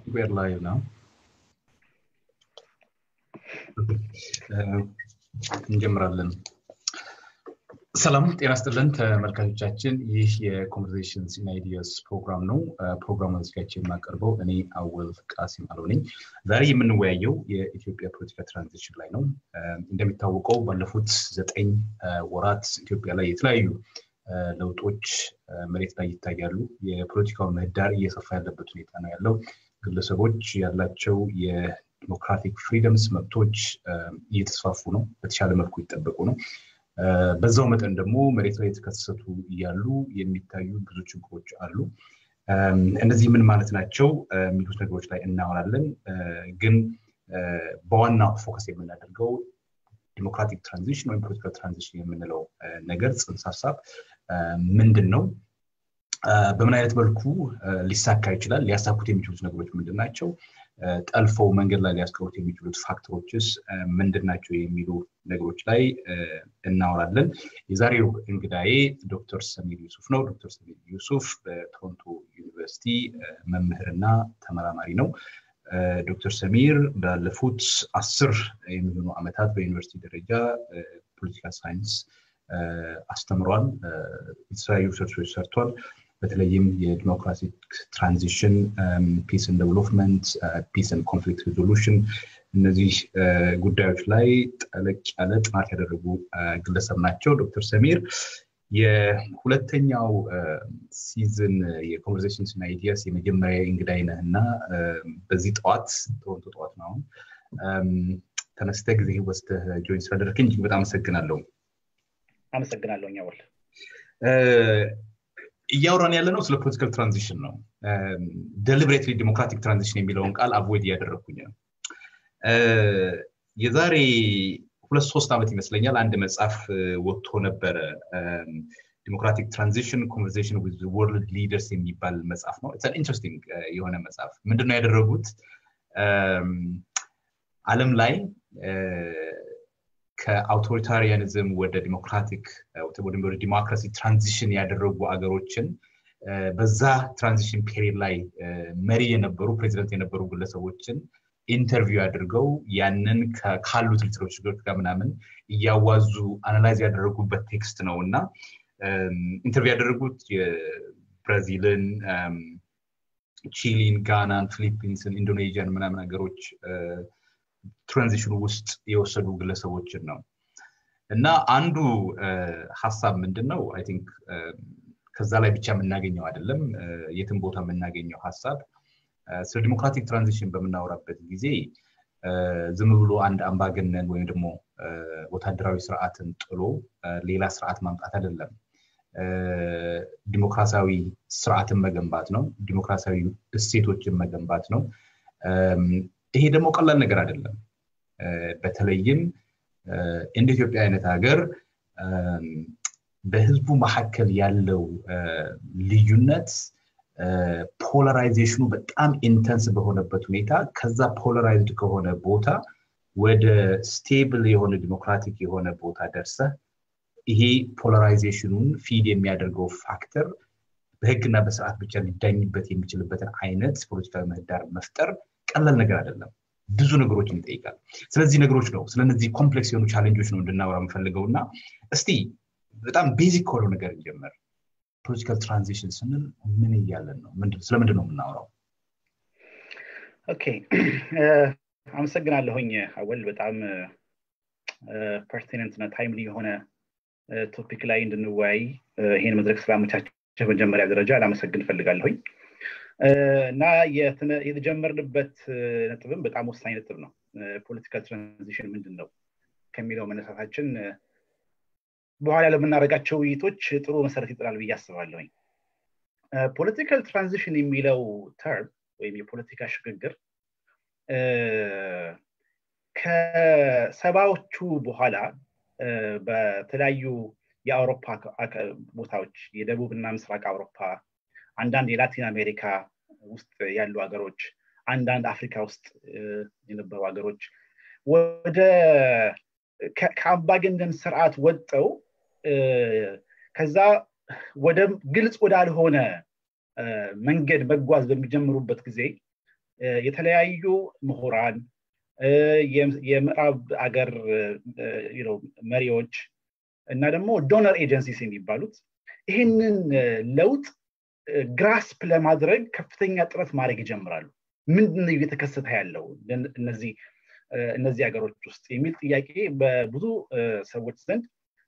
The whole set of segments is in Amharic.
We're live now. እንጀምራለን። ሰላም ጤና ስጥልን ተመልካቾቻችን። ይህ የኮንቨርሴሽንስ ኢን አይዲያስ ፕሮግራም ነው። ፕሮግራሙን አዘጋጅቼ የማቀርበው እኔ አወል ቃሲም አለው ነኝ። ዛሬ የምንወያየው የኢትዮጵያ ፖለቲካ ትራንዚሽን ላይ ነው። እንደሚታወቀው ባለፉት ዘጠኝ ወራት ኢትዮጵያ ላይ የተለያዩ ለውጦች መሬት ላይ ይታያሉ። የፖለቲካው ምህዳር እየሰፋ ያለበት ሁኔታ ነው ያለው። ግለሰቦች ያላቸው የዲሞክራቲክ ፍሪደምስ መብቶች እየተስፋፉ ነው፣ በተሻለ መልኩ ይጠበቁ ነው። በዛው መጠን ደግሞ መሬት ላይ የተከሰቱ እያሉ የሚታዩ ብዙ ችግሮች አሉ። እነዚህ ምን ማለት ናቸው የሚሉት ነገሮች ላይ እናወራለን። ግን በዋና ፎከስ የምናደርገው ዲሞክራቲክ ትራንዚሽን ወይም ፖለቲካል ትራንዚሽን የምንለው ነገር ጽንሰ ሀሳብ ምንድን ነው? በምን አይነት መልኩ ሊሳካ ይችላል? ሊያሳኩት የሚችሉት ነገሮች ምንድን ናቸው? ጠልፈው መንገድ ላይ ሊያስቀሩት የሚችሉት ፋክተሮችስ ምንድን ናቸው የሚሉ ነገሮች ላይ እናወራለን። የዛሬው እንግዳዬ ዶክተር ሰሚር ዩሱፍ ነው። ዶክተር ሰሚር ዩሱፍ በቶሮንቶ ዩኒቨርሲቲ መምህርና ተመራማሪ ነው። ዶክተር ሰሚር ባለፉት አስር የሚሆኑ ዓመታት በዩኒቨርሲቲ ደረጃ ፖለቲካል ሳይንስ አስተምሯል። የተለያዩ ሪሰርቾች ሰርቷል። በተለይም የዲሞክራቲክ ትራንዚሽን፣ ፒስን ዴቨሎፕመንት፣ ፒስን ኮንፍሊክት ሪዞሉሽን እነዚህ ጉዳዮች ላይ ጠለቅ ያለ ጥናት ያደረጉ ግለሰብ ናቸው። ዶክተር ሰሚር የሁለተኛው ሲዝን የኮንቨርሴሽንስ እና አይዲያስ የመጀመሪያ እንግዳይ ነህ እና በዚህ ጠዋት ቶሮንቶ ጠዋት ነው አሁን ተነስተህ ጊዜ ወስደህ ጆይን ስላደረግኝ እጅግ በጣም አመሰግናለሁ። አመሰግናለሁ ኛወል እያወራን ያለ ነው ስለ ፖለቲካል ትራንዚሽን ነው። ደሊብሬትሊ ዲሞክራቲክ ትራንዚሽን የሚለውን ቃል አቮይድ እያደረግኩኝ ነው። የዛሬ ሁለት ሶስት ዓመት ይመስለኛል አንድ መጽሐፍ ወጥቶ ነበረ። ዲሞክራቲክ ትራንዚሽን ኮንቨርሴሽን ዊዝ ወርልድ ሊደርስ የሚባል መጽሐፍ ነው። ኢንትረስቲንግ የሆነ መጽሐፍ ምንድነው ያደረጉት ዓለም ላይ ከአውቶሪታሪያኒዝም ወደ ዲሞክራቲክ ወደ ዲሞክራሲ ትራንዚሽን ያደረጉ አገሮችን በዛ ትራንዚሽን ፔሪድ ላይ መሪ የነበሩ ፕሬዚደንት የነበሩ ግለሰቦችን ኢንተርቪው አድርገው ያንን ካሉት ሊትሬቸሮች ጋር ምናምን እያዋዙ አናላይዝ ያደረጉበት ቴክስት ነው እና ኢንተርቪው ያደረጉት የብራዚልን፣ ቺሊን፣ ጋናን፣ ፊሊፒንስን፣ ኢንዶኔዥያን ምናምን ሀገሮች ትራንዚሽኑ ውስጥ የወሰዱ ግለሰቦችን ነው እና አንዱ ሀሳብ ምንድን ነው አይ ቲንክ ከዛ ላይ ብቻ የምናገኘው አይደለም የትም ቦታ የምናገኘው ሀሳብ ስለ ዲሞክራቲክ ትራንዚሽን በምናወራበት ጊዜ ዝም ብሎ አንድ አምባገነን ወይም ደግሞ ወታደራዊ ስርዓትን ጥሎ ሌላ ስርዓት ማምጣት አይደለም ዲሞክራሲያዊ ስርዓትን መገንባት ነው ዲሞክራሲያዊ እሴቶችን መገንባት ነው ይሄ ደግሞ ቀላል ነገር አይደለም። በተለይም እንደ ኢትዮጵያ አይነት ሀገር በህዝቡ መካከል ያለው ልዩነት ፖላራይዜሽኑ በጣም ኢንተንስ በሆነበት ሁኔታ ከዛ ፖላራይዝድ ከሆነ ቦታ ወደ ስቴብል የሆነ ዲሞክራቲክ የሆነ ቦታ ደርሰህ ይሄ ፖላራይዜሽኑን ፊድ የሚያደርገው ፋክተር በህግና በስርዓት ብቻ ሊዳኝበት የሚችልበትን አይነት ፖለቲካዊ ምህዳር መፍጠር ቀላል ነገር አይደለም። ብዙ ነገሮችን ይጠይቃል። ስለዚህ ነገሮች ነው ስለነዚህ ኮምፕሌክስ የሆኑ ቻሌንጆች ነው እንድናወራ የምፈልገው እና እስቲ በጣም ቤዚክ ከሆነው ነገር እንጀምር። ፖለቲካል ትራንዚሽን ስንል ምን እያለን ነው? ስለምንድን ነው የምናወራው? ኦኬ አመሰግናለሁኝ አወል። በጣም ፐርቲነንት እና ታይምሊ የሆነ ቶፒክ ላይ እንድንወያይ ይሄን መድረክ ስላመቻቸ መጀመሪያ ደረጃ ላመሰግን እፈልጋለሁኝ። እና የተጀመርንበት ነጥብም በጣም ወሳኝ ነጥብ ነው። ፖለቲካል ትራንዚሽን ምንድን ነው ከሚለው መነሳታችን በኋላ ለምናደርጋቸው ውይይቶች ጥሩ መሰረት ይጥላል ብዬ አስባለሁኝ። ፖለቲካል ትራንዚሽን የሚለው ተርም ወይም የፖለቲካ ሽግግር ከሰባዎቹ በኋላ በተለያዩ የአውሮፓ ቦታዎች የደቡብና ምስራቅ አውሮፓ አንዳንድ የላቲን አሜሪካ ውስጥ ያሉ ሀገሮች፣ አንዳንድ አፍሪካ ውስጥ የነበሩ ሀገሮች ወደ ከአምባገነን ስርዓት ወጠው ከዛ ወደ ግልጽ ወዳልሆነ መንገድ መጓዝ በሚጀምሩበት ጊዜ የተለያዩ ምሁራን የምዕራብ አገር መሪዎች እና ደግሞ ዶነር ኤጀንሲስ የሚባሉት ይህንን ለውጥ ግራስፕ ለማድረግ ከፍተኛ ጥረት ማድረግ ይጀምራሉ ምንድን እየተከሰተ ያለው እነዚህ እነዚህ ሀገሮች ውስጥ የሚል ጥያቄ በብዙ ሰዎች ዘንድ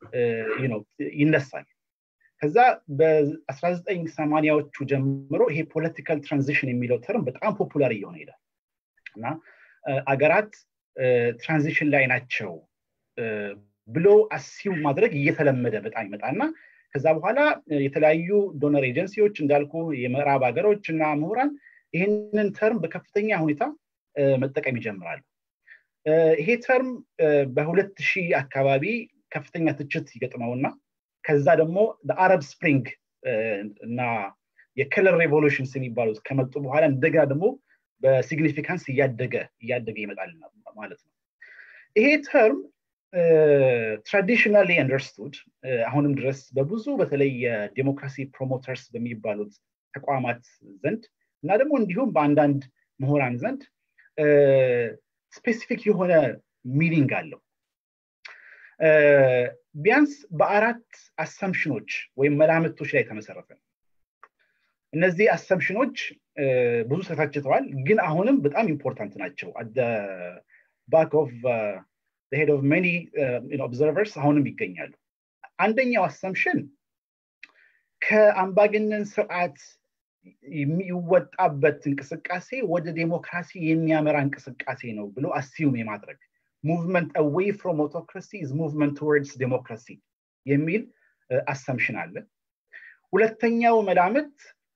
ይነሳል ከዛ በ1980ዎቹ ጀምሮ ይሄ ፖለቲካል ትራንዚሽን የሚለው ተርም በጣም ፖፑላር እየሆነ ይሄዳል እና አገራት ትራንዚሽን ላይ ናቸው ብሎ አሲው ማድረግ እየተለመደ በጣም ይመጣና ከዛ በኋላ የተለያዩ ዶነር ኤጀንሲዎች እንዳልኩ የምዕራብ ሀገሮች እና ምሁራን ይህንን ተርም በከፍተኛ ሁኔታ መጠቀም ይጀምራሉ ይሄ ተርም በሁለት ሺህ አካባቢ ከፍተኛ ትችት ይገጥመውና ከዛ ደግሞ አረብ ስፕሪንግ እና የከለር ሬቮሉሽንስ የሚባሉት ከመጡ በኋላ እንደገና ደግሞ በሲግኒፊካንስ እያደገ እያደገ ይመጣል ማለት ነው ይሄ ተርም ትራዲሽናሊ አንደርስቱድ አሁንም ድረስ በብዙ በተለይ የዴሞክራሲ ፕሮሞተርስ በሚባሉት ተቋማት ዘንድ እና ደግሞ እንዲሁም በአንዳንድ ምሁራን ዘንድ ስፔሲፊክ የሆነ ሚኒንግ አለው ቢያንስ በአራት አሰምሽኖች ወይም መላምቶች ላይ የተመሰረተ ነው እነዚህ አሰምሽኖች ብዙ ተታችተዋል ግን አሁንም በጣም ኢምፖርታንት ናቸው ባክ ኦፍ ሄድ ኦፍ መኒ ኦብዘርቨርስ አሁንም ይገኛሉ አንደኛው አሰምሽን ከአምባገነን ስርዓት የሚወጣበት እንቅስቃሴ ወደ ዴሞክራሲ የሚያመራ እንቅስቃሴ ነው ብሎ አሲዩም የማድረግ ሙቭመንት አዌይ ፍሮም ኦቶክራሲ ኢዝ ሙቭመንት ቱወርድስ ዴሞክራሲ የሚል አሰምሽን አለ ሁለተኛው መላምት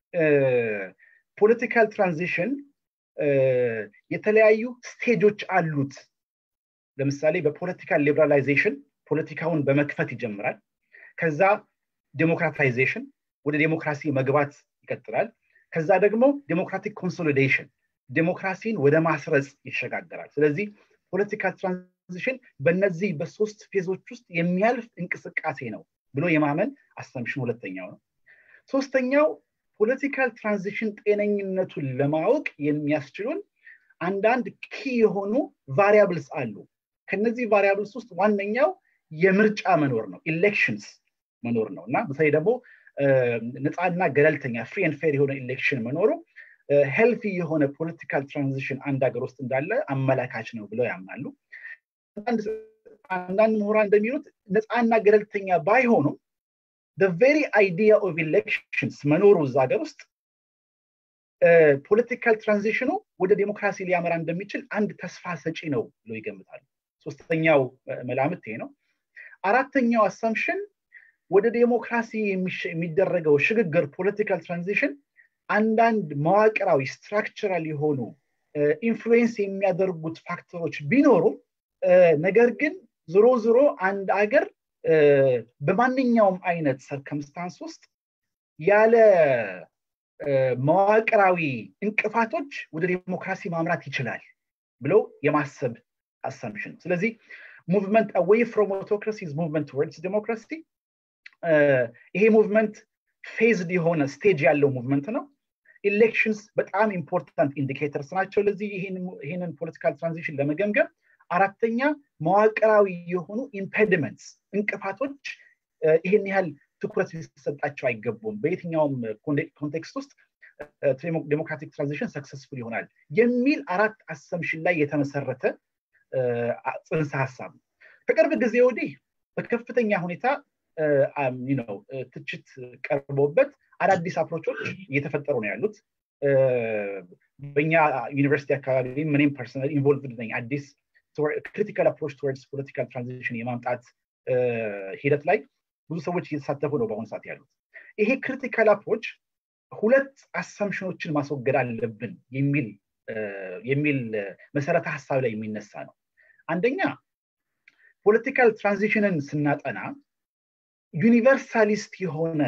ፖለቲካል ትራንዚሽን የተለያዩ ስቴጆች አሉት ለምሳሌ በፖለቲካል ሊበራላይዜሽን ፖለቲካውን በመክፈት ይጀምራል ከዛ ዴሞክራታይዜሽን ወደ ዴሞክራሲ መግባት ይቀጥላል ከዛ ደግሞ ዴሞክራቲክ ኮንሶሊዴሽን ዴሞክራሲን ወደ ማስረጽ ይሸጋገራል ስለዚህ ፖለቲካል ትራንዚሽን በእነዚህ በሶስት ፌዞች ውስጥ የሚያልፍ እንቅስቃሴ ነው ብሎ የማመን አሰምሽን ሁለተኛው ነው ሶስተኛው ፖለቲካል ትራንዚሽን ጤነኝነቱን ለማወቅ የሚያስችሉን አንዳንድ ኪ የሆኑ ቫሪያብልስ አሉ ከነዚህ ቫሪያብልስ ውስጥ ዋነኛው የምርጫ መኖር ነው ኢሌክሽንስ መኖር ነው እና በተለይ ደግሞ ነፃና ገለልተኛ ፍሪ ን ፌር የሆነ ኢሌክሽን መኖሩ ሄልፊ የሆነ ፖለቲካል ትራንዚሽን አንድ ሀገር ውስጥ እንዳለ አመላካች ነው ብለው ያምናሉ አንዳንድ ምሁራን እንደሚሉት ነፃና ገለልተኛ ባይሆኑም ቬሪ አይዲያ ኦፍ ኢሌክሽንስ መኖሩ እዛ ሀገር ውስጥ ፖለቲካል ትራንዚሽኑ ወደ ዴሞክራሲ ሊያመራ እንደሚችል አንድ ተስፋ ሰጪ ነው ብሎ ይገምታሉ ሶስተኛው መላምት ይሄ ነው አራተኛው አሳምሽን ወደ ዴሞክራሲ የሚደረገው ሽግግር ፖለቲካል ትራንዚሽን አንዳንድ መዋቅራዊ ስትራክቸራል የሆኑ ኢንፍሉዌንስ የሚያደርጉት ፋክተሮች ቢኖሩም ነገር ግን ዝሮ ዝሮ አንድ አገር በማንኛውም አይነት ሰርከምስታንስ ውስጥ ያለ መዋቅራዊ እንቅፋቶች ወደ ዴሞክራሲ ማምራት ይችላል ብለው የማሰብ አሳምሽን ስለዚህ ሙቭመንት አዌይ ፍሮም ኦቶክራሲ ሙቭመንት ወርድስ ዴሞክራሲ ይሄ ሙቭመንት ፌዝድ የሆነ ስቴጅ ያለው ሙቭመንት ነው ኢሌክሽንስ በጣም ኢምፖርታንት ኢንዲኬተርስ ናቸው ለዚህ ይህንን ፖለቲካል ትራንዚሽን ለመገምገም አራተኛ መዋቅራዊ የሆኑ ኢምፔዲመንትስ እንቅፋቶች ይህን ያህል ትኩረት ሊሰጣቸው አይገቡም በየትኛውም ኮንቴክስት ውስጥ ዴሞክራቲክ ትራንዚሽን ሰክሰስፉል ይሆናል የሚል አራት አሰምሽን ላይ የተመሰረተ ጽንሰ ሀሳብ ነው ከቅርብ ጊዜ ወዲህ በከፍተኛ ሁኔታ ነው ትችት ቀርቦበት አዳዲስ አፕሮቾች እየተፈጠሩ ነው ያሉት በእኛ ዩኒቨርሲቲ አካባቢ ምንም ፐርሰናል ኢንቮልቭድ ነኝ አዲስ ክሪቲካል አፕሮች ቱወርድስ ፖለቲካል ትራንዚሽን የማምጣት ሂደት ላይ ብዙ ሰዎች እየተሳተፉ ነው በአሁኑ ሰዓት ያሉት ይሄ ክሪቲካል አፕሮች ሁለት አሰምሽኖችን ማስወገድ አለብን የሚል የሚል መሰረተ ሀሳብ ላይ የሚነሳ ነው አንደኛ ፖለቲካል ትራንዚሽንን ስናጠና ዩኒቨርሳሊስት የሆነ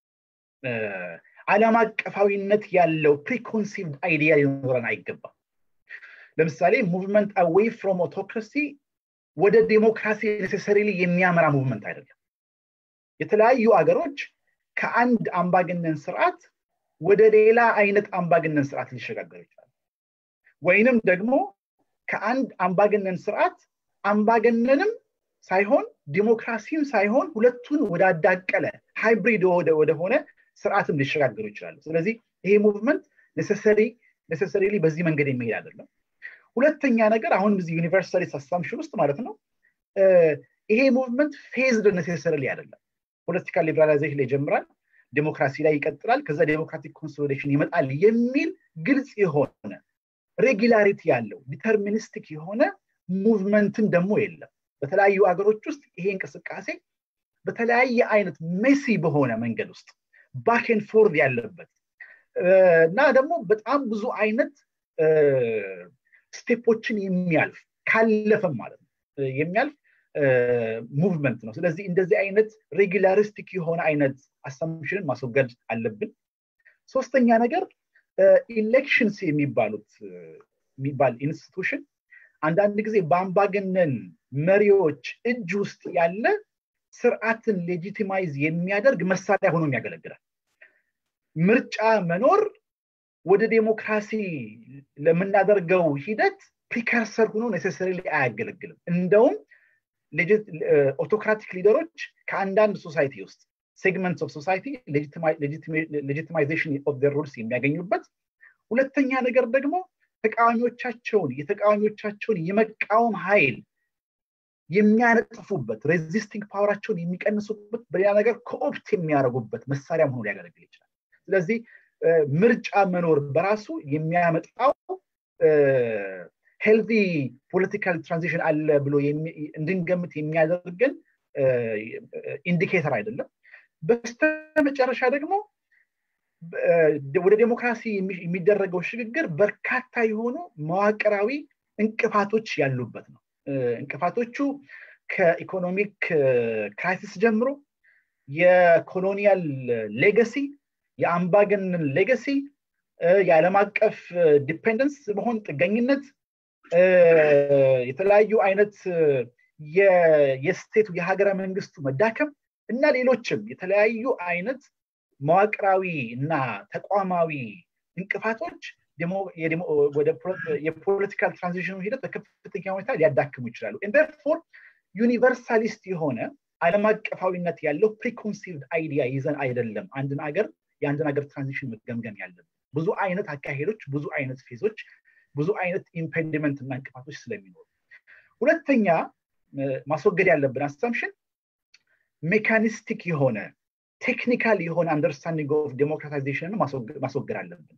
ዓለም አቀፋዊነት ያለው ፕሪኮንሲቭድ አይዲያ ሊኖረን አይገባም ለምሳሌ ሙቭመንት አዌይ ፍሮም ኦቶክራሲ ወደ ዴሞክራሲ ኔሴሰሪሊ የሚያመራ ሙቭመንት አይደለም የተለያዩ አገሮች ከአንድ አምባገነን ስርዓት ወደ ሌላ አይነት አምባገነን ስርዓት ሊሸጋገሩ ይችላል ወይንም ደግሞ ከአንድ አምባገነን ስርዓት አምባገነንም ሳይሆን ዲሞክራሲም ሳይሆን ሁለቱን ወዳዳቀለ ሃይብሪድ ወደሆነ ስርዓትም ሊሸጋገሩ ይችላሉ ስለዚህ ይሄ ሙቭመንት ኔሰሰሪ በዚህ መንገድ የሚሄድ አይደለም ሁለተኛ ነገር አሁን እዚህ ዩኒቨርሳሊስት አሳምሽን ውስጥ ማለት ነው ይሄ ሙቭመንት ፌዝድ ኔሴሰርሊ አይደለም ፖለቲካል ሊበራላይዜሽን ላይ ይጀምራል ዴሞክራሲ ላይ ይቀጥላል ከዛ ዴሞክራቲክ ኮንሶሊዴሽን ይመጣል የሚል ግልጽ የሆነ ሬጊላሪቲ ያለው ዲተርሚኒስቲክ የሆነ ሙቭመንትን ደግሞ የለም በተለያዩ ሀገሮች ውስጥ ይሄ እንቅስቃሴ በተለያየ አይነት ሜሲ በሆነ መንገድ ውስጥ ባክን ፎርድ ያለበት እና ደግሞ በጣም ብዙ አይነት ስቴፖችን የሚያልፍ ካለፈም ማለት ነው የሚያልፍ ሙቭመንት ነው ስለዚህ እንደዚህ አይነት ሬጉላሪስቲክ የሆነ አይነት አሳምሽንን ማስወገድ አለብን ሶስተኛ ነገር ኢሌክሽንስ የሚባሉት የሚባል ኢንስቲቱሽን አንዳንድ ጊዜ በአምባገነን መሪዎች እጅ ውስጥ ያለ ስርዓትን ሌጂቲማይዝ የሚያደርግ መሳሪያ ሆኖ ያገለግላል ምርጫ መኖር ወደ ዴሞክራሲ ለምናደርገው ሂደት ፕሪከርሰር ሆኖ ኔሴሰሪ አያገለግልም እንደውም ኦቶክራቲክ ሊደሮች ከአንዳንድ ሶሳይቲ ውስጥ ሴግመንት ኦፍ ሶሳይቲ ሌጂቲማይዜሽን ኦፍ ሩልስ የሚያገኙበት ሁለተኛ ነገር ደግሞ ተቃዋሚዎቻቸውን የተቃዋሚዎቻቸውን የመቃወም ኃይል የሚያነጥፉበት ሬዚስቲንግ ፓወራቸውን የሚቀንሱበት በሌላ ነገር ኮኦፕት የሚያደርጉበት መሳሪያ መሆኑ ሊያገለግል ይችላል ስለዚህ ምርጫ መኖር በራሱ የሚያመጣው ሄልዚ ፖለቲካል ትራንዚሽን አለ ብሎ እንድንገምት የሚያደርገን ኢንዲኬተር አይደለም በስተመጨረሻ እንቅፋቶች ወደ ዴሞክራሲ የሚደረገው ሽግግር በርካታ የሆኑ መዋቅራዊ እንቅፋቶች ያሉበት ነው እንቅፋቶቹ ከኢኮኖሚክ ክራይሲስ ጀምሮ የኮሎኒያል ሌገሲ የአምባገነን ሌገሲ የዓለም አቀፍ ዲፔንደንስ መሆን ጥገኝነት የተለያዩ አይነት የስቴቱ የሀገረ መንግስቱ መዳከም እና ሌሎችም የተለያዩ አይነት መዋቅራዊ እና ተቋማዊ እንቅፋቶች የፖለቲካል ትራንዚሽኑ ሂደት በከፍተኛ ሁኔታ ሊያዳክሙ ይችላሉ ንደርፎር ዩኒቨርሳሊስት የሆነ አለም አቀፋዊነት ያለው ፕሪኮንሲቭድ አይዲያ ይዘን አይደለም አንድን ሀገር የአንድን ሀገር ትራንዚሽን መገምገም ያለብን ብዙ አይነት አካሄዶች ብዙ አይነት ፌዞች ብዙ አይነት ኢምፔንዲመንት እና እንቅፋቶች ስለሚኖሩ ሁለተኛ ማስወገድ ያለብን አሳምሽን ሜካኒስቲክ የሆነ ቴክኒካል የሆነ አንደርስታንዲንግ ኦፍ ዴሞክራታይዜሽንን ማስወገድ አለብን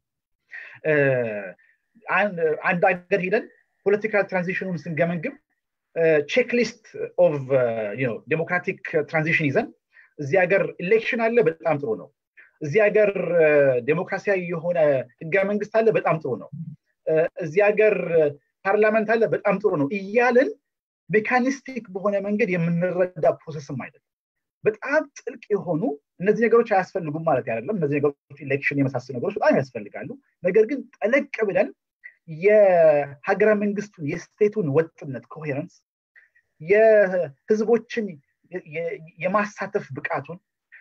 አንድ ሀገር ሂደን ፖለቲካል ትራንዚሽኑን ስንገመግም ቼክሊስት ኦፍ ዴሞክራቲክ ትራንዚሽን ይዘን እዚህ ሀገር ኢሌክሽን አለ በጣም ጥሩ ነው እዚህ ሀገር ዴሞክራሲያዊ የሆነ ህገ መንግስት አለ በጣም ጥሩ ነው እዚህ ሀገር ፓርላመንት አለ በጣም ጥሩ ነው እያልን ሜካኒስቲክ በሆነ መንገድ የምንረዳ ፕሮሰስም አይደለም በጣም ጥልቅ የሆኑ እነዚህ ነገሮች አያስፈልጉም ማለት አይደለም እነዚህ ነገሮች ኢሌክሽን የመሳሰሉ ነገሮች በጣም ያስፈልጋሉ ነገር ግን ጠለቅ ብለን የሀገረ መንግስቱን የስቴቱን ወጥነት ኮሄረንስ የህዝቦችን የማሳተፍ ብቃቱን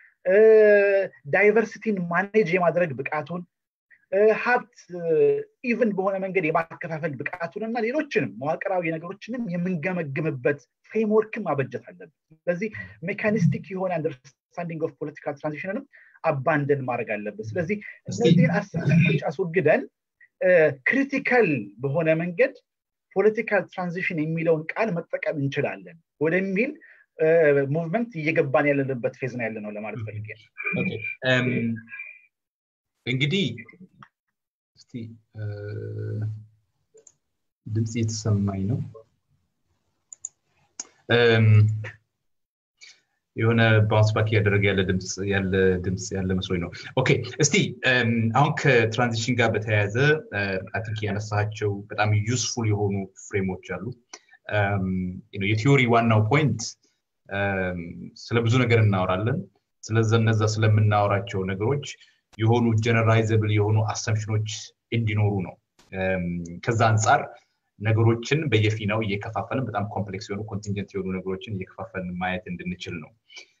ዳይቨርሲቲን ማኔጅ የማድረግ ብቃቱን ሀብት ኢቨን በሆነ መንገድ የማከፋፈል ብቃቱን እና ሌሎችንም መዋቅራዊ ነገሮችንም የምንገመግምበት ፍሬምወርክም ማበጀት አለብን ስለዚህ ሜካኒስቲክ የሆነ አንደርስታንዲንግ ኦፍ ፖለቲካል ትራንዚሽንንም አባንደን ማድረግ አለብን ስለዚህ እነዚህን አስተሳሰቦች አስወግደን ክሪቲካል በሆነ መንገድ ፖለቲካል ትራንዚሽን የሚለውን ቃል መጠቀም እንችላለን ወደሚል ሙቭመንት እየገባን ያለንበት ፌዝ ነው ያለ ነው ለማለት ፈልጌ እንግዲህ እስቲ ድምፅ የተሰማኝ ነው የሆነ ባውንስ ባክ እያደረገ ያለ ድምፅ ያለ ድምፅ ያለ መስሎኝ ነው ኦኬ እስቲ አሁን ከትራንዚሽን ጋር በተያያዘ አቲንክ ያነሳቸው በጣም ዩስፉል የሆኑ ፍሬሞች አሉ የቲዮሪ ዋናው ፖይንት ስለ ብዙ ነገር እናወራለን ስለዚ እነዛ ስለምናወራቸው ነገሮች የሆኑ ጀነራይዘብል የሆኑ አሰምሽኖች እንዲኖሩ ነው ከዛ አንጻር ነገሮችን በየፊናው እየከፋፈልን በጣም ኮምፕሌክስ የሆኑ ኮንቲንጀንት የሆኑ ነገሮችን እየከፋፈልን ማየት እንድንችል ነው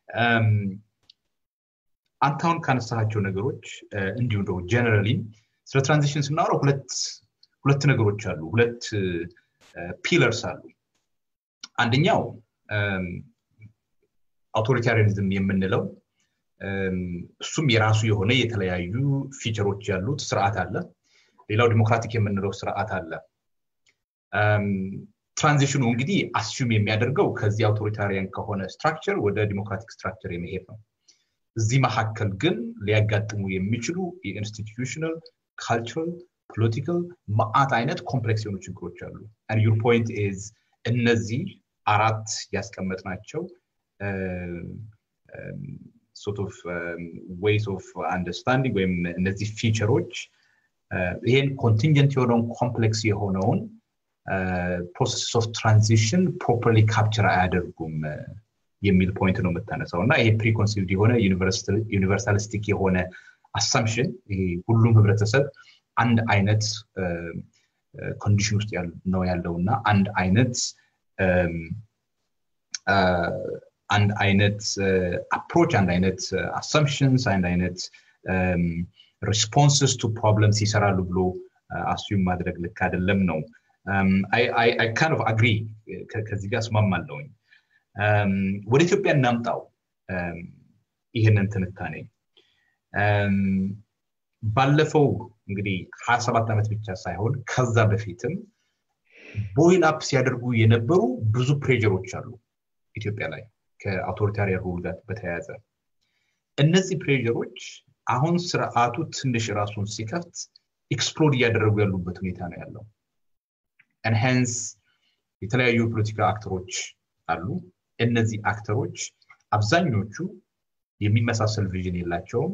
አንተ አሁን ካነሳቸው ነገሮች እንዲሁም ደግሞ ጀነራሊ ስለ ትራንዚሽን ስናወራው ሁለት ሁለት ነገሮች አሉ ሁለት ፒለርስ አሉ አንደኛው አውቶሪታሪያኒዝም የምንለው እሱም የራሱ የሆነ የተለያዩ ፊቸሮች ያሉት ስርዓት አለ ሌላው ዲሞክራቲክ የምንለው ስርዓት አለ ትራንዚሽኑ እንግዲህ አስዩም የሚያደርገው ከዚህ አውቶሪታሪያን ከሆነ ስትራክቸር ወደ ዲሞክራቲክ ስትራክቸር የመሄድ ነው እዚህ መካከል ግን ሊያጋጥሙ የሚችሉ የኢንስቲትዩሽናል ካልቸራል ፖለቲካል ማአት አይነት ኮምፕሌክስ የሆኑ ችግሮች አሉ ዩር ፖይንት ኢዝ እነዚህ አራት ያስቀመጥናቸው ሶርት ኦፍ ዌይስ ኦፍ አንደርስታንዲንግ ወይም እነዚህ ፊቸሮች ይሄን ኮንቲንጀንት የሆነውን ኮምፕሌክስ የሆነውን ፕሮሰስ ኦፍ ትራንዚሽን ፕሮፐርሊ ካፕቸር አያደርጉም የሚል ፖይንት ነው የምታነሳው እና ይሄ ፕሪኮንሲቭድ የሆነ ዩኒቨርሳሊስቲክ የሆነ አሳምሽን ሁሉም ህብረተሰብ አንድ አይነት ኮንዲሽን ውስጥ ነው ያለው እና አንድ አይነት አንድ አይነት አፕሮች አንድ አይነት አሰምፕሽንስ አንድ አይነት ሪስፖንስስ ቱ ፕሮብለምስ ይሰራሉ ብሎ አስዩም ማድረግ ልክ አይደለም ነው አይ ካን ኦፍ አግሪ ከዚህ ጋር እስማማለሁኝ ወደ ኢትዮጵያ እናምጣው ይህንን ትንታኔ ባለፈው እንግዲህ ሀያ ሰባት ዓመት ብቻ ሳይሆን ከዛ በፊትም ቦይል አፕ ሲያደርጉ የነበሩ ብዙ ፕሬጀሮች አሉ ኢትዮጵያ ላይ ከአውቶሪታሪያን ሩል ጋር በተያያዘ እነዚህ ፕሬጀሮች አሁን ስርዓቱ ትንሽ ራሱን ሲከፍት ኤክስፕሎድ እያደረጉ ያሉበት ሁኔታ ነው ያለው ኤንሃንስ የተለያዩ የፖለቲካ አክተሮች አሉ እነዚህ አክተሮች አብዛኞቹ የሚመሳሰል ቪዥን የላቸውም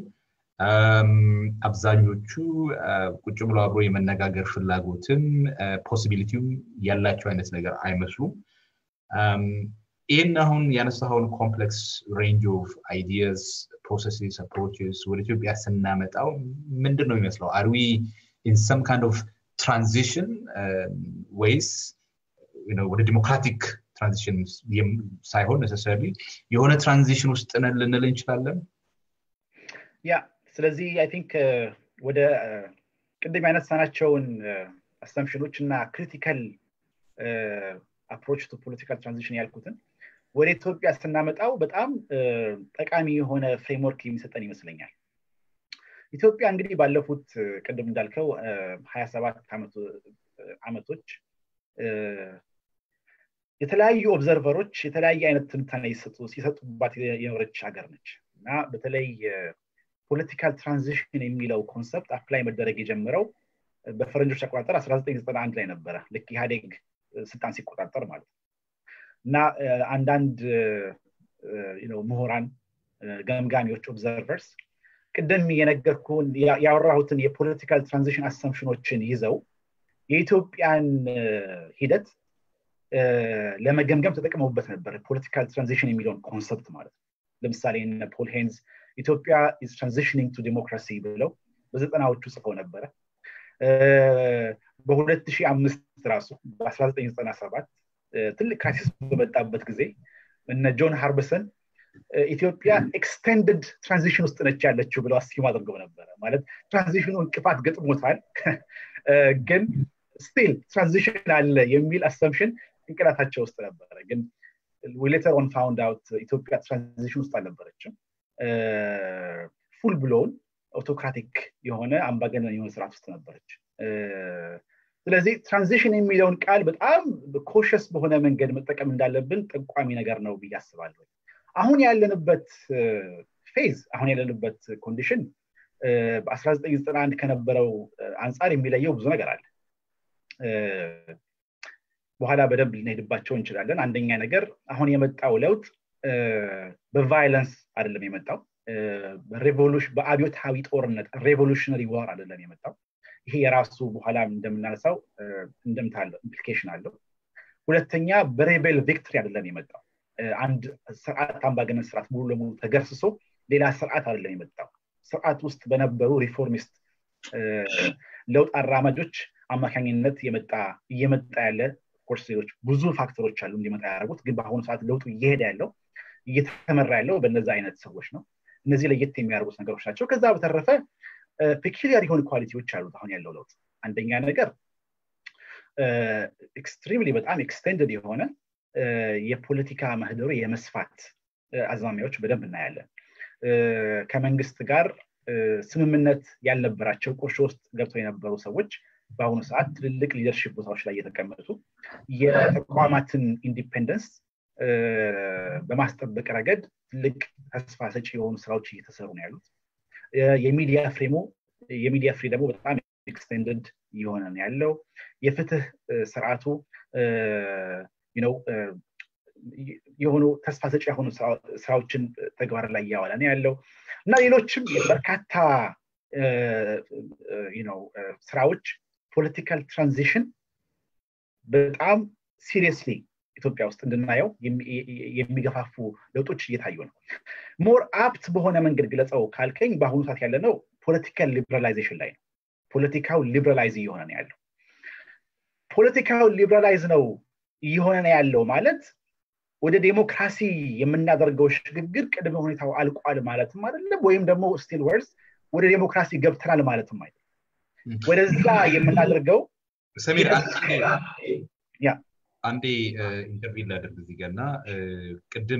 አብዛኞቹ ቁጭ ብሎ አብሮ የመነጋገር ፍላጎትም ፖሲቢሊቲውም ያላቸው አይነት ነገር አይመስሉም ይህን አሁን ያነሳኸውን ኮምፕሌክስ ሬንጅ ኦፍ አይዲያስ ፕሮሰስስ አፕሮችስ ወደ ኢትዮጵያ ስናመጣው ምንድን ነው የሚመስለው አርዊ ኢን ሰም ካንድ ኦፍ ትራንዚሽን ወይስ ወደ ዲሞክራቲክ ትራንዚሽን ሳይሆን ነሰሰሪ የሆነ ትራንዚሽን ውስጥ ነን ልንል እንችላለን ያ ስለዚህ አይ ቲንክ ወደ ቅድም ያነሳናቸውን አሰምፕሽኖች እና ክሪቲካል አፕሮች ቱ ፖለቲካል ትራንዚሽን ያልኩትን ወደ ኢትዮጵያ ስናመጣው በጣም ጠቃሚ የሆነ ፍሬምወርክ የሚሰጠን ይመስለኛል ኢትዮጵያ እንግዲህ ባለፉት ቅድም እንዳልከው ሀያ ሰባት ዓመቶች የተለያዩ ኦብዘርቨሮች የተለያየ አይነት ትንታኔ ሲሰጡባት የኖረች ሀገር ነች እና በተለይ ፖለቲካል ትራንዚሽን የሚለው ኮንሰፕት አፕላይ መደረግ የጀመረው በፈረንጆች አቆጣጠር 1991 ላይ ነበረ ልክ ኢህአዴግ ስልጣን ሲቆጣጠር ማለት ነው እና አንዳንድ ምሁራን ገምጋሚዎች ኦብዘርቨርስ ቅድም የነገርኩን ያወራሁትን የፖለቲካል ትራንዚሽን አሰምፕሽኖችን ይዘው የኢትዮጵያን ሂደት ለመገምገም ተጠቅመውበት ነበር ፖለቲካል ትራንዚሽን የሚለውን ኮንሰፕት ማለት ነው ለምሳሌ ፖል ሄንዝ ኢትዮጵያ ኢዝ ትራንዚሽኒንግ ቱ ዲሞክራሲ ብለው በዘጠናዎቹ ጽፈው ነበረ በ2005 ራሱ በ1997 ትልቅ ክራይሲስ በመጣበት ጊዜ እነ ጆን ሃርበሰን ኢትዮጵያ ኤክስቴንድድ ትራንዚሽን ውስጥ ነች ያለችው ብለው አስኪም አድርገው ነበረ ማለት ትራንዚሽኑ እንቅፋት ገጥሞታል ግን ስቲል ትራንዚሽን አለ የሚል አሰምሽን ጭንቅላታቸው ውስጥ ነበረ ግን ሌተር ኦን ፋውንድ አውት ኢትዮጵያ ትራንዚሽን ውስጥ አልነበረችም ፉል ብሎውን አውቶክራቲክ የሆነ አምባገነን የሆነ ስርዓት ውስጥ ነበረች ስለዚህ ትራንዚሽን የሚለውን ቃል በጣም ኮሸስ በሆነ መንገድ መጠቀም እንዳለብን ጠቋሚ ነገር ነው ብዬ አስባለሁ አሁን ያለንበት ፌዝ አሁን ያለንበት ኮንዲሽን በ1991 ከነበረው አንጻር የሚለየው ብዙ ነገር አለ በኋላ በደንብ ልንሄድባቸው እንችላለን አንደኛ ነገር አሁን የመጣው ለውጥ በቫይለንስ አይደለም የመጣው በአብዮታዊ ጦርነት ሬቮሉሽነሪ ዋር አይደለም የመጣው ይሄ የራሱ በኋላ እንደምናነሳው እንደምታ አለው ኢምፕሊኬሽን አለው ሁለተኛ በሬቤል ቪክትሪ አይደለም የመጣው አንድ ስርዓት አምባገነን ስርዓት ሙሉ ለሙሉ ተገርስሶ ሌላ ስርዓት አይደለም የመጣው ስርዓት ውስጥ በነበሩ ሪፎርሚስት ለውጥ አራማጆች አማካኝነት የመጣ እየመጣ ያለ ኮርስ ሌሎች ብዙ ፋክተሮች አሉ እንዲመጣ ያደረጉት ግን በአሁኑ ሰዓት ለውጡ እየሄደ ያለው እየተመራ ያለው በነዚ አይነት ሰዎች ነው እነዚህ ለየት የሚያደርጉት ነገሮች ናቸው ከዛ በተረፈ ፔኪሊያር የሆኑ ኳሊቲዎች አሉት አሁን ያለው ለውጥ አንደኛ ነገር ኤክስትሪምሊ በጣም ኤክስቴንድድ የሆነ የፖለቲካ ምህዳሩ የመስፋት አዝማሚያዎች በደንብ እናያለን። ከመንግስት ጋር ስምምነት ያልነበራቸው ቁርሾ ውስጥ ገብተው የነበሩ ሰዎች በአሁኑ ሰዓት ትልልቅ ሊደርሽፕ ቦታዎች ላይ እየተቀመጡ የተቋማትን ኢንዲፔንደንስ በማስጠበቅ ረገድ ትልቅ ተስፋ ሰጪ የሆኑ ስራዎች እየተሰሩ ነው ያሉት። የሚዲያ ፍሬሙ የሚዲያ ፍሪ ደግሞ በጣም ኤክስቴንድድ እየሆነ ነው ያለው። የፍትህ ስርዓቱ የሆኑ ተስፋ ሰጪ የሆኑ ስራዎችን ተግባር ላይ እያዋለ ነው ያለው እና ሌሎችም በርካታ ስራዎች ፖለቲካል ትራንዚሽን በጣም ሲሪየስሊ ኢትዮጵያ ውስጥ እንድናየው የሚገፋፉ ለውጦች እየታዩ ነው። ሞር አፕት በሆነ መንገድ ግለጸው ካልከኝ በአሁኑ ሰዓት ያለ ነው ፖለቲካል ሊበራላይዜሽን ላይ ነው። ፖለቲካው ሊበራላይዝ እየሆነ ነው ያለው። ፖለቲካው ሊበራላይዝ ነው እየሆነ ነው ያለው ማለት ወደ ዴሞክራሲ የምናደርገው ሽግግር ቅድመ ሁኔታው አልቋል ማለትም አይደለም፣ ወይም ደግሞ ስቲል ወርስ ወደ ዴሞክራሲ ገብተናል ማለትም አይደለም። ወደዛ የምናደርገው ሰሚር አንዴ ኢንተርቪው ላደርግ እዚህ ጋር እና ቅድም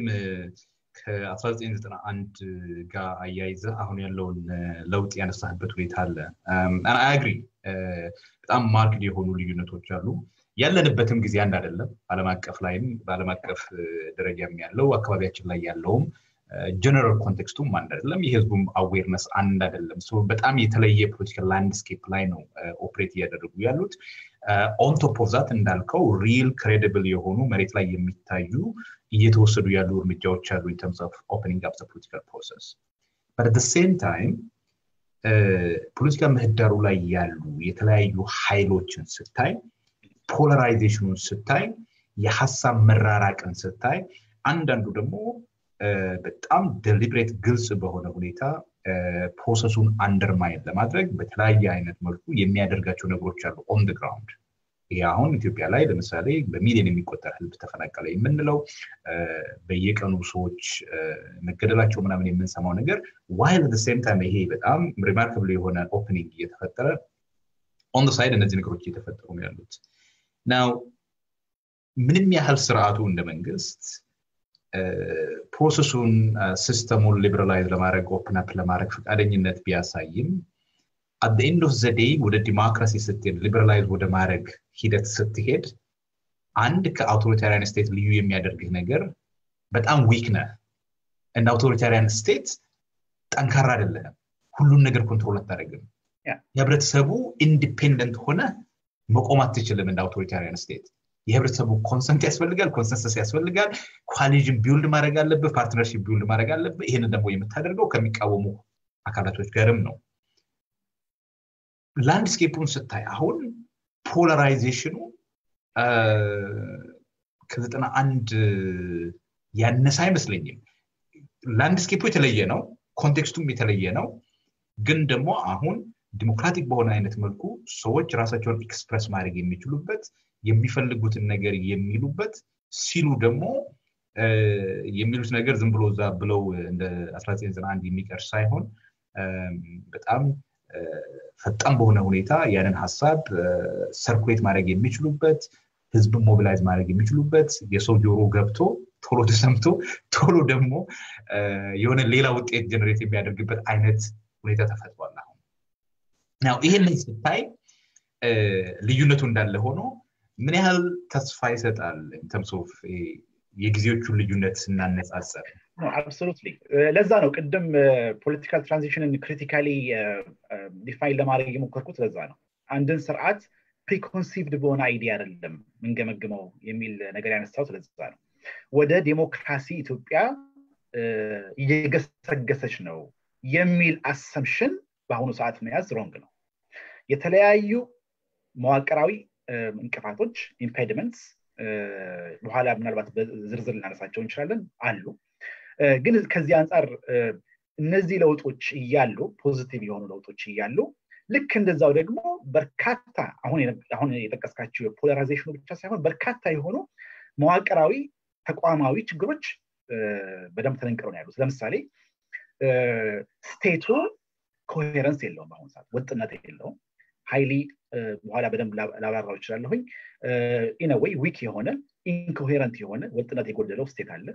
ከ1991 ጋር አያይዘ አሁን ያለውን ለውጥ ያነሳህበት ሁኔታ አለ። አግሪ በጣም ማርክድ የሆኑ ልዩነቶች አሉ። ያለንበትም ጊዜ አንድ አይደለም። ዓለም አቀፍ ላይም በዓለም አቀፍ ደረጃም ያለው አካባቢያችን ላይ ያለውም ጀነራል ኮንቴክስቱም አንድ አይደለም። የህዝቡም አዌርነስ አንድ አይደለም። በጣም የተለየ ፖለቲካል ላንድስኬፕ ላይ ነው ኦፕሬት እያደረጉ ያሉት። ኦንቶፕ ኦፍ ዛት እንዳልከው ሪል ክሬዲብል የሆኑ መሬት ላይ የሚታዩ እየተወሰዱ ያሉ እርምጃዎች አሉ ኢን ተርምስ ኦፍ ኦፕኒንግ አፕ ፖለቲካል ፕሮሰስ በት ሴም ታይም ፖለቲካ ምህዳሩ ላይ ያሉ የተለያዩ ኃይሎችን ስታይ ፖላራይዜሽኑን ስታይ የሀሳብ መራራቅን ስታይ አንዳንዱ ደግሞ በጣም ደሊብሬት ግልጽ በሆነ ሁኔታ ፕሮሰሱን አንደርማይን ለማድረግ በተለያየ አይነት መልኩ የሚያደርጋቸው ነገሮች አሉ ኦን ግራውንድ። ይሄ አሁን ኢትዮጵያ ላይ ለምሳሌ በሚሊዮን የሚቆጠር ህዝብ ተፈናቀለ የምንለው በየቀኑ ሰዎች መገደላቸው ምናምን የምንሰማው ነገር ዋይል ሴም ታይም ይሄ በጣም ሪማርካብል የሆነ ኦፕኒንግ እየተፈጠረ ኦን ሳይድ እነዚህ ነገሮች እየተፈጠሩ ነው ያሉት። ናው ምንም ያህል ስርዓቱ እንደ መንግስት ፕሮሰሱን ሲስተሙን ሊበራላይዝ ለማድረግ ኦፕን አፕ ለማድረግ ፈቃደኝነት ቢያሳይም አት ኤንድ ኦፍ ዘዴይ ወደ ዲሞክራሲ ስትሄድ ሊበራላይዝ ወደ ማድረግ ሂደት ስትሄድ አንድ ከአውቶሪታሪያን ስቴት ልዩ የሚያደርግህ ነገር በጣም ዊክ ነህ። እንደ አውቶሪታሪያን ስቴት ጠንካራ አይደለህም። ሁሉን ነገር ኮንትሮል አታደርግም። የህብረተሰቡ ኢንዲፔንደንት ሆነ መቆም አትችልም። እንደ አውቶሪታሪያን ስቴት የህብረተሰቡ ኮንሰንት ያስፈልጋል፣ ኮንሰንሰስ ያስፈልጋል። ኮሊዥን ቢውልድ ማድረግ አለብህ፣ ፓርትነርሽፕ ቢውልድ ማድረግ አለብህ። ይህንን ደግሞ የምታደርገው ከሚቃወሙ አካላቶች ጋርም ነው። ላንድስኬፑን ስታይ አሁን ፖላራይዜሽኑ ከዘጠና አንድ ያነሰ አይመስለኝም። ላንድስኬፑ የተለየ ነው፣ ኮንቴክስቱም የተለየ ነው። ግን ደግሞ አሁን ዲሞክራቲክ በሆነ አይነት መልኩ ሰዎች ራሳቸውን ኤክስፕረስ ማድረግ የሚችሉበት የሚፈልጉትን ነገር የሚሉበት ሲሉ ደግሞ የሚሉት ነገር ዝም ብሎ እዛ ብለው እንደ 1991 የሚቀር ሳይሆን በጣም ፈጣን በሆነ ሁኔታ ያንን ሀሳብ ሰርኩሌት ማድረግ የሚችሉበት ህዝብን ሞቢላይዝ ማድረግ የሚችሉበት የሰው ጆሮ ገብቶ ቶሎ ተሰምቶ ቶሎ ደግሞ የሆነ ሌላ ውጤት ጀነሬት የሚያደርግበት አይነት ሁኔታ ተፈጥሯል። አሁን ያው ይህንን ስታይ ልዩነቱ እንዳለ ሆኖ ምን ያህል ተስፋ ይሰጣል ተምስ ኦፍ የጊዜዎቹን ልዩነት ስናነጻጸር? አብሶሉትሊ ለዛ ነው ቅድም ፖለቲካል ትራንዚሽንን ክሪቲካሊ ዲፋይን ለማድረግ የሞከርኩት ለዛ ነው። አንድን ስርዓት ፕሪኮንሲቭድ በሆነ አይዲያ አይደለም ምንገመግመው የሚል ነገር ያነሳሁት ለዛ ነው። ወደ ዴሞክራሲ ኢትዮጵያ እየገሰገሰች ነው የሚል አሰምሽን በአሁኑ ሰዓት መያዝ ሮንግ ነው። የተለያዩ መዋቅራዊ እንቅፋቶች ኢምፔድመንትስ በኋላ ምናልባት በዝርዝር ልናነሳቸው እንችላለን አሉ። ግን ከዚህ አንጻር እነዚህ ለውጦች እያሉ ፖዚቲቭ የሆኑ ለውጦች እያሉ ልክ እንደዛው ደግሞ በርካታ አሁን የጠቀስካቸው የፖላራይዜሽኑ ብቻ ሳይሆን በርካታ የሆኑ መዋቅራዊ ተቋማዊ ችግሮች በደንብ ተነንቅረው ነው ያሉት። ለምሳሌ ስቴቱ ኮሄረንስ የለውም፣ በአሁኑ ሰዓት ወጥነት የለውም። ሃይሊ በኋላ በደንብ ላብራራው ይችላለሁኝ ኢነወይ ዊክ የሆነ ኢንኮሄረንት የሆነ ወጥነት የጎደለው ስቴት አለ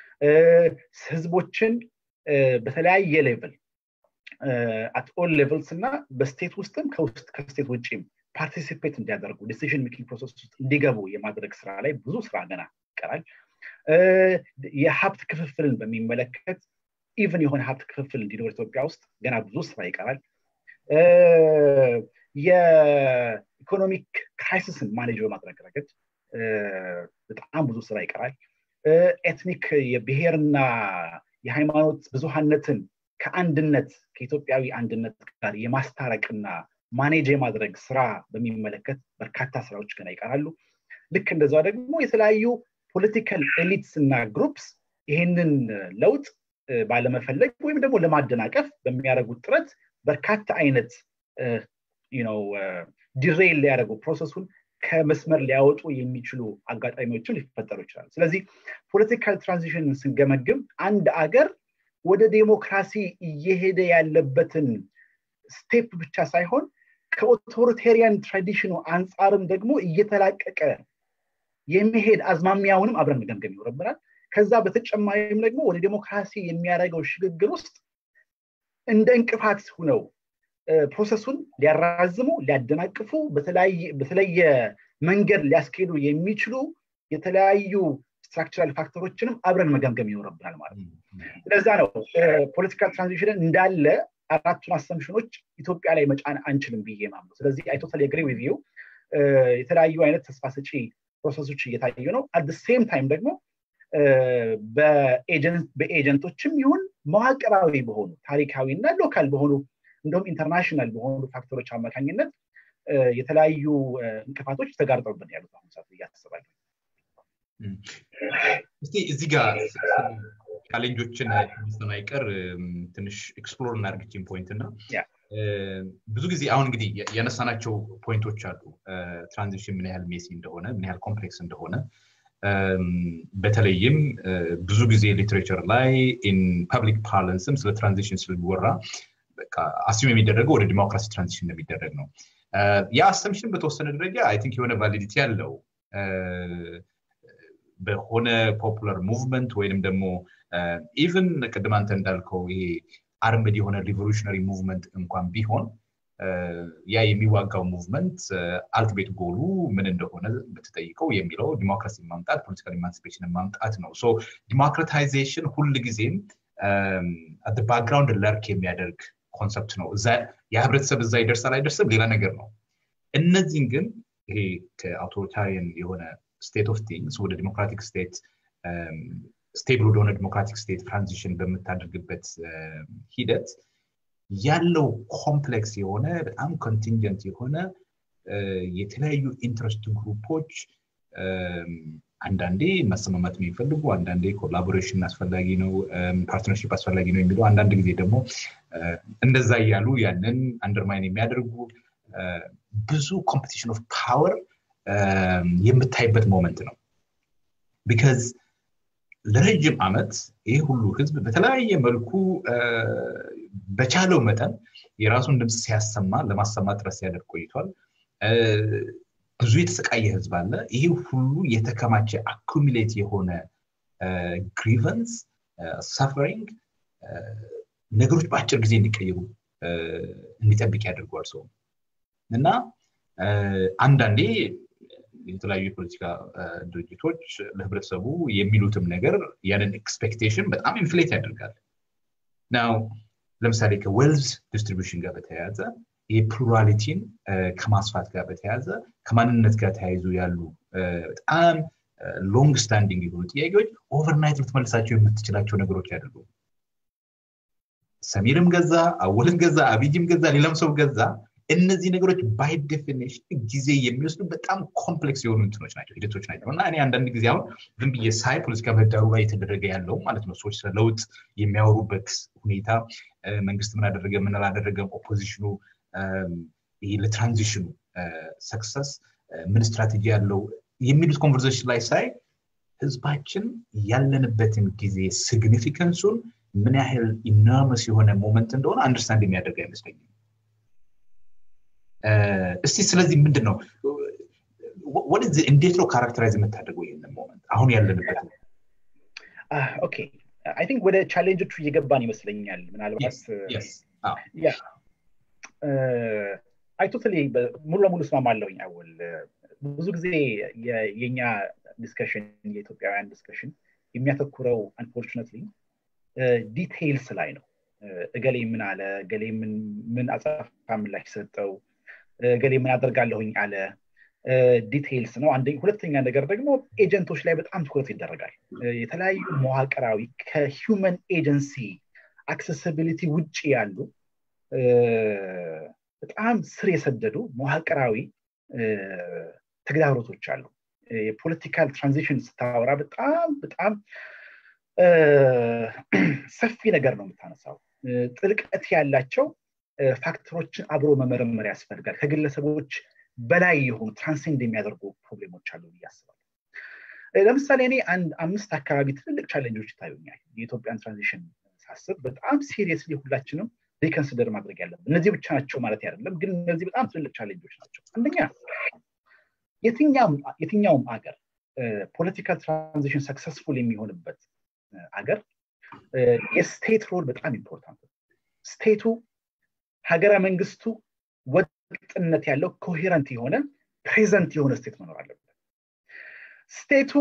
ህዝቦችን በተለያየ ሌቭል አት ኦል ሌቭልስ እና በስቴት ውስጥም ከስቴት ውጭም ፓርቲሲፔት እንዲያደርጉ ዲሲዥን ሜኪንግ ፕሮሰስ ውስጥ እንዲገቡ የማድረግ ስራ ላይ ብዙ ስራ ገና ይቀራል የሀብት ክፍፍልን በሚመለከት ኢቨን የሆነ ሀብት ክፍፍል እንዲኖር ኢትዮጵያ ውስጥ ገና ብዙ ስራ ይቀራል የኢኮኖሚክ ክራይሲስን ማኔጅ በማድረግ ረገድ በጣም ብዙ ስራ ይቀራል ኤትኒክ የብሔርና የሃይማኖት ብዙሃነትን ከአንድነት ከኢትዮጵያዊ አንድነት ጋር የማስታረቅና ማኔጅ የማድረግ ስራ በሚመለከት በርካታ ስራዎች ገና ይቀራሉ ልክ እንደዛ ደግሞ የተለያዩ ፖለቲካል ኤሊትስ እና ግሩፕስ ይህንን ለውጥ ባለመፈለግ ወይም ደግሞ ለማደናቀፍ በሚያደርጉት ጥረት በርካታ አይነት ዲሬል ሊያደርጉ ፕሮሰሱን ከመስመር ሊያወጡ የሚችሉ አጋጣሚዎችን ሊፈጠሩ ይችላሉ ስለዚህ ፖለቲካል ትራንዚሽንን ስንገመግም አንድ አገር ወደ ዴሞክራሲ እየሄደ ያለበትን ስቴፕ ብቻ ሳይሆን ከኦቶሪቴሪያን ትራዲሽኑ አንጻርም ደግሞ እየተላቀቀ የመሄድ አዝማሚያውንም አብረን መገምገም ይኖርብናል ከዛ በተጨማሪም ደግሞ ወደ ዴሞክራሲ የሚያደርገው ሽግግር ውስጥ እንደ እንቅፋት ሁነው ፕሮሰሱን ሊያራዝሙ ሊያደናቅፉ በተለየ መንገድ ሊያስኬዱ የሚችሉ የተለያዩ ስትራክቸራል ፋክተሮችንም አብረን መገምገም ይኖርብናል ማለት ነው ስለዛ ነው ፖለቲካል ትራንዚሽንን እንዳለ አራቱን አሰምሽኖች ኢትዮጵያ ላይ መጫን አንችልም ብዬ ማምነው ስለዚህ አይ ቶታሊ አግሪ ዊዝ ዩ የተለያዩ አይነት ተስፋ ሰጪ ፕሮሰሶች እየታዩ ነው አት ሴም ታይም ደግሞ በኤጀንቶችም ይሁን መዋቅራዊ በሆኑ ታሪካዊ እና ሎካል በሆኑ እንደውም ኢንተርናሽናል በሆኑ ፋክተሮች አማካኝነት የተለያዩ እንቅፋቶች ተጋርጠውብን ያሉት አሁን ሰዓት እያስባለሁ እስቲ እዚህ ጋር ቻሌንጆችን ሚስተን አይቀር ትንሽ ኤክስፕሎር እናርግችን ፖይንት እና ብዙ ጊዜ አሁን እንግዲህ ያነሳናቸው ፖይንቶች አሉ ትራንዚሽን ምን ያህል ሜሲ እንደሆነ ምን ያህል ኮምፕሌክስ እንደሆነ በተለይም ብዙ ጊዜ ሊትሬቸር ላይ ኢን ፐብሊክ ፓርለንስም ስለ ትራንዚሽን ስለሚወራ አስዩም የሚደረገው ወደ ዲሞክራሲ ትራንዚሽን እንደሚደረግ ነው ያ አሰምሽን በተወሰነ ደረጃ አይ ቲንክ የሆነ ቫሊዲቲ ያለው በሆነ ፖፑላር ሙቭመንት ወይንም ደግሞ ኢቨን ቅድም አንተ እንዳልከው ይሄ አርምድ የሆነ ሪቮሉሽነሪ ሙቭመንት እንኳን ቢሆን ያ የሚዋጋው ሙቭመንት አልቲሜት ጎሉ ምን እንደሆነ ብትጠይቀው የሚለው ዲሞክራሲ ማምጣት ፖለቲካል ኢማንሲፔሽን ማምጣት ነው ሶ ዲሞክራታይዜሽን ሁል ጊዜም ባክግራውንድ ለርክ የሚያደርግ ኮንሰፕት ነው የህብረተሰብ እዛ ይደርሳል አይደርስም ሌላ ነገር ነው እነዚህን ግን ይሄ ከአውቶሪታሪያን የሆነ ስቴት ኦፍ ቲንግስ ወደ ዲሞክራቲክ ስቴት ስቴብል ወደሆነ ዲሞክራቲክ ስቴት ትራንዚሽን በምታደርግበት ሂደት ያለው ኮምፕሌክስ የሆነ በጣም ኮንቲንጀንት የሆነ የተለያዩ ኢንትረስት ግሩፖች አንዳንዴ መሰማማት የሚፈልጉ አንዳንዴ ኮላቦሬሽን አስፈላጊ ነው ፓርትነርሽፕ አስፈላጊ ነው የሚለው አንዳንድ ጊዜ ደግሞ እንደዛ እያሉ ያንን አንደርማይን የሚያደርጉ ብዙ ኮምፒቲሽን ኦፍ ፓወር የምታይበት ሞመንት ነው ቢካዝ ለረጅም ዓመት ይህ ሁሉ ህዝብ በተለያየ መልኩ በቻለው መጠን የራሱን ድምፅ ሲያሰማ ለማሰማት ጥረት ሲያደርግ ቆይቷል ብዙ የተሰቃየ ህዝብ አለ ይሄ ሁሉ የተከማቸ አኩሚሌት የሆነ ግሪቨንስ ሰፈሪንግ ነገሮች በአጭር ጊዜ እንዲቀየሩ እንዲጠብቅ ያደርገዋል ሰው እና አንዳንዴ የተለያዩ የፖለቲካ ድርጅቶች ለህብረተሰቡ የሚሉትም ነገር ያንን ኤክስፔክቴሽን በጣም ኢንፍሌት ያደርጋል ናው ለምሳሌ ከዌልዝ ዲስትሪቢሽን ጋር በተያያዘ የፕሉራሊቲን ከማስፋት ጋር በተያያዘ ከማንነት ጋር ተያይዞ ያሉ በጣም ሎንግ ስታንዲንግ የሆኑ ጥያቄዎች ኦቨርናይት ልትመልሳቸው የምትችላቸው ነገሮች ያደርጉ ሰሚርም ገዛ አወልም ገዛ አብይም ገዛ ሌላም ሰው ገዛ እነዚህ ነገሮች ባይ ዴፊኒሽን ጊዜ የሚወስዱ በጣም ኮምፕሌክስ የሆኑ እንትኖች ናቸው ሂደቶች ናቸው እና እኔ አንዳንድ ጊዜ አሁን ዝም ብዬ ሳይ ፖለቲካ ምህዳሩ ላይ የተደረገ ያለው ማለት ነው ሰዎች ስለ ለውጥ የሚያወሩበት ሁኔታ መንግስት ምን አደረገ ምን አላደረገም ኦፖዚሽኑ ይህ ለትራንዚሽኑ ሰክሰስ ምን ስትራቴጂ ያለው የሚሉት ኮንቨርሴሽን ላይ ሳይ ህዝባችን ያለንበትን ጊዜ ሲግኒፊካንሱን ምን ያህል ኢነርመስ የሆነ ሞመንት እንደሆነ አንደርስታንድ የሚያደርግ አይመስለኝም እስቲ ስለዚህ ምንድን ነው ወደዚህ እንዴት ነው ካራክተራይዝ የምታደርገው ይህንን ሞመንት አሁን ያለንበት ኦኬ አይ ቲንክ ወደ ቻሌንጆቹ እየገባን ይመስለኛል ምናልባት አይ ቶታሊ ሙሉ ለሙሉ እስማማለሁኝ አወል ብዙ ጊዜ የኛ ዲስከሽን የኢትዮጵያውያን ዲስከሽን የሚያተኩረው አንፎርቹነትሊ ዲቴይልስ ላይ ነው እገሌ ምን አለ እገሌ ምን አጸፋ ምላሽ ሰጠው እገሌ ምን አደርጋለሁኝ አለ ዲቴይልስ ነው አንደ ሁለተኛ ነገር ደግሞ ኤጀንቶች ላይ በጣም ትኩረት ይደረጋል የተለያዩ መዋቅራዊ ከሂውመን ኤጀንሲ አክሰሲቢሊቲ ውጭ ያሉ በጣም ስር የሰደዱ መዋቅራዊ ተግዳሮቶች አሉ የፖለቲካል ትራንዚሽን ስታወራ በጣም በጣም ሰፊ ነገር ነው የምታነሳው ጥልቀት ያላቸው ፋክተሮችን አብሮ መመረመር ያስፈልጋል ከግለሰቦች በላይ የሆኑ ትራንሴንድ የሚያደርጉ ፕሮብሌሞች አሉ ብዬ አስባለሁ ለምሳሌ እኔ አንድ አምስት አካባቢ ትልልቅ ቻሌንጆች ይታዩኛል የኢትዮጵያን ትራንዚሽን ሳስብ በጣም ሲሪየስሊ ሁላችንም ሪከንሲደር ማድረግ ያለብን እነዚህ ብቻ ናቸው ማለት አይደለም ግን እነዚህ በጣም ትልልቅ ቻሌንጆች ናቸው አንደኛ የትኛውም አገር ፖለቲካል ትራንዚሽን ሰክሰስፉል የሚሆንበት አገር የስቴት ሮል በጣም ኢምፖርታንት ነው ስቴቱ ሀገረ መንግስቱ ወጥነት ያለው ኮሄረንት የሆነ ፕሬዘንት የሆነ ስቴት መኖር አለበት ስቴቱ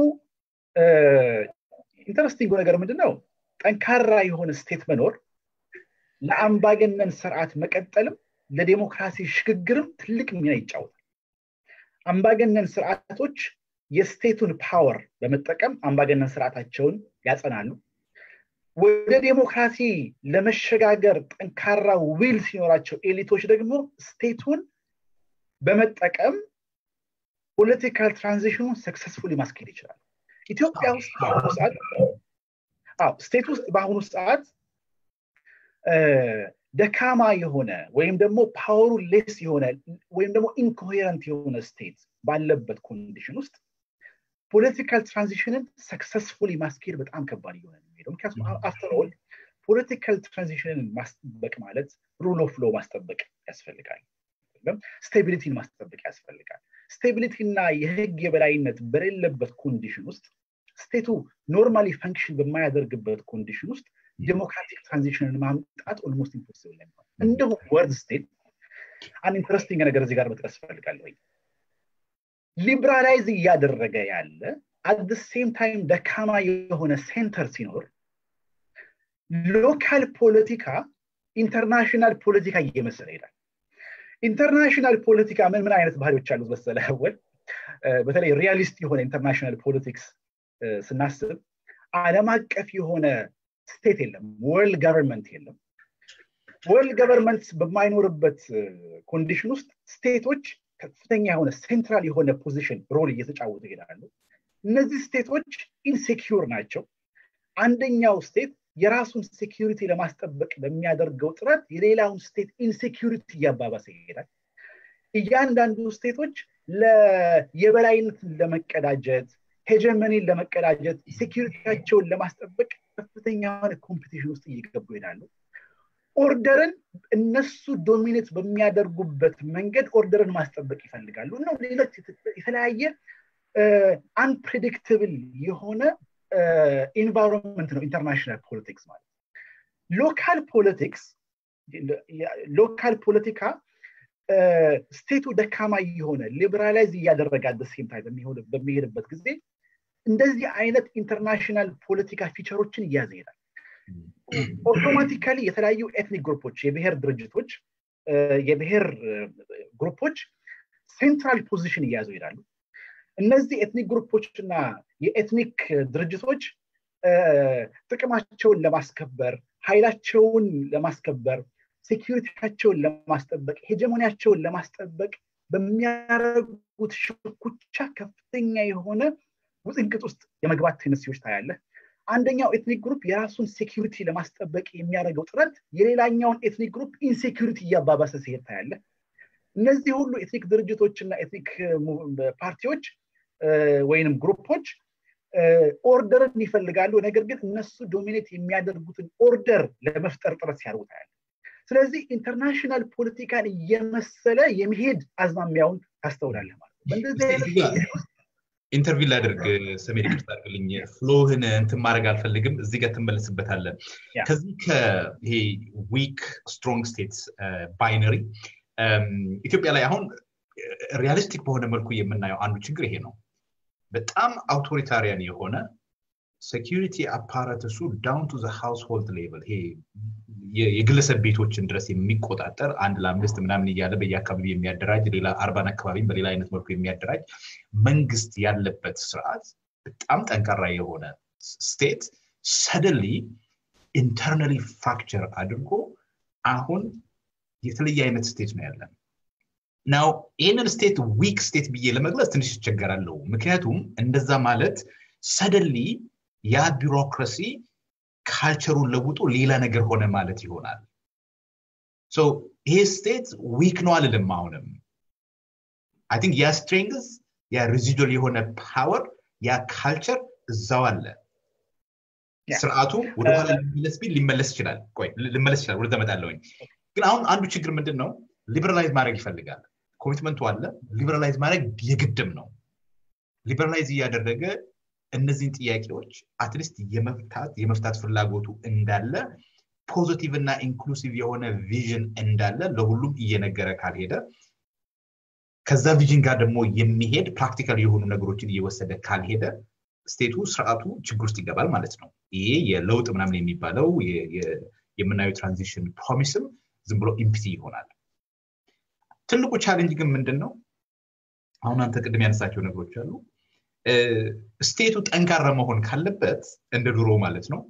ኢንተረስቲንግ ነገር ምንድን ነው ጠንካራ የሆነ ስቴት መኖር ለአምባገነን ስርዓት መቀጠልም ለዴሞክራሲ ሽግግርም ትልቅ ሚና ይጫወታል አምባገነን ስርዓቶች የስቴቱን ፓወር በመጠቀም አምባገነን ስርዓታቸውን ያጸናሉ ወደ ዴሞክራሲ ለመሸጋገር ጠንካራ ዊል ሲኖራቸው ኤሊቶች ደግሞ ስቴቱን በመጠቀም ፖለቲካል ትራንዚሽኑን ሰክሰስፉሊ ማስኬድ ይችላል ኢትዮጵያ ውስጥ በአሁኑ ሰዓት ስቴት ውስጥ በአሁኑ ሰዓት ደካማ የሆነ ወይም ደግሞ ፓወሩ ሌስ የሆነ ወይም ደግሞ ኢንኮሄረንት የሆነ ስቴት ባለበት ኮንዲሽን ውስጥ ፖለቲካል ትራንዚሽንን ሰክሰስፉሊ ማስኬድ በጣም ከባድ እየሆነ ነው ሄደው ምክንያቱም አፍተር ኦል ፖለቲካል ትራንዚሽንን ማስጠበቅ ማለት ሩል ኦፍ ሎ ማስጠበቅ ያስፈልጋል ስቴቢሊቲን ማስጠበቅ ያስፈልጋል ስቴቢሊቲ እና የህግ የበላይነት በሌለበት ኮንዲሽን ውስጥ ስቴቱ ኖርማሊ ፈንክሽን በማያደርግበት ኮንዲሽን ውስጥ ዴሞክራቲክ ትራንዚሽንን ማምጣት ኦልሞስት ኢምፖሲብል ላይ እንዲሁም ወርድ ስቴት አንድ ኢንትረስቲንግ ነገር እዚህ ጋር መጥቀስ እፈልጋለሁ ሊብራላይዝ እያደረገ ያለ አት ሴም ታይም ደካማ የሆነ ሴንተር ሲኖር ሎካል ፖለቲካ ኢንተርናሽናል ፖለቲካ እየመሰለ ይሄዳል ኢንተርናሽናል ፖለቲካ ምን ምን አይነት ባህሪዎች አሉት መሰለ ወል በተለይ ሪያሊስት የሆነ ኢንተርናሽናል ፖለቲክስ ስናስብ አለም አቀፍ የሆነ ስቴት የለም ወርልድ ገቨርንመንት የለም ወርልድ ገቨርንመንት በማይኖርበት ኮንዲሽን ውስጥ ስቴቶች ከፍተኛ የሆነ ሴንትራል የሆነ ፖዚሽን ሮል እየተጫወቱ ይሄዳሉ እነዚህ ስቴቶች ኢንሴኪዩር ናቸው አንደኛው ስቴት የራሱን ሴኪሪቲ ለማስጠበቅ በሚያደርገው ጥረት የሌላውን ስቴት ኢንሴኪሪቲ እያባባሰ ይሄዳል እያንዳንዱ ስቴቶች የበላይነትን ለመቀዳጀት ሄጀመኒን ለመቀዳጀት ሴኪሪቲያቸውን ለማስጠበቅ ከፍተኛ የሆነ ኮምፒቲሽን ውስጥ እየገቡ ይሄዳሉ ኦርደርን እነሱ ዶሚኔት በሚያደርጉበት መንገድ ኦርደርን ማስጠበቅ ይፈልጋሉ እና ሌሎች የተለያየ አንፕሬዲክትብል የሆነ ኢንቫይሮንመንት ነው ኢንተርናሽናል ፖለቲክስ ማለት ሎካል ፖለቲክስ ሎካል ፖለቲካ ስቴቱ ደካማ የሆነ ሊበራላይዝ እያደረገ ሴም ታይም በሚሄድበት ጊዜ እንደዚህ አይነት ኢንተርናሽናል ፖለቲካ ፊቸሮችን እያዘ ይሄዳል ኦቶማቲካሊ የተለያዩ ኤትኒክ ግሩፖች የብሔር ድርጅቶች የብሔር ግሩፖች ሴንትራል ፖዚሽን እያያዙ ይሄዳሉ እነዚህ ኤትኒክ ግሩፖች እና የኤትኒክ ድርጅቶች ጥቅማቸውን ለማስከበር ኃይላቸውን ለማስከበር ሴኪሪቲያቸውን ለማስጠበቅ ሄጀሞኒያቸውን ለማስጠበቅ በሚያደርጉት ሽኩቻ ከፍተኛ የሆነ ውጥንቅጥ ውስጥ የመግባት ቴነሲዎች ታያለ አንደኛው ኤትኒክ ግሩፕ የራሱን ሴኪሪቲ ለማስጠበቅ የሚያደርገው ጥረት የሌላኛውን ኤትኒክ ግሩፕ ኢንሴኪሪቲ እያባባሰ ሲሄድ ታያለ እነዚህ ሁሉ ኤትኒክ ድርጅቶች እና ኤትኒክ ፓርቲዎች ወይንም ግሩፖች ኦርደርን ይፈልጋሉ ነገር ግን እነሱ ዶሚኔት የሚያደርጉትን ኦርደር ለመፍጠር ጥረት ሲያደርጉ ታያለ ስለዚህ ኢንተርናሽናል ፖለቲካን እየመሰለ የመሄድ አዝማሚያውን ታስተውላለህ ማለት ነው በእንደዚህ ኢንተርቪው ላደርግ ሰሜን ይቅርታ አድርግልኝ ፍሎህን እንትን ማድረግ አልፈልግም እዚህ ጋር ትመለስበታለን ከዚህ ከይሄ ዊክ ስትሮንግ ስቴትስ ባይነሪ ኢትዮጵያ ላይ አሁን ሪያሊስቲክ በሆነ መልኩ የምናየው አንዱ ችግር ይሄ ነው በጣም አውቶሪታሪያን የሆነ ሴኪሪቲ አፓራተሱ ዳውን ቱ ሃውስሆልድ ሌቨል ይሄ የግለሰብ ቤቶችን ድረስ የሚቆጣጠር አንድ ለአምስት ምናምን እያለ በየአካባቢ የሚያደራጅ ሌላ አርባን አካባቢም በሌላ አይነት መልኩ የሚያደራጅ መንግስት ያለበት ስርዓት በጣም ጠንካራ የሆነ ስቴት ሰደንሊ ኢንተርናሊ ፍራክቸር አድርጎ አሁን የተለየ አይነት ስቴት ነው ያለን ናው ይህንን ስቴት ዊክ ስቴት ብዬ ለመግለጽ ትንሽ ይቸገራለሁ ምክንያቱም እንደዛ ማለት ሰደንሊ ያ ቢሮክራሲ ካልቸሩን ለውጦ ሌላ ነገር ሆነ ማለት ይሆናል ይሄ ስቴት ዊክ ነው አልልም አሁንም አይ ቲንክ ያ ስትሬንግዝ ያ ሬዚዶል የሆነ ፓወር ያ ካልቸር እዛው አለ ስርዓቱ ወደኋላ ሊመለስ ቢል ሊመለስ ይችላል ቆይ ልመለስ ይችላል ወደ ተመጣለውኝ ግን አሁን አንዱ ችግር ምንድን ነው ሊበራላይዝ ማድረግ ይፈልጋል ኮሚትመንቱ አለ ሊበራላይዝ ማድረግ የግድም ነው ሊበራላይዝ እያደረገ እነዚህን ጥያቄዎች አትሊስት የመፍታት የመፍታት ፍላጎቱ እንዳለ ፖዚቲቭ እና ኢንክሉሲቭ የሆነ ቪዥን እንዳለ ለሁሉም እየነገረ ካልሄደ ከዛ ቪዥን ጋር ደግሞ የሚሄድ ፕራክቲካል የሆኑ ነገሮችን እየወሰደ ካልሄደ ስቴቱ ስርዓቱ ችግር ውስጥ ይገባል ማለት ነው ይሄ የለውጥ ምናምን የሚባለው የምናየው ትራንዚሽን ፕሮሚስም ዝም ብሎ ኢምፕቲ ይሆናል ትልቁ ቻሌንጅ ግን ምንድን ነው አሁን አንተ ቅድም ያነሳቸው ነገሮች አሉ ስቴቱ ጠንካራ መሆን ካለበት እንደ ድሮ ማለት ነው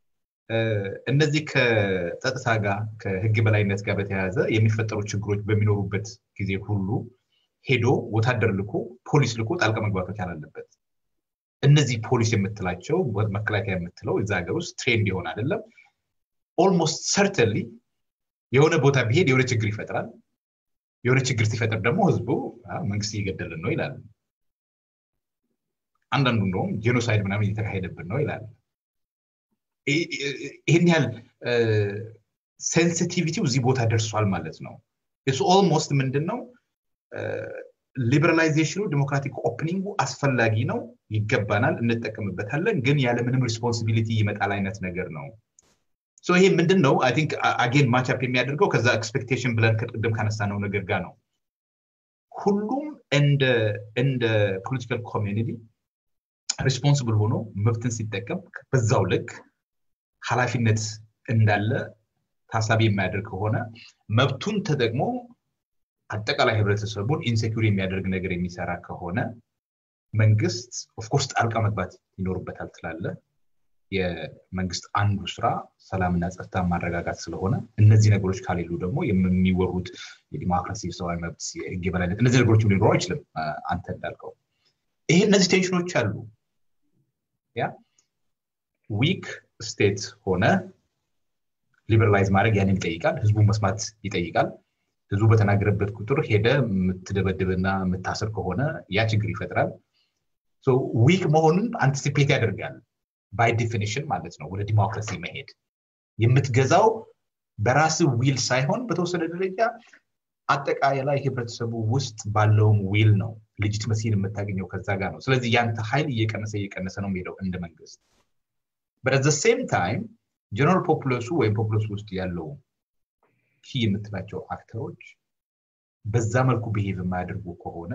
እነዚህ ከጸጥታ ጋር ከህግ በላይነት ጋር በተያያዘ የሚፈጠሩ ችግሮች በሚኖሩበት ጊዜ ሁሉ ሄዶ ወታደር ልኮ ፖሊስ ልኮ ጣልቃ መግባት መቻል አለበት እነዚህ ፖሊስ የምትላቸው መከላከያ የምትለው እዛ ሀገር ውስጥ ትሬንድ ይሆን አይደለም ኦልሞስት ሰርተንሊ የሆነ ቦታ ቢሄድ የሆነ ችግር ይፈጥራል የሆነ ችግር ሲፈጥር ደግሞ ህዝቡ መንግስት እየገደልን ነው ይላል አንዳንዱ እንደውም ጄኖሳይድ ምናምን እየተካሄደብን ነው ይላል ይህን ያህል ሴንሲቲቪቲው እዚህ ቦታ ደርሷል ማለት ነው እሱ ኦልሞስት ምንድን ነው ሊበራላይዜሽኑ ዲሞክራቲክ ኦፕኒንጉ አስፈላጊ ነው ይገባናል እንጠቀምበታለን ግን ያለምንም ሪስፖንሲቢሊቲ ይመጣል አይነት ነገር ነው ይሄ ምንድን ነው አይ ቲንክ አጌን ማቻፕ የሚያደርገው ከዛ ኤክስፔክቴሽን ብለን ቅድም ካነሳነው ነገር ጋር ነው ሁሉም እንደ ፖለቲካል ኮሚኒቲ ሪስፖንስብል ሆኖ መብትን ሲጠቀም በዛው ልክ ኃላፊነት እንዳለ ታሳቢ የሚያደርግ ከሆነ መብቱን ተጠቅሞ አጠቃላይ ህብረተሰቡን ኢንሴኪር የሚያደርግ ነገር የሚሰራ ከሆነ መንግስት ኦፍኮርስ ጣልቃ መግባት ይኖርበታል ትላለ የመንግስት አንዱ ስራ ሰላምና ጸጥታ ማረጋጋት ስለሆነ እነዚህ ነገሮች ካሌሉ ደግሞ የሚወሩት የዲሞክራሲ ሰብአዊ መብት የህግ የበላይነት እነዚህ ነገሮች ሊኖሩ አይችልም አንተ እንዳልከው ይሄ እነዚህ ቴንሽኖች አሉ ያ ዊክ ስቴት ሆነ ሊበራላይዝ ማድረግ ያንን ይጠይቃል ህዝቡ መስማት ይጠይቃል ህዝቡ በተናገረበት ቁጥር ሄደ የምትደበድብና የምታስር ከሆነ ያ ችግር ይፈጥራል ዊክ መሆኑን አንቲሲፔት ያደርጋል ባይ ዲፊኒሽን ማለት ነው ወደ ዲሞክራሲ መሄድ የምትገዛው በራስ ዊል ሳይሆን በተወሰነ ደረጃ አጠቃላይ ህብረተሰቡ ውስጥ ባለውም ዊል ነው ልጅትመሲን የምታገኘው ከዛ ጋር ነው ስለዚህ ያንተ ኃይል እየቀነሰ እየቀነሰ ነው የሚሄደው እንደ መንግስት በዘ ሴም ታይም ጀነራል ፖፑለሱ ወይም ፖፑለሱ ውስጥ ያለው ኪ የምትላቸው አክተሮች በዛ መልኩ ብሄቭ የማያደርጉ ከሆነ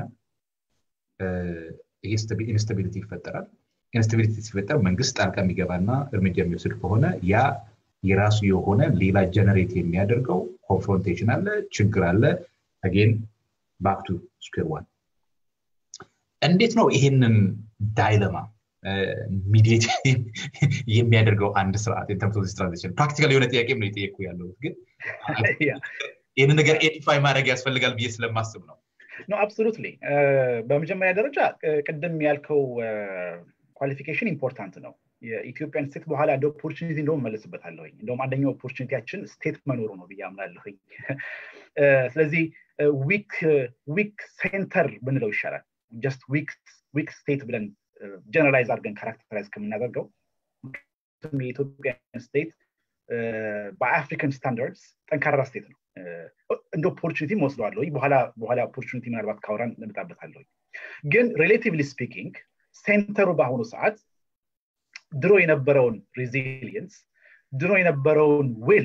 ኢንስታቢሊቲ ይፈጠራል ኢንስታቢሊቲ ሲፈጠር መንግስት ጣልቃ የሚገባና እርምጃ የሚወስድ ከሆነ ያ የራሱ የሆነ ሌላ ጀነሬት የሚያደርገው ኮንፍሮንቴሽን አለ ችግር አለ አጌን ባክቱ ስኩር ዋን እንዴት ነው ይሄንን ዳይለማ ሚዲት የሚያደርገው አንድ ስርዓት ኢንተርምስ ትራንዚሽን ፕራክቲካል የሆነ ጥያቄ ነው የጠየቁ ያለሁት ግን ይህን ነገር ኤዲፋይ ማድረግ ያስፈልጋል ብዬ ስለማስብ ነው ኖ አብሶሉትሊ በመጀመሪያ ደረጃ ቅድም ያልከው ኳሊፊኬሽን ኢምፖርታንት ነው የኢትዮጵያን ስቴት በኋላ እንደ ኦፖርቹኒቲ እንደውም መለስበታለሁኝ እንደውም አንደኛው ኦፖርቹኒቲያችን ስቴት መኖሩ ነው ብዬ አምናለሁኝ ስለዚህ ዊክ ሴንተር ብንለው ይሻላል ጀስት ዊክ ስቴት ብለን ጀነራላይዝ አድርገን ካራክተራይዝ ከምናደርገው የኢትዮጵያን ስቴት በአፍሪካን ስታንዳርድስ ጠንካራ ስቴት ነው እንደ ኦፖርቹኒቲ ወስደዋለሁ በኋላ በኋላ ኦፖርቹኒቲ ምናልባት ካውራን እንመጣበታለሁ ግን ሪሌቲቭሊ ስፒኪንግ ሴንተሩ በአሁኑ ሰዓት ድሮ የነበረውን ሬዚሊየንስ ድሮ የነበረውን ዊል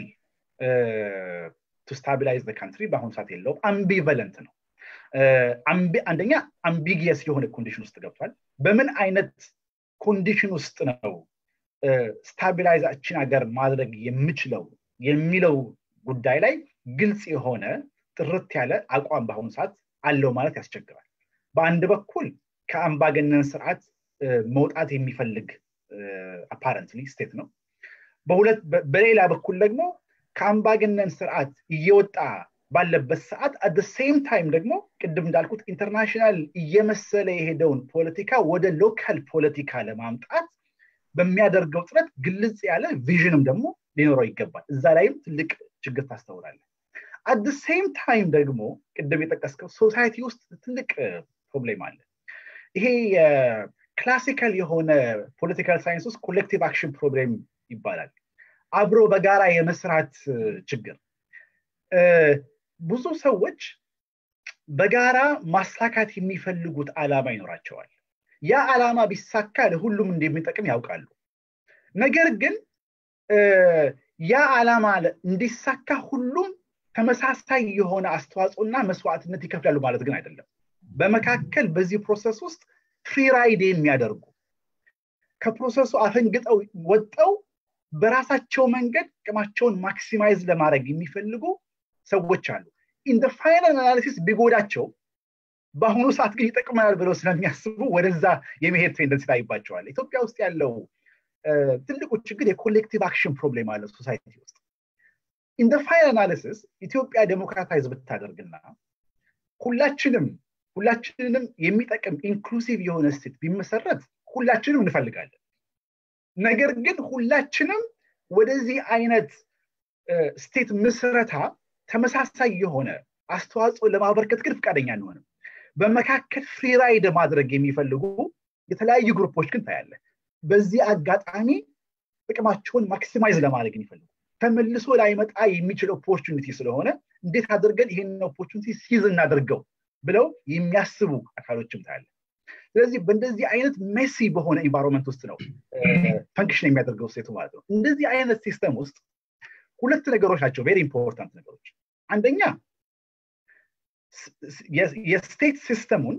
ቱ ስታቢላይዝ ካንትሪ በአሁኑ ሰዓት የለውም አምቢቨለንት ነው አንደኛ አምቢጊየስ የሆነ ኮንዲሽን ውስጥ ገብቷል በምን አይነት ኮንዲሽን ውስጥ ነው ስታቢላይዛችን ሀገር ማድረግ የምችለው የሚለው ጉዳይ ላይ ግልጽ የሆነ ጥርት ያለ አቋም በአሁኑ ሰዓት አለው ማለት ያስቸግራል በአንድ በኩል ከአምባገነን ስርዓት መውጣት የሚፈልግ አፓረንትሊ ስቴት ነው በሌላ በኩል ደግሞ ከአምባገነን ስርዓት እየወጣ ባለበት ሰዓት አደ ሴም ታይም ደግሞ ቅድም እንዳልኩት ኢንተርናሽናል እየመሰለ የሄደውን ፖለቲካ ወደ ሎካል ፖለቲካ ለማምጣት በሚያደርገው ጥረት ግልጽ ያለ ቪዥንም ደግሞ ሊኖረው ይገባል እዛ ላይም ትልቅ ችግር ታስተውላለ አደ ሴም ታይም ደግሞ ቅድም የጠቀስከው ሶሳይቲ ውስጥ ትልቅ ፕሮብሌም አለ ይሄ ክላሲካል የሆነ ፖለቲካል ሳይንስ ውስጥ ኮሌክቲቭ አክሽን ፕሮብሌም ይባላል አብሮ በጋራ የመስራት ችግር ብዙ ሰዎች በጋራ ማሳካት የሚፈልጉት አላማ ይኖራቸዋል ያ አላማ ቢሳካ ለሁሉም እንደሚጠቅም ያውቃሉ ነገር ግን ያ አላማ እንዲሳካ ሁሉም ተመሳሳይ የሆነ አስተዋጽኦና መስዋዕትነት ይከፍላሉ ማለት ግን አይደለም በመካከል በዚህ ፕሮሰስ ውስጥ ፍሪራይድ የሚያደርጉ ከፕሮሰሱ አፈንግጠው ወጠው በራሳቸው መንገድ ቅማቸውን ማክሲማይዝ ለማድረግ የሚፈልጉ ሰዎች አሉ ኢን ፋይናል አናሊሲስ ቢጎዳቸው በአሁኑ ሰዓት ግን ይጠቅመናል ብለው ስለሚያስቡ ወደዛ የመሄድ ቴንደንስ ታይባቸዋል ኢትዮጵያ ውስጥ ያለው ትልቁ ችግር የኮሌክቲቭ አክሽን ፕሮብሌም አለ ሶሳይቲ ውስጥ ኢን ፋይናል አናሊሲስ ኢትዮጵያ ዴሞክራታይዝ ብታደርግና ሁላችንም ሁላችንንም የሚጠቅም ኢንክሉሲቭ የሆነ ስቴት ቢመሰረት ሁላችንም እንፈልጋለን ነገር ግን ሁላችንም ወደዚህ አይነት ስቴት ምስረታ ተመሳሳይ የሆነ አስተዋጽኦ ለማበርከት ግን ፍቃደኛ አንሆንም በመካከል ፍሪራይድ ማድረግ የሚፈልጉ የተለያዩ ግሩፖች ግን ታያለ በዚህ አጋጣሚ ጥቅማቸውን ማክሲማይዝ ለማድረግ የሚፈልጉ ተመልሶ ላይመጣ የሚችል ኦፖርቹኒቲ ስለሆነ እንዴት አድርገን ይህን ኦፖርቹኒቲ ሲዝ እናደርገው ብለው የሚያስቡ አካሎችም ታያለ ስለዚህ በእንደዚህ አይነት ሜሲ በሆነ ኢንቫይሮንመንት ውስጥ ነው ፈንክሽን የሚያደርገው ሴቱ ማለት ነው እንደዚህ አይነት ሲስተም ውስጥ ሁለት ነገሮች ናቸው ቬሪ ኢምፖርታንት ነገሮች አንደኛ የስቴት ሲስተሙን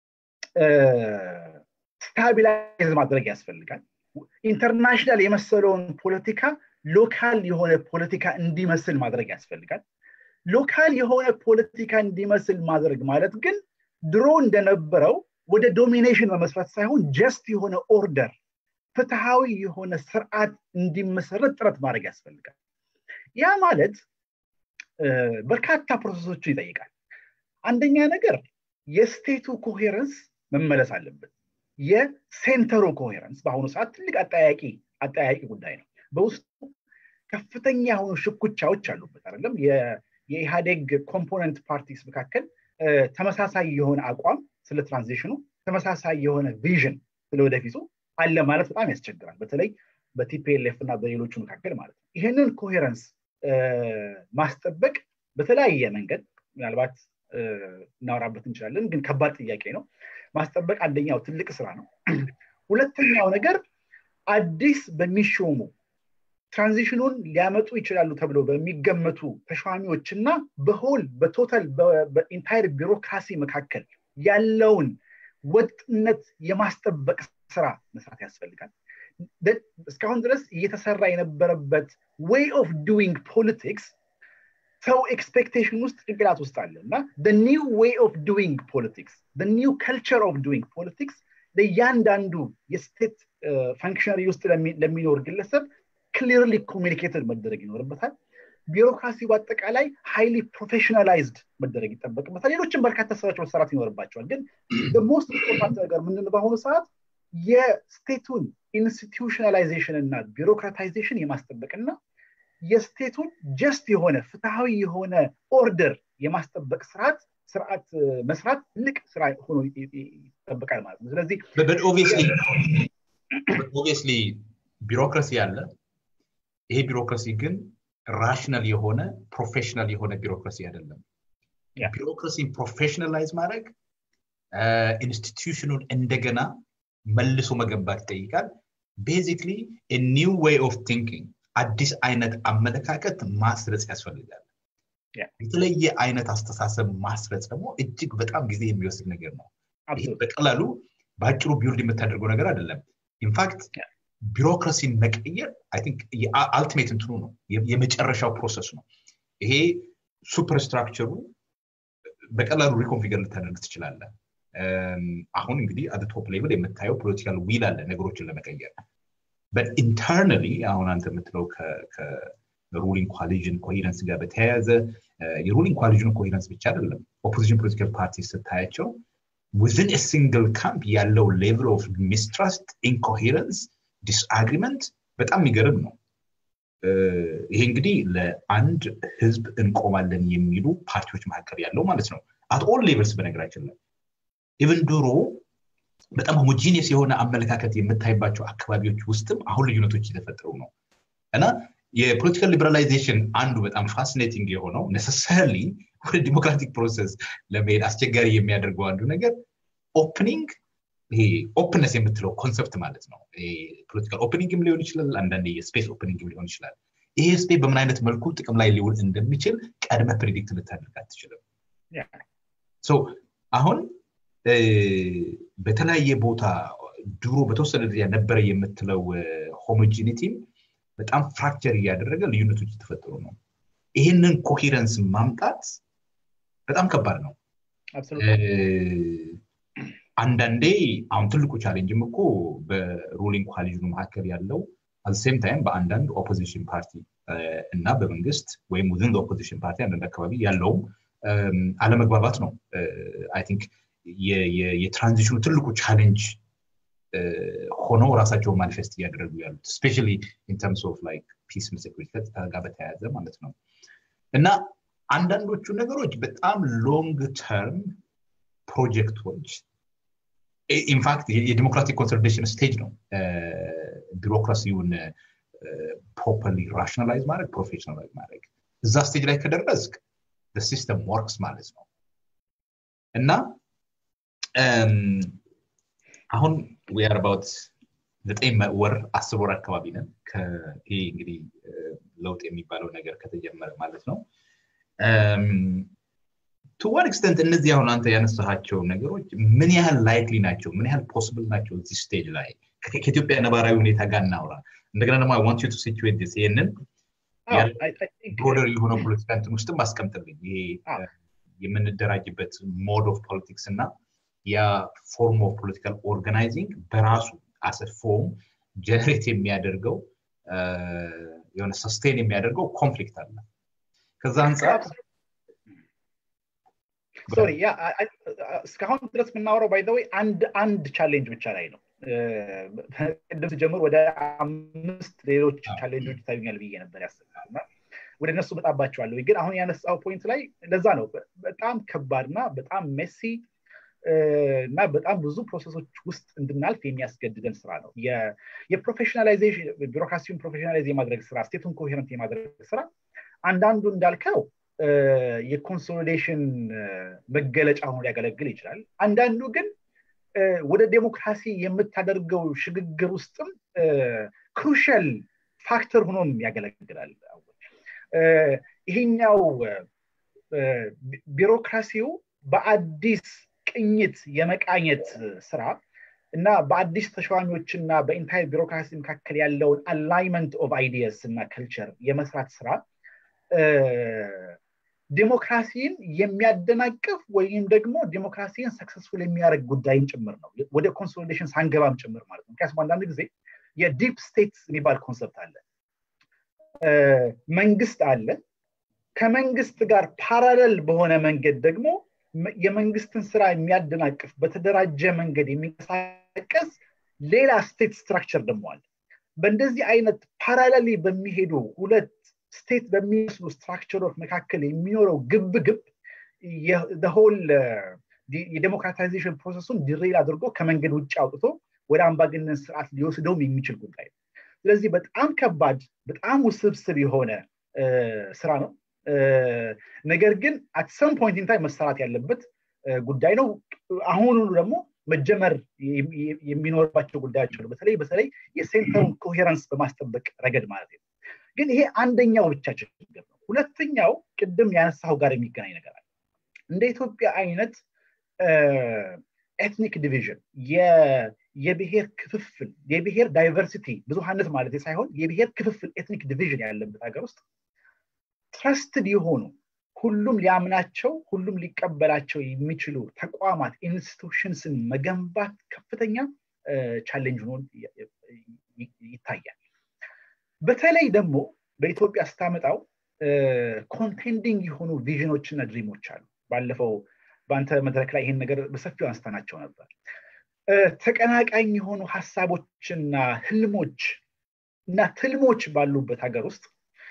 ስታቢላይዝ ማድረግ ያስፈልጋል ኢንተርናሽናል የመሰለውን ፖለቲካ ሎካል የሆነ ፖለቲካ እንዲመስል ማድረግ ያስፈልጋል ሎካል የሆነ ፖለቲካ እንዲመስል ማድረግ ማለት ግን ድሮ እንደነበረው ወደ ዶሚኔሽን መመስረት ሳይሆን ጀስት የሆነ ኦርደር ፍትሃዊ የሆነ ስርዓት እንዲመሰረት ጥረት ማድረግ ያስፈልጋል ያ ማለት በርካታ ፕሮሰሶችን ይጠይቃል አንደኛ ነገር የስቴቱ ኮሄረንስ መመለስ አለበት የሴንተሩ ኮሄረንስ በአሁኑ ሰዓት ትልቅ አጠያቂ አጠያቂ ጉዳይ ነው በውስጡ ከፍተኛ የሆኑ ሽኩቻዎች አሉበት አይደለም የኢህአዴግ ኮምፖነንት ፓርቲስ መካከል ተመሳሳይ የሆነ አቋም ስለ ትራንዚሽኑ ተመሳሳይ የሆነ ቪዥን ስለ ወደፊቱ አለ ማለት በጣም ያስቸግራል በተለይ በቲፒኤልኤፍ እና በሌሎቹ መካከል ማለት ነው ይህንን ኮሄረንስ ማስጠበቅ በተለያየ መንገድ ምናልባት እናወራበት እንችላለን ግን ከባድ ጥያቄ ነው ማስጠበቅ አንደኛው ትልቅ ስራ ነው ሁለተኛው ነገር አዲስ በሚሾሙ ትራንዚሽኑን ሊያመጡ ይችላሉ ተብሎ በሚገመቱ ተሿሚዎች እና በሆል በቶታል በኢንታይር ቢሮክራሲ መካከል ያለውን ወጥነት የማስጠበቅ ስራ መስራት ያስፈልጋል እስካሁን ድረስ እየተሰራ የነበረበት ዌይ ኦፍ ዱዊንግ ፖለቲክስ ሰው ኤክስፔክቴሽን ውስጥ ጭንቅላት ውስጥ አለ እና ኒው ዌይ ኦፍ ዱዊንግ ፖለቲክስ ኒው ከልቸር ኦፍ ዱዊንግ ፖለቲክስ ለእያንዳንዱ የስቴት ፈንክሽነሪ ውስጥ ለሚኖር ግለሰብ ክሊርሊ ኮሚኒኬትድ መደረግ ይኖርበታል ቢሮክራሲ በአጠቃላይ ሃይሊ ፕሮፌሽናላይዝድ መደረግ ይጠበቅበታል ሌሎችም በርካታ ስራዎች መሰራት ይኖርባቸዋል ግን ሞስት ኢምፖርታንት ነገር ምንድን በአሁኑ ሰዓት የስቴቱን ኢንስቲቱሽናላይዜሽን እና ቢሮክራታይዜሽን የማስጠበቅና የስቴቱን ጀስት የሆነ ፍትሐዊ የሆነ ኦርደር የማስጠበቅ ስርዓት ስርዓት መስራት ትልቅ ስራ ሆኖ ይጠበቃል ማለት ነው ስለዚህ ኦብቪየስሊ ቢሮክራሲ አለ ይሄ ቢሮክራሲ ግን ራሽናል የሆነ ፕሮፌሽናል የሆነ ቢሮክራሲ አይደለም ቢሮክራሲን ፕሮፌሽናላይዝ ማድረግ ኢንስቲትዩሽኑን እንደገና መልሶ መገንባት ይጠይቃል ቤዚክሊ ኒው ዌይ ኦፍ ቲንኪንግ አዲስ አይነት አመለካከት ማስረጽ ያስፈልጋል የተለየ አይነት አስተሳሰብ ማስረጽ ደግሞ እጅግ በጣም ጊዜ የሚወስድ ነገር ነው ይህ በቀላሉ በአጭሩ ቢውልድ የምታደርገው ነገር አይደለም ኢንፋክት ቢሮክራሲን መቀየር አልቲሜት እንትኑ ነው የመጨረሻው ፕሮሰስ ነው ይሄ ሱፐር ስትራክቸሩ በቀላሉ ሪኮንፊገር ልታደርግ ትችላለ አሁን እንግዲህ አደ ቶፕ ሌቭል የምታየው ፖለቲካል ዊል አለ ነገሮችን ለመቀየር ኢንተርናሊ አሁን አንተ የምትለው ከሩሊንግ ኮሊዥን ኮሄረንስ ጋር በተያያዘ የሩሊንግ ኮሊዥን ኮሄረንስ ብቻ አይደለም ኦፖዚሽን ፖለቲካል ፓርቲ ስታያቸው ዊዝን ሲንግል ካምፕ ያለው ሌቭል ኦፍ ሚስትራስት ኢንኮሄረንስ ዲስአግሪመንት በጣም የሚገርም ነው ይሄ እንግዲህ ለአንድ ህዝብ እንቆማለን የሚሉ ፓርቲዎች መካከል ያለው ማለት ነው አት ኦል ሌቭልስ በነገራችን ላይ ኢቨን ድሮ በጣም ሆሞጂኒየስ የሆነ አመለካከት የምታይባቸው አካባቢዎች ውስጥም አሁን ልዩነቶች እየተፈጠሩ ነው እና የፖለቲካል ሊበራላይዜሽን አንዱ በጣም ፋሲኔቲንግ የሆነው ነሰሰርሊ ወደ ዲሞክራቲክ ፕሮሰስ ለመሄድ አስቸጋሪ የሚያደርገው አንዱ ነገር ኦፕኒንግ ይሄ ኦፕንነስ የምትለው ኮንሰፕት ማለት ነው ፖለቲካል ኦፕኒንግም ሊሆን ይችላል አንዳንድ የስፔስ ኦፕኒንግም ሊሆን ይችላል ይሄ ስፔስ በምን አይነት መልኩ ጥቅም ላይ ሊውል እንደሚችል ቀድመ ፕሪዲክት ልታደርግ አትችልም አሁን በተለያየ ቦታ ድሮ በተወሰነ ደረጃ ነበረ የምትለው ሆሞጂኒቲም በጣም ፍራክቸር እያደረገ ልዩነቶች የተፈጠሩ ነው ይህንን ኮሄረንስ ማምጣት በጣም ከባድ ነው አንዳንዴ አሁን ትልቁ ቻሌንጅም እኮ በሩሊንግ ኮሊዥኑ መካከል ያለው አሴም ታይም በአንዳንድ ኦፖዚሽን ፓርቲ እና በመንግስት ወይም ውዝን ኦፖዚሽን ፓርቲ አንዳንድ አካባቢ ያለውም አለመግባባት ነው አይ ቲንክ የትራንዚሽኑ ትልቁ ቻሌንጅ ሆኖ ራሳቸውን ማኒፌስት እያደረጉ ያሉት ስፔሻሊ ኢንተርምስ ኦፍ ላይክ ፒስ ሴኩሪቲ ጋር በተያያዘ ማለት ነው እና አንዳንዶቹ ነገሮች በጣም ሎንግ ተርም ፕሮጀክቶች ኢንፋክት የዲሞክራቲክ ኮንሶሊዴሽን ስቴጅ ነው ቢሮክራሲውን ፕሮፐርሊ ራሽናላይዝ ማድረግ ፕሮፌሽናላይዝ ማድረግ እዛ ስቴጅ ላይ ከደረስክ ሲስተም ወርክስ ማለት ነው እና አሁን ዊአር አባውት ዘጠኝ ወር አስር ወር አካባቢ ነን ይሄ እንግዲህ ለውጥ የሚባለው ነገር ከተጀመረ ማለት ነው ቱ ዋን ኤክስተንት እነዚህ አሁን አንተ ያነሳሃቸው ነገሮች ምን ያህል ላይክሊ ናቸው ምን ያህል ፖስብል ናቸው እዚህ ስቴጅ ላይ ከኢትዮጵያ ነባራዊ ሁኔታ ጋር እናውራ እንደገና ደግሞ ዋንት ቱ ሲቹዌት ስ ይህንን ብሮደር የሆነ ፖለቲካ እንትን ውስጥም አስቀምጥልኝ ይሄ የምንደራጅበት ሞድ ኦፍ ፖለቲክስ እና ያ ፎርም ኦፍ ፖለቲካል ኦርጋናይዚንግ በራሱ አሰ ፎርም ጀነሬት የሚያደርገው የሆነ ሰስቴን የሚያደርገው ኮንፍሊክት አለ ከዛ አንጻር ሶሪ ያ እስካሁን ድረስ የምናወራው ባይዘወይ አንድ አንድ ቻሌንጅ ብቻ ላይ ነው ቅድም ስጀምር ወደ አምስት ሌሎች ቻሌንጆች ይታዩኛል ብዬ ነበር ያስባልና ወደ እነሱ መጣባቸዋለሁ ግን አሁን ያነሳው ፖይንት ላይ ለዛ ነው በጣም ከባድና በጣም ሜሲ እና በጣም ብዙ ፕሮሰሶች ውስጥ እንድናልፍ የሚያስገድደን ስራ ነው የፕሮፌሽናላይዜሽን ቢሮክራሲውን ፕሮፌሽናላይዝ የማድረግ ስራ ስቴቱን ኮሄረንት የማድረግ ስራ አንዳንዱ እንዳልከው የኮንሶሊዴሽን መገለጫ ሆኖ ሊያገለግል ይችላል አንዳንዱ ግን ወደ ዴሞክራሲ የምታደርገው ሽግግር ውስጥም ክሩሻል ፋክተር ሆኖም ያገለግላል ይሄኛው ቢሮክራሲው በአዲስ ቅኝት የመቃኘት ስራ እና በአዲስ ተሿሚዎች እና በኢንታይር ቢሮክራሲ መካከል ያለውን አላይመንት ኦፍ አይዲየስ እና ከልቸር የመስራት ስራ ዴሞክራሲን የሚያደናቅፍ ወይም ደግሞ ዴሞክራሲን ሰክሰስፉል የሚያደርግ ጉዳይም ጭምር ነው ወደ ኮንሶሊዴሽን ሳንገባም ጭምር ማለት ነው ምክንያቱም አንዳንድ ጊዜ የዲፕ ስቴት የሚባል ኮንሰፕት አለ መንግስት አለ ከመንግስት ጋር ፓራለል በሆነ መንገድ ደግሞ የመንግስትን ስራ የሚያደናቅፍ በተደራጀ መንገድ የሚንቀሳቀስ ሌላ ስቴት ስትራክቸር ደግሞ አለ በእንደዚህ አይነት ፓራለሊ በሚሄዱ ሁለት ስቴት በሚመስሉ ስትራክቸሮች መካከል የሚኖረው ግብ ግብ ሆል የዴሞክራታይዜሽን ፕሮሰሱን ድሬል አድርጎ ከመንገድ ውጭ አውጥቶ ወደ አምባገነን ስርዓት ሊወስደውም የሚችል ጉዳይ ነው ስለዚህ በጣም ከባድ በጣም ውስብስብ የሆነ ስራ ነው ነገር ግን አት ሰም ፖይንት ኢንታይ መሰራት ያለበት ጉዳይ ነው አሁኑ ደግሞ መጀመር የሚኖርባቸው ጉዳዮች አሉ በተለይ በተለይ የሴንተሩን ኮሄረንስ በማስጠበቅ ረገድ ማለት ነው ግን ይሄ አንደኛው ብቻ ችግር ነው ሁለተኛው ቅድም ያነሳው ጋር የሚገናኝ ነገር አለ እንደ ኢትዮጵያ አይነት ኤትኒክ ዲቪዥን የብሔር ክፍፍል የብሔር ዳይቨርሲቲ ብዙሀነት ማለት ሳይሆን የብሔር ክፍፍል ኤትኒክ ዲቪዥን ያለበት ሀገር ውስጥ ትረስትድ የሆኑ ሁሉም ሊያምናቸው ሁሉም ሊቀበላቸው የሚችሉ ተቋማት ኢንስቲቱሽንስን መገንባት ከፍተኛ ቻሌንጅ ሆኖ ይታያል በተለይ ደግሞ በኢትዮጵያ ስታመጣው ኮንቴንዲንግ የሆኑ ቪዥኖችና ድሪሞች አሉ ባለፈው በአንተ መድረክ ላይ ይሄን ነገር በሰፊው አንስተናቸው ነበር ተቀናቃኝ የሆኑ ሀሳቦችና ህልሞች እና ትልሞች ባሉበት ሀገር ውስጥ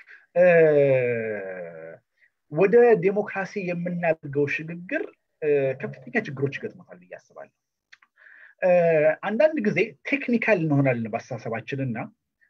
ወደ ዴሞክራሲ የምናደርገው ሽግግር ከፍተኛ ችግሮች ይገጥሞታል ብዬ አስባለሁ አንዳንድ ጊዜ ቴክኒካል እንሆናለን በአስተሳሰባችን እና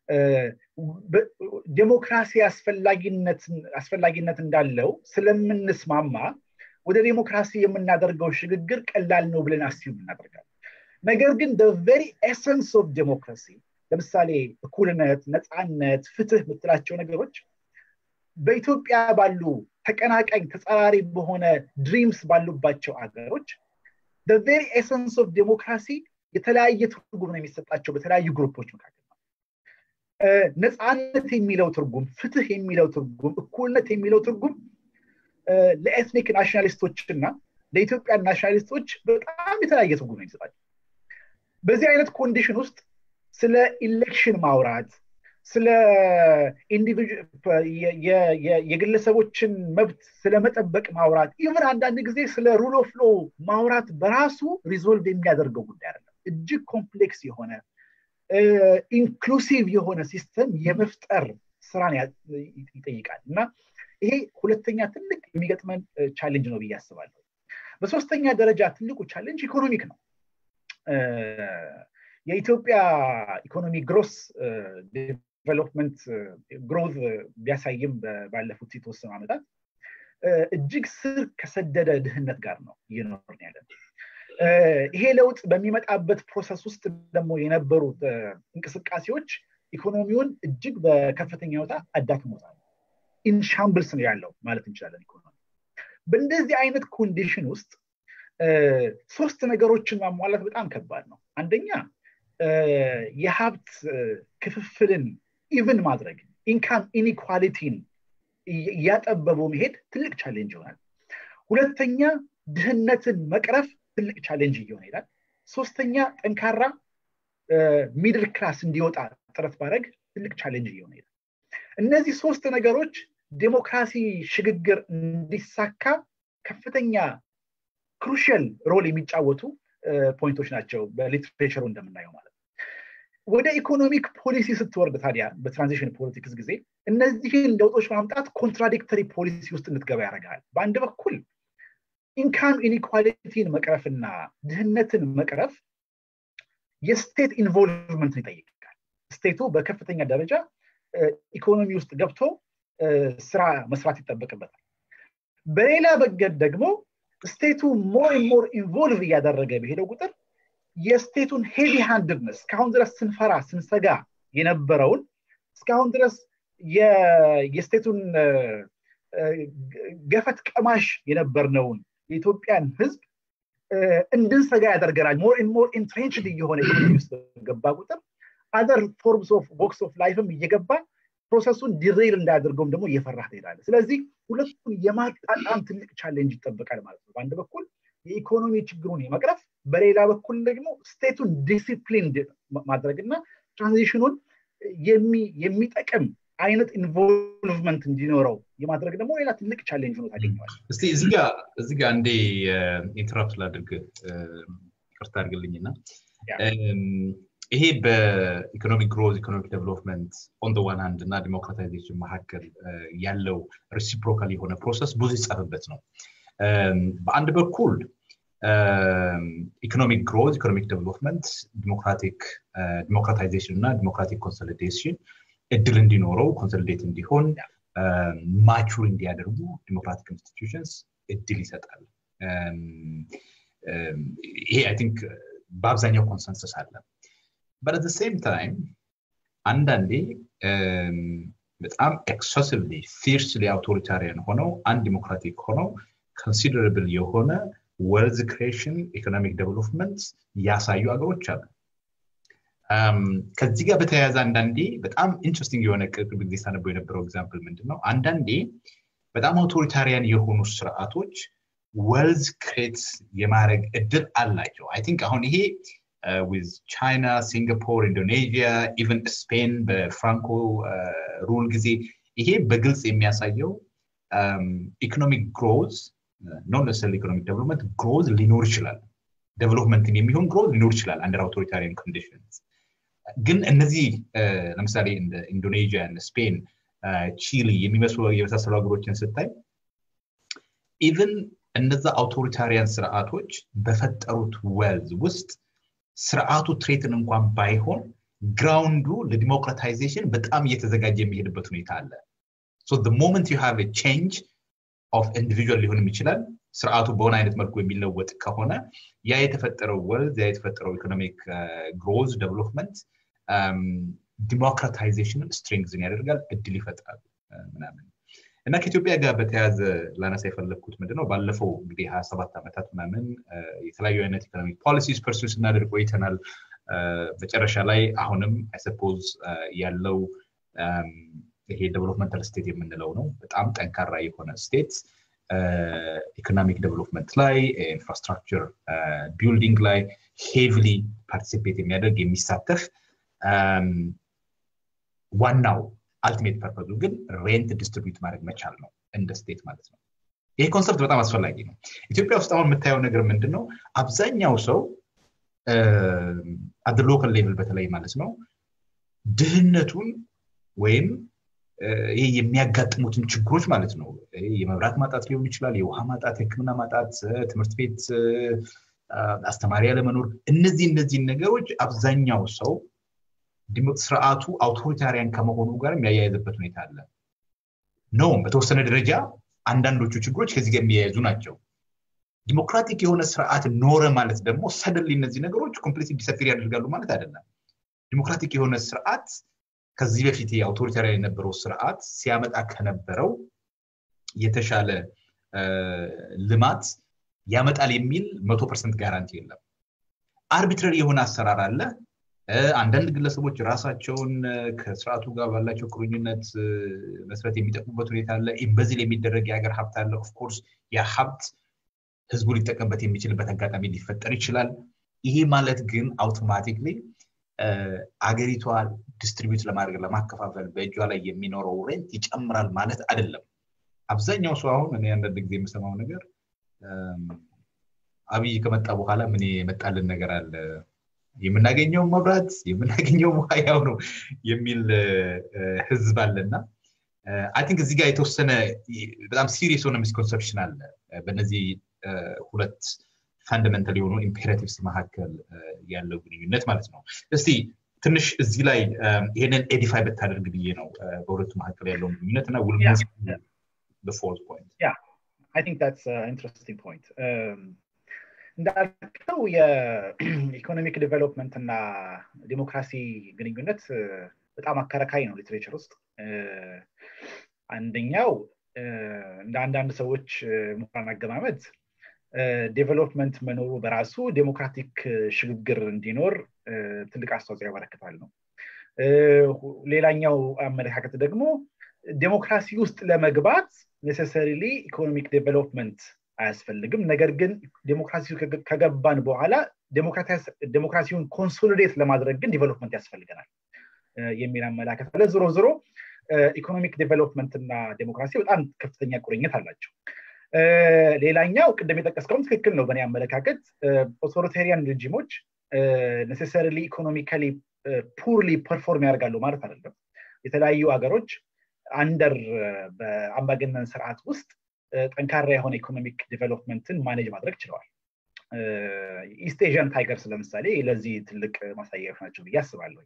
ዴሞክራሲ አስፈላጊነት እንዳለው ስለምንስማማ ወደ ዴሞክራሲ የምናደርገው ሽግግር ቀላል ነው ብለን አስዩም እናደርጋለን ነገር ግን ቨሪ ኤሰንስ ኦፍ ዴሞክራሲ ለምሳሌ እኩልነት ነፃነት ፍትህ የምትላቸው ነገሮች በኢትዮጵያ ባሉ ተቀናቃኝ ተጻራሪ በሆነ ድሪምስ ባሉባቸው አገሮች ቬሪ ኤሰንስ ኦፍ ዴሞክራሲ የተለያየ ትርጉም ነው የሚሰጣቸው በተለያዩ ግሩፖች መካከል ነው ነፃነት የሚለው ትርጉም ፍትህ የሚለው ትርጉም እኩልነት የሚለው ትርጉም ለኤትኒክ ናሽናሊስቶች እና ለኢትዮጵያ ናሽናሊስቶች በጣም የተለያየ ትርጉም ነው የሚሰጣቸው በዚህ አይነት ኮንዲሽን ውስጥ ስለ ኢሌክሽን ማውራት ስለ የግለሰቦችን መብት ስለመጠበቅ ማውራት ኢቨን አንዳንድ ጊዜ ስለ ሩል ኦፍ ሎ ማውራት በራሱ ሪዞልቭ የሚያደርገው ጉዳይ አይደለም እጅግ ኮምፕሌክስ የሆነ ኢንክሉሲቭ የሆነ ሲስተም የመፍጠር ስራን ይጠይቃል እና ይሄ ሁለተኛ ትልቅ የሚገጥመን ቻሌንጅ ነው ብዬ አስባለሁ በሶስተኛ ደረጃ ትልቁ ቻሌንጅ ኢኮኖሚክ ነው የኢትዮጵያ ኢኮኖሚ ግሮስ ዴቨሎፕመንት ግሮዝ ቢያሳይም ባለፉት የተወሰኑ ዓመታት እጅግ ስር ከሰደደ ድህነት ጋር ነው እየኖርን ያለን ይሄ ለውጥ በሚመጣበት ፕሮሰስ ውስጥ ደግሞ የነበሩ እንቅስቃሴዎች ኢኮኖሚውን እጅግ በከፍተኛ ሁኔታ አዳክሞታል ኢንሻምብልስ ነው ያለው ማለት እንችላለን ኢኮኖሚ በእንደዚህ አይነት ኮንዲሽን ውስጥ ሶስት ነገሮችን ማሟላት በጣም ከባድ ነው አንደኛ የሀብት ክፍፍልን ኢቭን ማድረግ ኢንካም ኢኒኳሊቲን እያጠበቡ መሄድ ትልቅ ቻሌንጅ ይሆናል ሁለተኛ ድህነትን መቅረፍ ትልቅ ቻሌንጅ እየሆነ ይላል ሶስተኛ ጠንካራ ሚድል ክላስ እንዲወጣ ጥረት ማድረግ ትልቅ ቻሌንጅ እየሆነ ይላል እነዚህ ሶስት ነገሮች ዴሞክራሲ ሽግግር እንዲሳካ ከፍተኛ ክሩሽል ሮል የሚጫወቱ ፖይንቶች ናቸው በሊትሬቸሩ እንደምናየው ማለት ነው ወደ ኢኮኖሚክ ፖሊሲ ስትወርድ ታዲያ በትራንዚሽን ፖለቲክስ ጊዜ እነዚህን ለውጦች ማምጣት ኮንትራዲክተሪ ፖሊሲ ውስጥ እንድትገባ ያደርጋል በአንድ በኩል ኢንካም ኢኒኳሊቲን መቅረፍና ድህነትን መቅረፍ የስቴት ኢንቮልቭመንትን ይጠይቃል ስቴቱ በከፍተኛ ደረጃ ኢኮኖሚ ውስጥ ገብቶ ስራ መስራት ይጠበቅበታል በሌላ በገድ ደግሞ ስቴቱ ሞር ሞር ኢንቮልቭ እያደረገ በሄደው ቁጥር የስቴቱን ሄቪ ሃንድነስ እስካሁን ድረስ ስንፈራ ስንሰጋ የነበረውን እስካሁን ድረስ የስቴቱን ገፈት ቀማሽ የነበርነውን የኢትዮጵያን ህዝብ እንድንሰጋ ያደርገናል ሞር ሞር ኢንትሬንችድ እየሆነ ኢኮኖሚ ውስጥ ገባ ቁጥር አደር ፎርምስ ኦፍ ቦክስ ኦፍ ላይፍም እየገባ ፕሮሰሱን ዲሬል እንዳያደርገውም ደግሞ እየፈራ ትሄዳለ ስለዚህ ሁለቱን የማጣጣም ትልቅ ቻሌንጅ ይጠበቃል ማለት ነው በአንድ በኩል የኢኮኖሚ ችግሩን የመቅረፍ በሌላ በኩል ደግሞ ስቴቱን ዲሲፕሊን ማድረግና ትራንዚሽኑን የሚጠቅም አይነት ኢንቮልቭመንት እንዲኖረው የማድረግ ደግሞ ሌላ ትልቅ ቻሌንጅ ሆኖ ታገኘዋል እስቲ እዚህ ጋር እንዴ ኢንተራፕት ላድርግ ቅርታ አድርግልኝና ይሄ በኢኮኖሚክ ግሮዝ ኢኮኖሚክ ዴቨሎፕመንት ኦን ዋን ሃንድ እና ዲሞክራታይዜሽን መካከል ያለው ሪሲፕሮካል የሆነ ፕሮሰስ ብዙ ይጻፍበት ነው በአንድ በኩል ኢኮኖሚክ ግሮዝ ኢኮኖሚክ ዴቨሎፕመንት ዲሞክራቲክ ዲሞክራታይዜሽን እና ዲሞክራቲክ ኮንሶሊዴሽን እድል እንዲኖረው ኮንሶሊዴት እንዲሆን ማቹር እንዲያደርጉ ዲሞክራቲክ ኢንስቲትዩሽንስ እድል ይሰጣል ይሄ አይ ቲንክ በአብዛኛው ኮንሰንሰስ አለ በት ሴም ታይም አንዳንዴ በጣም ኤክሰሲቭሊ ፊርስሊ አውቶሪታሪያን ሆነው አንድ ዲሞክራቲክ ሆነው ኮንሲደረብል የሆነ ወልዝ ክሬሽን ኢኮኖሚክ ዴቨሎፕመንት ያሳዩ ሀገሮች አሉ ከዚህ ጋር በተያያዘ አንዳንዴ በጣም ኢንትረስቲንግ የሆነ ቅርብ ጊዜ ሳነበው የነበረው ኤግዛምፕል ምንድን ነው አንዳንዴ በጣም አውቶሪታሪያን የሆኑ ስርዓቶች ወልዝ ክሬት የማድረግ እድል አላቸው አይ ቲንክ አሁን ይሄ ዊዝ ቻይና ሲንጋፖር ኢንዶኔዥያ ኢቨን ስፔን በፍራንኮ ሩል ጊዜ ይሄ በግልጽ የሚያሳየው ኢኮኖሚክ ግሮዝ ኖን ነሰል ኢኮኖሚክ ዴቨሎፕመንት ግሮዝ ሊኖር ይችላል ዴቨሎፕመንትን የሚሆን ግሮዝ ሊኖር ይችላል አንደር አውቶሪታሪያን ኮንዲሽንስ ግን እነዚህ ለምሳሌ እንደ ኢንዶኔዥያ ስፔን ቺሊ የሚመስሉ የመሳሰሉ ሀገሮችን ስታይ ኢቨን እነዛ አውቶሪታሪያን ስርዓቶች በፈጠሩት ወልዝ ውስጥ ስርዓቱ ትሬትን እንኳን ባይሆን ግራውንዱ ለዲሞክራታይዜሽን በጣም እየተዘጋጀ የሚሄድበት ሁኔታ አለ ሞመንት ዩ ሃቭ ቼንጅ ኦፍ ኢንዲቪጁዋል ሊሆንም ይችላል ስርዓቱ በሆነ አይነት መልኩ የሚለወጥ ከሆነ ያ የተፈጠረው ወልዝ ያ የተፈጠረው ኢኮኖሚክ ግሮዝ ዴቨሎፕመንት ዲሞክራታይዜሽንን ስትሪንግዝን ያደርጋል እድል ይፈጥራል ምናምን እና ከኢትዮጵያ ጋር በተያያዘ ላነሳ የፈለግኩት ምንድነው ባለፈው እንግዲህ ሀያ ሰባት ዓመታት ምናምን የተለያዩ አይነት ኢኮኖሚክ ፖሊሲስ ፐርሱ ስናደርግ ቆይተናል መጨረሻ ላይ አሁንም አይሰፖዝ ያለው ይሄ ዴቨሎፕመንታል ስቴት የምንለው ነው በጣም ጠንካራ የሆነ ስቴት ኢኮኖሚክ ዴቨሎፕመንት ላይ ኢንፍራስትራክቸር ቢልዲንግ ላይ ሄቪሊ ፓርቲሲፔት የሚያደርግ የሚሳተፍ ዋናው አልቲሜት ፐርፐዙ ግን ሬንት ዲስትሪቢዩት ማድረግ መቻል ነው እንደ ስቴት ማለት ነው ይሄ ኮንሰፕት በጣም አስፈላጊ ነው ኢትዮጵያ ውስጥ አሁን የምታየው ነገር ምንድን ነው አብዛኛው ሰው አደ ሎካል ሌቭል በተለይ ማለት ነው ድህነቱን ወይም ይህ የሚያጋጥሙትን ችግሮች ማለት ነው የመብራት ማጣት ሊሆን ይችላል የውሃ ማጣት የህክምና ማጣት ትምህርት ቤት አስተማሪ ያለመኖር እነዚህ እነዚህን ነገሮች አብዛኛው ሰው ስርዓቱ አውቶሪታሪያን ከመሆኑ ጋር የሚያያይዝበት ሁኔታ አለ ነውም በተወሰነ ደረጃ አንዳንዶቹ ችግሮች ከዚህ ጋር የሚያያዙ ናቸው ዲሞክራቲክ የሆነ ስርዓት ኖረ ማለት ደግሞ ሰደንሊ እነዚህ ነገሮች ኮምፕሊት ዲሰፊር ያደርጋሉ ማለት አይደለም ዲሞክራቲክ የሆነ ስርዓት ከዚህ በፊት አውቶሪታሪያን የነበረው ስርዓት ሲያመጣ ከነበረው የተሻለ ልማት ያመጣል የሚል መቶ ፐርሰንት ጋራንቲ የለም አርቢትራሪ የሆነ አሰራር አለ አንዳንድ ግለሰቦች ራሳቸውን ከስርዓቱ ጋር ባላቸው ቁርኝነት መስረት የሚጠቅሙበት ሁኔታ አለ ኢምበዚል የሚደረግ የሀገር ሀብት አለ ኦፍኮርስ ያ ሀብት ህዝቡ ሊጠቀምበት የሚችልበት አጋጣሚ ሊፈጠር ይችላል ይሄ ማለት ግን አውቶማቲክሊ አገሪቷ ዲስትሪቢዩት ለማድረግ ለማከፋፈል በእጇ ላይ የሚኖረው ሬንት ይጨምራል ማለት አይደለም አብዛኛው ሰው አሁን እኔ አንዳንድ ጊዜ የምሰማው ነገር አብይ ከመጣ በኋላ ምን የመጣልን ነገር አለ የምናገኘው መብራት የምናገኘው ውሃ ያው ነው የሚል ህዝብ አለና አይ ቲንክ እዚህ ጋር የተወሰነ በጣም ሲሪየስ የሆነ ሚስኮንሰፕሽን አለ በእነዚህ ሁለት ፋንዳሜንታል የሆኑ ኢምፔራቲቭስ መካከል ያለው ግንኙነት ማለት ነው እስቲ ትንሽ እዚህ ላይ ይህንን ኤዲፋይ ብታደርግ ብዬ ነው በሁለቱ መካከል ያለውን ግንኙነት እና ውል ፎርት ፖይንት I think that's an interesting point. Um, እንዳልከው የኢኮኖሚክ ዲቨሎፕመንት እና ዲሞክራሲ ግንኙነት በጣም አከራካሪ ነው ሊትሬቸር ውስጥ አንደኛው እንደ አንዳንድ ሰዎች ምሁራን አገማመት ዴቨሎፕመንት መኖሩ በራሱ ዴሞክራቲክ ሽግግር እንዲኖር ትልቅ አስተዋጽኦ ያበረክታል ነው ሌላኛው አመለካከት ደግሞ ዴሞክራሲ ውስጥ ለመግባት ኔሴሰሪሊ ኢኮኖሚክ ዴቨሎፕመንት አያስፈልግም ነገር ግን ዴሞክራሲ ከገባን በኋላ ዴሞክራሲውን ኮንሶሊዴት ለማድረግ ግን ዲቨሎፕመንት ያስፈልገናል የሚል አመላከት አለ ዝሮ ዝሮ ኢኮኖሚክ ዴቨሎፕመንት እና ዴሞክራሲ በጣም ከፍተኛ ቁርኝት አላቸው ሌላኛው ቅድም የጠቀስከውም ትክክል ነው በእኔ አመለካከት ኦቶሪታሪያን ሬጂሞች ኔሴሰሪሊ ኢኮኖሚካሊ ፑርሊ ፐርፎርም ያደርጋሉ ማለት አይደለም የተለያዩ ሀገሮች አንደር በአምባገነን ስርዓት ውስጥ ጠንካራ የሆነ ኢኮኖሚክ ዲቨሎፕመንትን ማኔጅ ማድረግ ችለዋል ኢስት ኤዥያን ታይገርስ ለምሳሌ ለዚህ ትልቅ ማሳያዎች ናቸው ብዬ አስባለሁ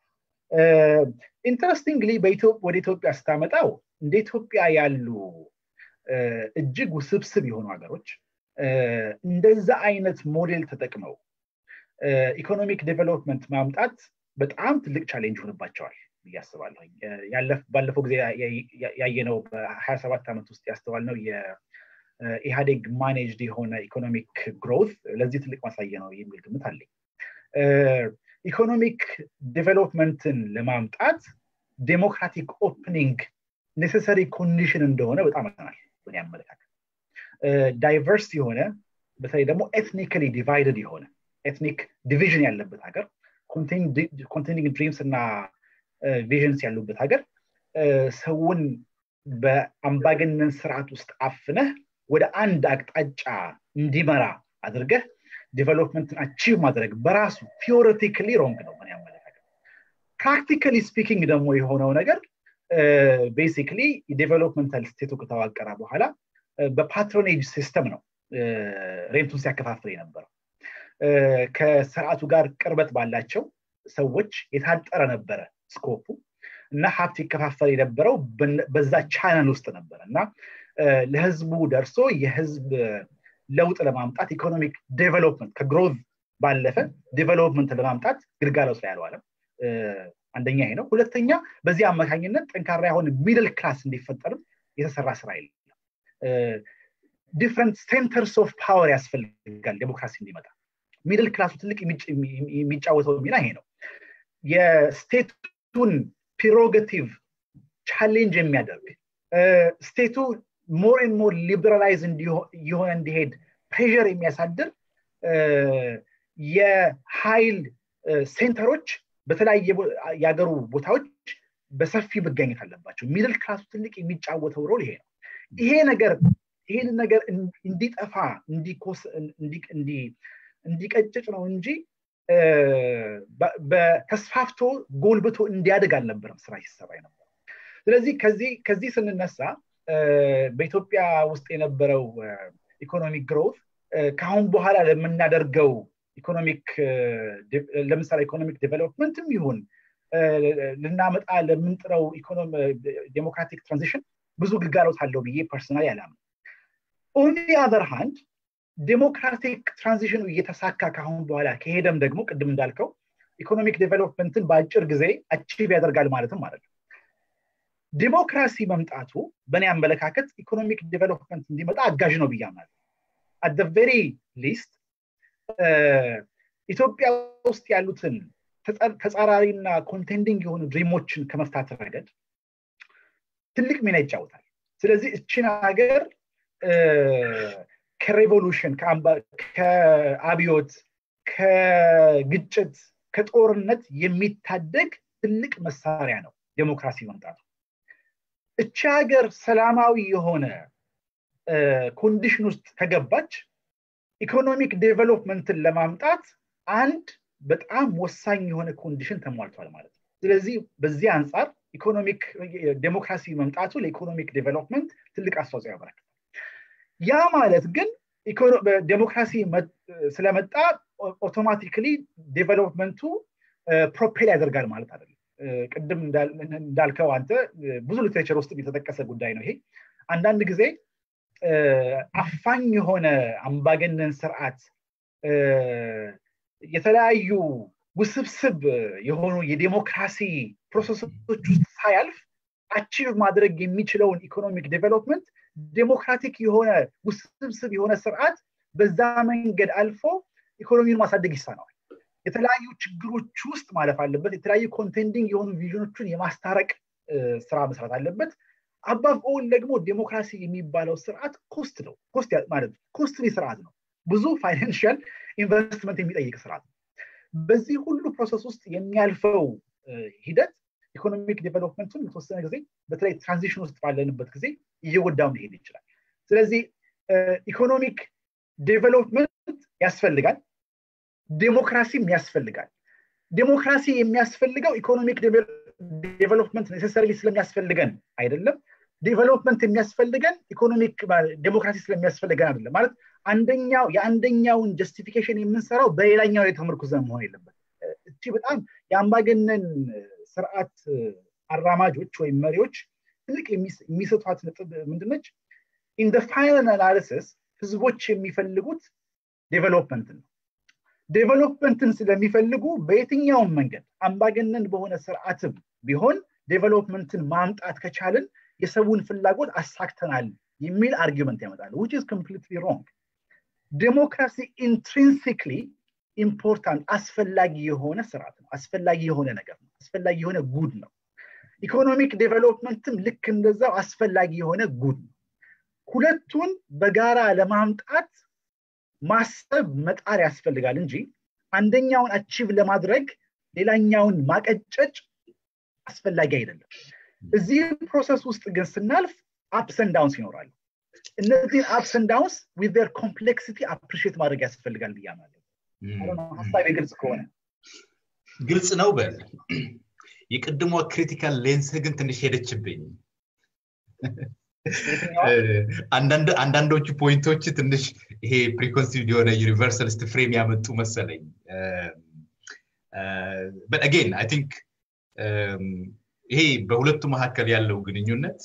ኢንተረስቲንግሊ ወደ ኢትዮጵያ ስታመጣው እንደ ኢትዮጵያ ያሉ እጅግ ውስብስብ የሆኑ ሀገሮች እንደዛ አይነት ሞዴል ተጠቅመው ኢኮኖሚክ ዴቨሎፕመንት ማምጣት በጣም ትልቅ ቻሌንጅ ሆንባቸዋል ብዬ አስባለሁ ባለፈው ጊዜ ያየነው በሀያ ሰባት ዓመት ውስጥ ያስተዋልነው የኢህአዴግ ማኔጅድ የሆነ ኢኮኖሚክ ግሮት ለዚህ ትልቅ ማሳየ ነው የሚል ግምት አለኝ ኢኮኖሚክ ዴቨሎፕመንትን ለማምጣት ዴሞክራቲክ ኦፕኒንግ ኔሴሰሪ ኮንዲሽን እንደሆነ በጣም አናል በእኔ አመለካከት ዳይቨርስ የሆነ በተለይ ደግሞ ኤትኒካሊ ዲቫይደድ የሆነ ኤትኒክ ዲቪዥን ያለበት ሀገር ኮንቴኒንግ ድሪምስ እና ቪዥንስ ያሉበት ሀገር ሰውን በአምባገነን ስርዓት ውስጥ አፍነህ ወደ አንድ አቅጣጫ እንዲመራ አድርገህ ዲቨሎፕመንትን አቺቭ ማድረግ በራሱ ቲዎሬቲካሊ ሮንግ ነው ምን ያመለካከት ፕራክቲካሊ ስፒኪንግ ደግሞ የሆነው ነገር ቤሲክሊ ዴቨሎፕመንታል ስቴቱ ከተዋቀረ በኋላ በፓትሮኔጅ ሲስተም ነው ሬንቱን ሲያከፋፍል የነበረው ከስርዓቱ ጋር ቅርበት ባላቸው ሰዎች የታጠረ ነበረ ስኮፑ እና ሀብት ይከፋፈል የነበረው በዛ ቻናል ውስጥ ነበረ እና ለህዝቡ ደርሶ የህዝብ ለውጥ ለማምጣት ኢኮኖሚክ ዴቨሎፕመንት ከግሮዝ ባለፈ ዴቨሎፕመንት ለማምጣት ግልጋሎት ላይ አልዋለም አንደኛ ይሄ ነው ሁለተኛ በዚህ አማካኝነት ጠንካራ የሆነ ሚድል ክላስ እንዲፈጠርም የተሰራ ስራ የለም ዲፍረንት ሴንተርስ ኦፍ ፓወር ያስፈልጋል ዴሞክራሲ እንዲመጣ ሚድል ክላሱ ትልቅ የሚጫወተው ሚና ይሄ ነው የስቴቱን ፕሮጌቲቭ ቻሌንጅ የሚያደርግ ስቴቱ ሞር ን ሞር ሊበራላይዝ የሆነ እንዲሄድ ፕሬር የሚያሳድር የኃይል ሴንተሮች በተለያየ የሀገሩ ቦታዎች በሰፊ መገኘት አለባቸው ሚድል ክላሱ ትልቅ የሚጫወተው ሮል ይሄ ነው ይሄ ነገር ይህን ነገር እንዲጠፋ እንዲቀጭጭ ነው እንጂ በተስፋፍቶ ጎልብቶ እንዲያድግ አልነበረም ስራ ሲሰራ ነበር ስለዚህ ከዚህ ስንነሳ በኢትዮጵያ ውስጥ የነበረው ኢኮኖሚክ ግሮት ከአሁን በኋላ ለምናደርገው ኢኮኖሚክ ለምሳሌ ኢኮኖሚክ ዴቨሎፕመንትም ይሁን ልናመጣ ለምንጥረው ዴሞክራቲክ ትራንዚሽን ብዙ ግልጋሎት አለው ብዬ ፐርሰናል ያላምን ኦን አዘር ሃንድ ዴሞክራቲክ ትራንዚሽኑ እየተሳካ ካሁን በኋላ ከሄደም ደግሞ ቅድም እንዳልከው ኢኮኖሚክ ዴቨሎፕመንትን በአጭር ጊዜ አቺቭ ያደርጋል ማለትም ማለት ነው ዲሞክራሲ መምጣቱ በእኔ አመለካከት ኢኮኖሚክ ዴቨሎፕመንት እንዲመጣ አጋዥ ነው ብያምናል አት ቬሪ ሊስት ኢትዮጵያ ውስጥ ያሉትን ተጻራሪና ኮንቴንዲንግ የሆኑ ድሪሞችን ከመፍታት ረገድ ትልቅ ሚና ይጫወታል ስለዚህ እችን ሀገር ከሬቮሉሽን ከአብዮት ከግጭት ከጦርነት የሚታደግ ትልቅ መሳሪያ ነው ዴሞክራሲ መምጣቱ እቺ ሀገር ሰላማዊ የሆነ ኮንዲሽን ውስጥ ከገባች ኢኮኖሚክ ዴቨሎፕመንትን ለማምጣት አንድ በጣም ወሳኝ የሆነ ኮንዲሽን ተሟልቷል ማለት ነው ስለዚህ በዚህ አንጻር ኢኮኖሚክ ዴሞክራሲ መምጣቱ ለኢኮኖሚክ ዴቨሎፕመንት ትልቅ አስተዋጽኦ ያበረክታል ያ ማለት ግን ዴሞክራሲ ስለመጣ ኦቶማቲክሊ ዴቨሎፕመንቱ ፕሮፔል ያደርጋል ማለት አይደለም ቅድም እንዳልከው አንተ ብዙ ሊትሬቸር ውስጥ የተጠቀሰ ጉዳይ ነው ይሄ አንዳንድ ጊዜ አፋኝ የሆነ አምባገነን ስርዓት የተለያዩ ውስብስብ የሆኑ የዴሞክራሲ ፕሮሰሶች ውስጥ ሳያልፍ አቺቭ ማድረግ የሚችለውን ኢኮኖሚክ ዴቨሎፕመንት ዴሞክራቲክ የሆነ ውስብስብ የሆነ ስርዓት በዛ መንገድ አልፎ ኢኮኖሚውን ማሳደግ ይሳነዋል የተለያዩ ችግሮች ውስጥ ማለፍ አለበት የተለያዩ ኮንቴንዲንግ የሆኑ ቪዥኖችን የማስታረቅ ስራ መስራት አለበት አባብ ኦል ደግሞ ዴሞክራሲ የሚባለው ስርዓት ኮስት ነው ኮስት ማለት ኮስትሊ ስርዓት ነው ብዙ ፋይናንሽል ኢንቨስትመንት የሚጠይቅ ስርዓት ነው በዚህ ሁሉ ፕሮሰስ ውስጥ የሚያልፈው ሂደት ኢኮኖሚክ ዴቨሎፕመንቱን የተወሰነ ጊዜ በተለይ ትራንዚሽን ውስጥ ባለንበት ጊዜ እየጎዳው ሊሄድ ይችላል ስለዚህ ኢኮኖሚክ ዴቨሎፕመንት ያስፈልጋል ዴሞክራሲም ያስፈልጋል ዴሞክራሲ የሚያስፈልገው ኢኮኖሚክ ዴቨሎፕመንት ኔሴሰሪ ስለሚያስፈልገን አይደለም ዴቨሎፕመንት የሚያስፈልገን ኢኮኖሚክ ዴሞክራሲ ስለሚያስፈልገን አይደለም ማለት አንደኛው የአንደኛውን ጀስቲፊኬሽን የምንሰራው በሌላኛው ላይ ተመርኩዘን መሆን የለበት እቺ በጣም የአምባገነን ስርዓት አራማጆች ወይም መሪዎች ትልቅ የሚሰጧት ነጥብ ምንድነች ኢን ፋይናል አናሊሲስ ህዝቦች የሚፈልጉት ዴቨሎፕመንትን ነው ዴቨሎፕመንትን ስለሚፈልጉ በየትኛውም መንገድ አምባገነን በሆነ ስርዓትም ቢሆን ዴቨሎፕመንትን ማምጣት ከቻልን የሰውን ፍላጎት አሳክተናል የሚል አርጊመንት ያመጣል ዊች ኢዝ ኮምፕሊትሊ ሮንግ ዴሞክራሲ ኢንትሪንሲክሊ ኢምፖርታንት አስፈላጊ የሆነ ስርዓት ነው አስፈላጊ የሆነ ነገር ነው አስፈላጊ የሆነ ጉድ ነው ኢኮኖሚክ ዴቨሎፕመንትም ልክ እንደዛው አስፈላጊ የሆነ ጉድ ነው ሁለቱን በጋራ ለማምጣት ማሰብ መጣር ያስፈልጋል እንጂ አንደኛውን አቺቭ ለማድረግ ሌላኛውን ማቀጨጭ አስፈላጊ አይደለም እዚህ ፕሮሰስ ውስጥ ግን ስናልፍ አፕሰን ዳውንስ ይኖራሉ እነዚህን አፕሰን ዳውንስ ዊዝ ር ኮምፕሌክሲቲ አፕሪሽት ማድረግ ያስፈልጋል ብያማለሁ ሀሳብ ግልጽ ከሆነ ግልጽ ነው በል የቅድሞ ክሪቲካል ሌንስ ግን ትንሽ ሄደችብኝ አንዳንዶቹ ፖይንቶች ትንሽ ይሄ ፕሪኮንሲቭድ የሆነ ዩኒቨርሳሊስት ፍሬም ያመጡ መሰለኝ በት አጌን አይ ቲንክ ይሄ በሁለቱ መካከል ያለው ግንኙነት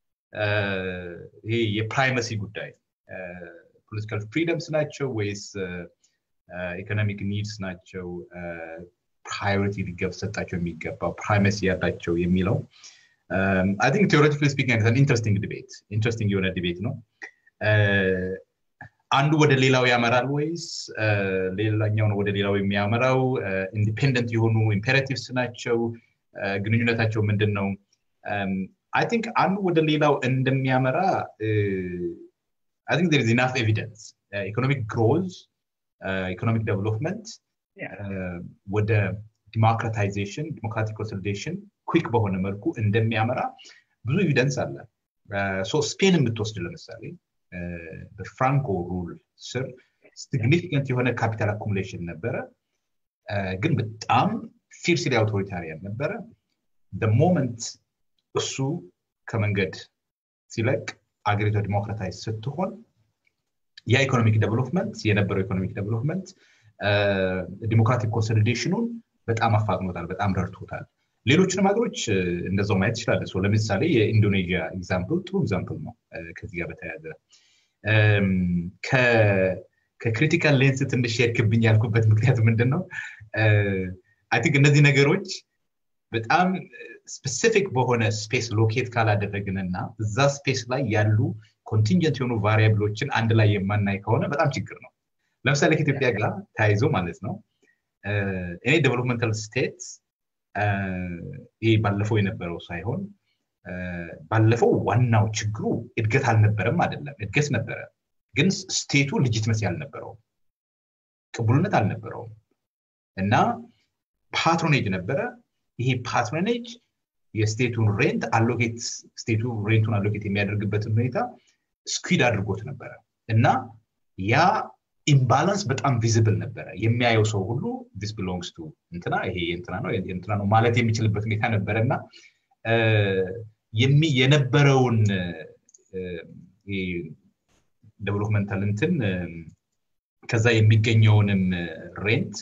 ይሄ የፕራይመሲ ጉዳይ ፖለቲካል ፍሪደምስ ናቸው ወይስ ኢኮኖሚክ ኒድስ ናቸው ፕራዮሪቲ ሊሰጣቸው የሚገባው ፕራይመሲ ያላቸው የሚለው አይ ቲንክ ቴዎሬቲካሊ ስፒኪንግ ኢንትረስቲንግ ዲቤት ኢንትረስቲንግ የሆነ ዲቤት ነው አንዱ ወደ ሌላው ያመራል ወይስ ሌላኛው ነው ወደ ሌላው የሚያመራው ኢንዲፔንደንት የሆኑ ኢምፔራቲቭስ ናቸው ግንኙነታቸው ምንድን ነው አይ ቲንክ አንዱ ወደ ሌላው እንደሚያመራ አይ ቲንክ ዜር ኢናፍ ኤቪደንስ ኢኮኖሚክ ግሮዝ ኢኮኖሚክ ዴቨሎፕመንት ወደ ዲሞክራታይዜሽን ዲሞክራቲክ ኮንሶሊዴሽን ኩክ በሆነ መልኩ እንደሚያመራ ብዙ ኤቪደንስ አለ ስፔን የምትወስድ ለምሳሌ በፍራንኮ ሩል ስር ሲግኒፊካንት የሆነ ካፒታል አኩሙሌሽን ነበረ ግን በጣም ፊርስሊ አውቶሪታሪያን ነበረ ሞመንት እሱ ከመንገድ ሲለቅ አገሪቷ ዲሞክራታይዝ ስትሆን ያ ኢኮኖሚክ ዴቨሎፕመንት የነበረው ኢኮኖሚክ ዴቨሎፕመንት ዲሞክራቲክ ኮንሶሊዴሽኑን በጣም አፋጥኖታል በጣም ረድቶታል ሌሎችንም ሀገሮች እንደዛው ማየት ይችላለ ለምሳሌ የኢንዶኔዥያ ኤግዛምፕል ጥሩ ኤግዛምፕል ነው ከዚህ ጋር በተያያዘ ከክሪቲካል ሌንስ ትንሽ የክብኝ ያልኩበት ምክንያት ምንድን ነው አይ ቲንክ እነዚህ ነገሮች በጣም ስፔሲፊክ በሆነ ስፔስ ሎኬት ካላደረግንና እዛ ስፔስ ላይ ያሉ ኮንቲንጀንት የሆኑ ቫሪያብሎችን አንድ ላይ የማናይ ከሆነ በጣም ችግር ነው ለምሳሌ ከኢትዮጵያ ጋር ተያይዞ ማለት ነው እኔ ዴቨሎፕመንታል ስቴት ይህ ባለፈው የነበረው ሳይሆን ባለፈው ዋናው ችግሩ እድገት አልነበረም አይደለም እድገት ነበረ ግን ስቴቱ ልጅትመሲ አልነበረውም ቅቡልነት አልነበረውም እና ፓትሮኔጅ ነበረ ይሄ ፓትሮኔጅ የስቴቱን ሬንት አሎኬት ስቴቱ ሬንቱን አሎኬት የሚያደርግበትን ሁኔታ ስኩድ አድርጎት ነበረ እና ያ ኢምባላንስ በጣም ቪዝብል ነበረ የሚያየው ሰው ሁሉ ዲስ ቢሎንግስ ቱ እንትና ይሄ እንትና ነው እንትና ነው ማለት የሚችልበት ሁኔታ ነበረ እና የነበረውን ዴቨሎፕመንታል እንትን ከዛ የሚገኘውንም ሬንት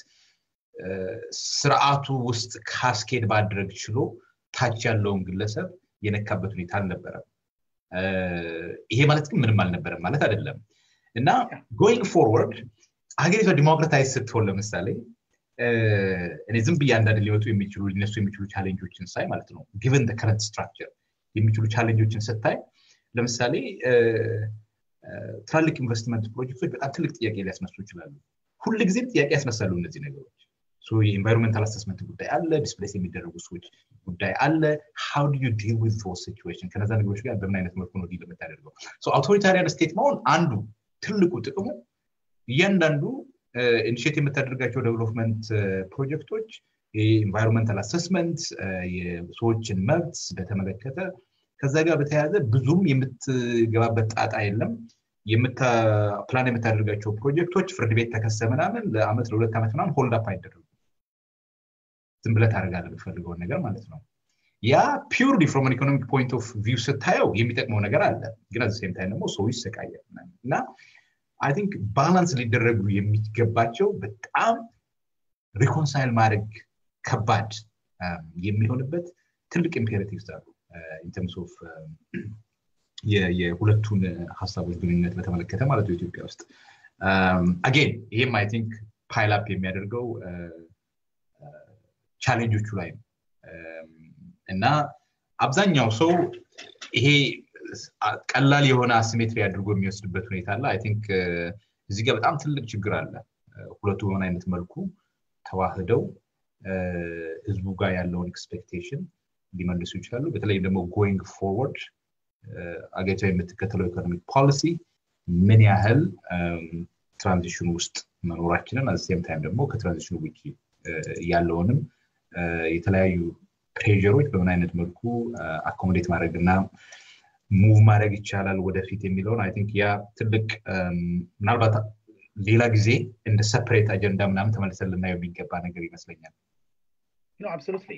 ስርዓቱ ውስጥ ካስኬድ ማድረግ ችሎ ታች ያለውን ግለሰብ የነካበት ሁኔታ አልነበረም ይሄ ማለት ግን ምንም አልነበረም ማለት አይደለም እና ጎይንግ ፎርወርድ ሀገሪቷ ዲሞክራታይዝ ስትሆን ለምሳሌ እኔ ዝም ብዬ አንዳንድ ሊመጡ የሚችሉ ሊነሱ የሚችሉ ቻሌንጆችን ሳይ ማለት ነው ጊቨን ከረንት ስትራክቸር የሚችሉ ቻሌንጆችን ስታይ ለምሳሌ ትላልቅ ኢንቨስትመንት ፕሮጀክቶች በጣም ትልቅ ጥያቄ ሊያስነሱ ይችላሉ ሁል ጊዜም ጥያቄ ያስነሳሉ እነዚህ ነገሮች የኢንቫይሮንመንታል አሰስመንት ጉዳይ አለ ዲስፕሌስ የሚደረጉ ሰዎች ጉዳይ አለ ሃው ዱ ዩ ዲል ዊዝ ዞ ሲቹዌሽን ከነዛ ነገሮች ጋር በምን አይነት መልኩ ነው ዲል የምታደርገው አውቶሪታሪያን ስቴት መሆን አንዱ ትልቁ ጥቅሙ እያንዳንዱ ኢኒሽት የምታደርጋቸው ዴቨሎፕመንት ፕሮጀክቶች የኢንቫይሮንመንታል አሰስመንት የሰዎችን መብት በተመለከተ ከዛ ጋር በተያያዘ ብዙም የምትገባበት ጣጣ የለም ፕላን የምታደርጋቸው ፕሮጀክቶች ፍርድ ቤት ተከሰ ምናምን ለአመት ለሁለት ዓመት ምናምን ሆልድ አፕ አይደረጉ ዝም ብለ ታደርጋለ የምትፈልገውን ነገር ማለት ነው ያ ፒውርሊ ፍሮም ኢኮኖሚክ ፖይንት ኦፍ ቪው ስታየው የሚጠቅመው ነገር አለ ግን አዘ ሴም ታይም ደግሞ ሰው ይሰቃያል እና አይ ቲንክ ባላንስ ሊደረጉ የሚገባቸው በጣም ሪኮንሳይል ማድረግ ከባድ የሚሆንበት ትልቅ ኢምፔሬቲቭስ አሉ ኢንተርምስ ኦፍ የሁለቱን ሀሳቦች ግንኙነት በተመለከተ ማለት ነው ኢትዮጵያ ውስጥ አጌን ይህም አይ ቲንክ ፓይል አፕ የሚያደርገው ቻሌንጆቹ ላይ ነው እና አብዛኛው ሰው ይሄ ቀላል የሆነ አሲሜትሪ አድርጎ የሚወስድበት ሁኔታ አለ አይ ቲንክ እዚህ ጋር በጣም ትልቅ ችግር አለ ሁለቱ በሆነ አይነት መልኩ ተዋህደው ህዝቡ ጋር ያለውን ኤክስፔክቴሽን ሊመልሱ ይችላሉ በተለይም ደግሞ ጎይንግ ፎርወርድ አገሪቷ የምትከተለው ኢኮኖሚክ ፖሊሲ ምን ያህል ትራንዚሽን ውስጥ መኖራችንን አዘሴም ታይም ደግሞ ከትራንዚሽኑ ውጭ ያለውንም የተለያዩ ፕሬሮች በምን አይነት መልኩ አኮሞዴት ማድረግ እና ሙቭ ማድረግ ይቻላል ወደፊት የሚለውን አይ ቲንክ ያ ትልቅ ምናልባት ሌላ ጊዜ እንደ ሰፐሬት አጀንዳ ምናምን ተመልሰን ልናየው የሚገባ ነገር ይመስለኛል አብሶሉትሊ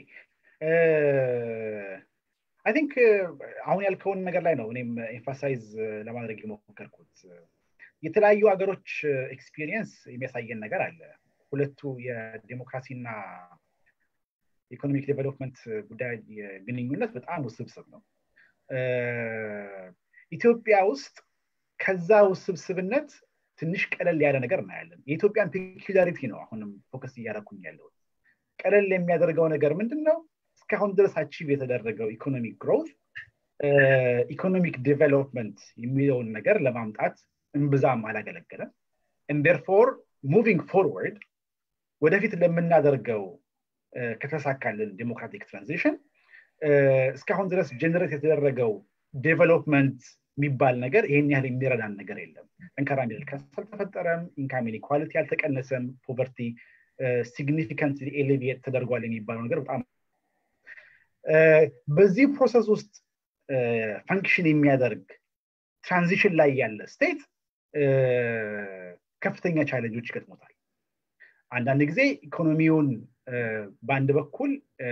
አይ ቲንክ አሁን ያልከውን ነገር ላይ ነው እኔም ኤምፋሳይዝ ለማድረግ የሞከርኩት የተለያዩ ሀገሮች ኤክስፒሪየንስ የሚያሳየን ነገር አለ ሁለቱ የዴሞክራሲና ኢኮኖሚክ ዴቨሎፕመንት ጉዳይ ግንኙነት በጣም ውስብስብ ነው ኢትዮጵያ ውስጥ ከዛ ውስብስብነት ትንሽ ቀለል ያለ ነገር እናያለን የኢትዮጵያን ፔኪላሪቲ ነው አሁንም ፎከስ እያደረኩኝ ያለው ቀለል የሚያደርገው ነገር ምንድን ነው እስካሁን ድረስ አቺቭ የተደረገው ኢኮኖሚክ ግሮት ኢኮኖሚክ ዴቨሎፕመንት የሚለውን ነገር ለማምጣት እምብዛም አላገለገለም ንደርፎር ሙቪንግ ፎርወርድ ወደፊት ለምናደርገው ከተሳካልን ዴሞክራቲክ ትራንዚሽን እስካሁን ድረስ ጀነሬት የተደረገው ዴቨሎፕመንት የሚባል ነገር ይህን ያህል የሚረዳን ነገር የለም ጠንካራ ሚድል ክላስ አልተፈጠረም ኢንካም ኢኒኳሊቲ አልተቀነሰም ፖቨርቲ ሲግኒፊካንት ኤሌቪየት ተደርጓል የሚባለው ነገር በጣም በዚህ ፕሮሰስ ውስጥ ፈንክሽን የሚያደርግ ትራንዚሽን ላይ ያለ ስቴት ከፍተኛ ቻለንጆች ይገጥሞታል አንዳንድ ጊዜ ኢኮኖሚውን በአንድ በኩል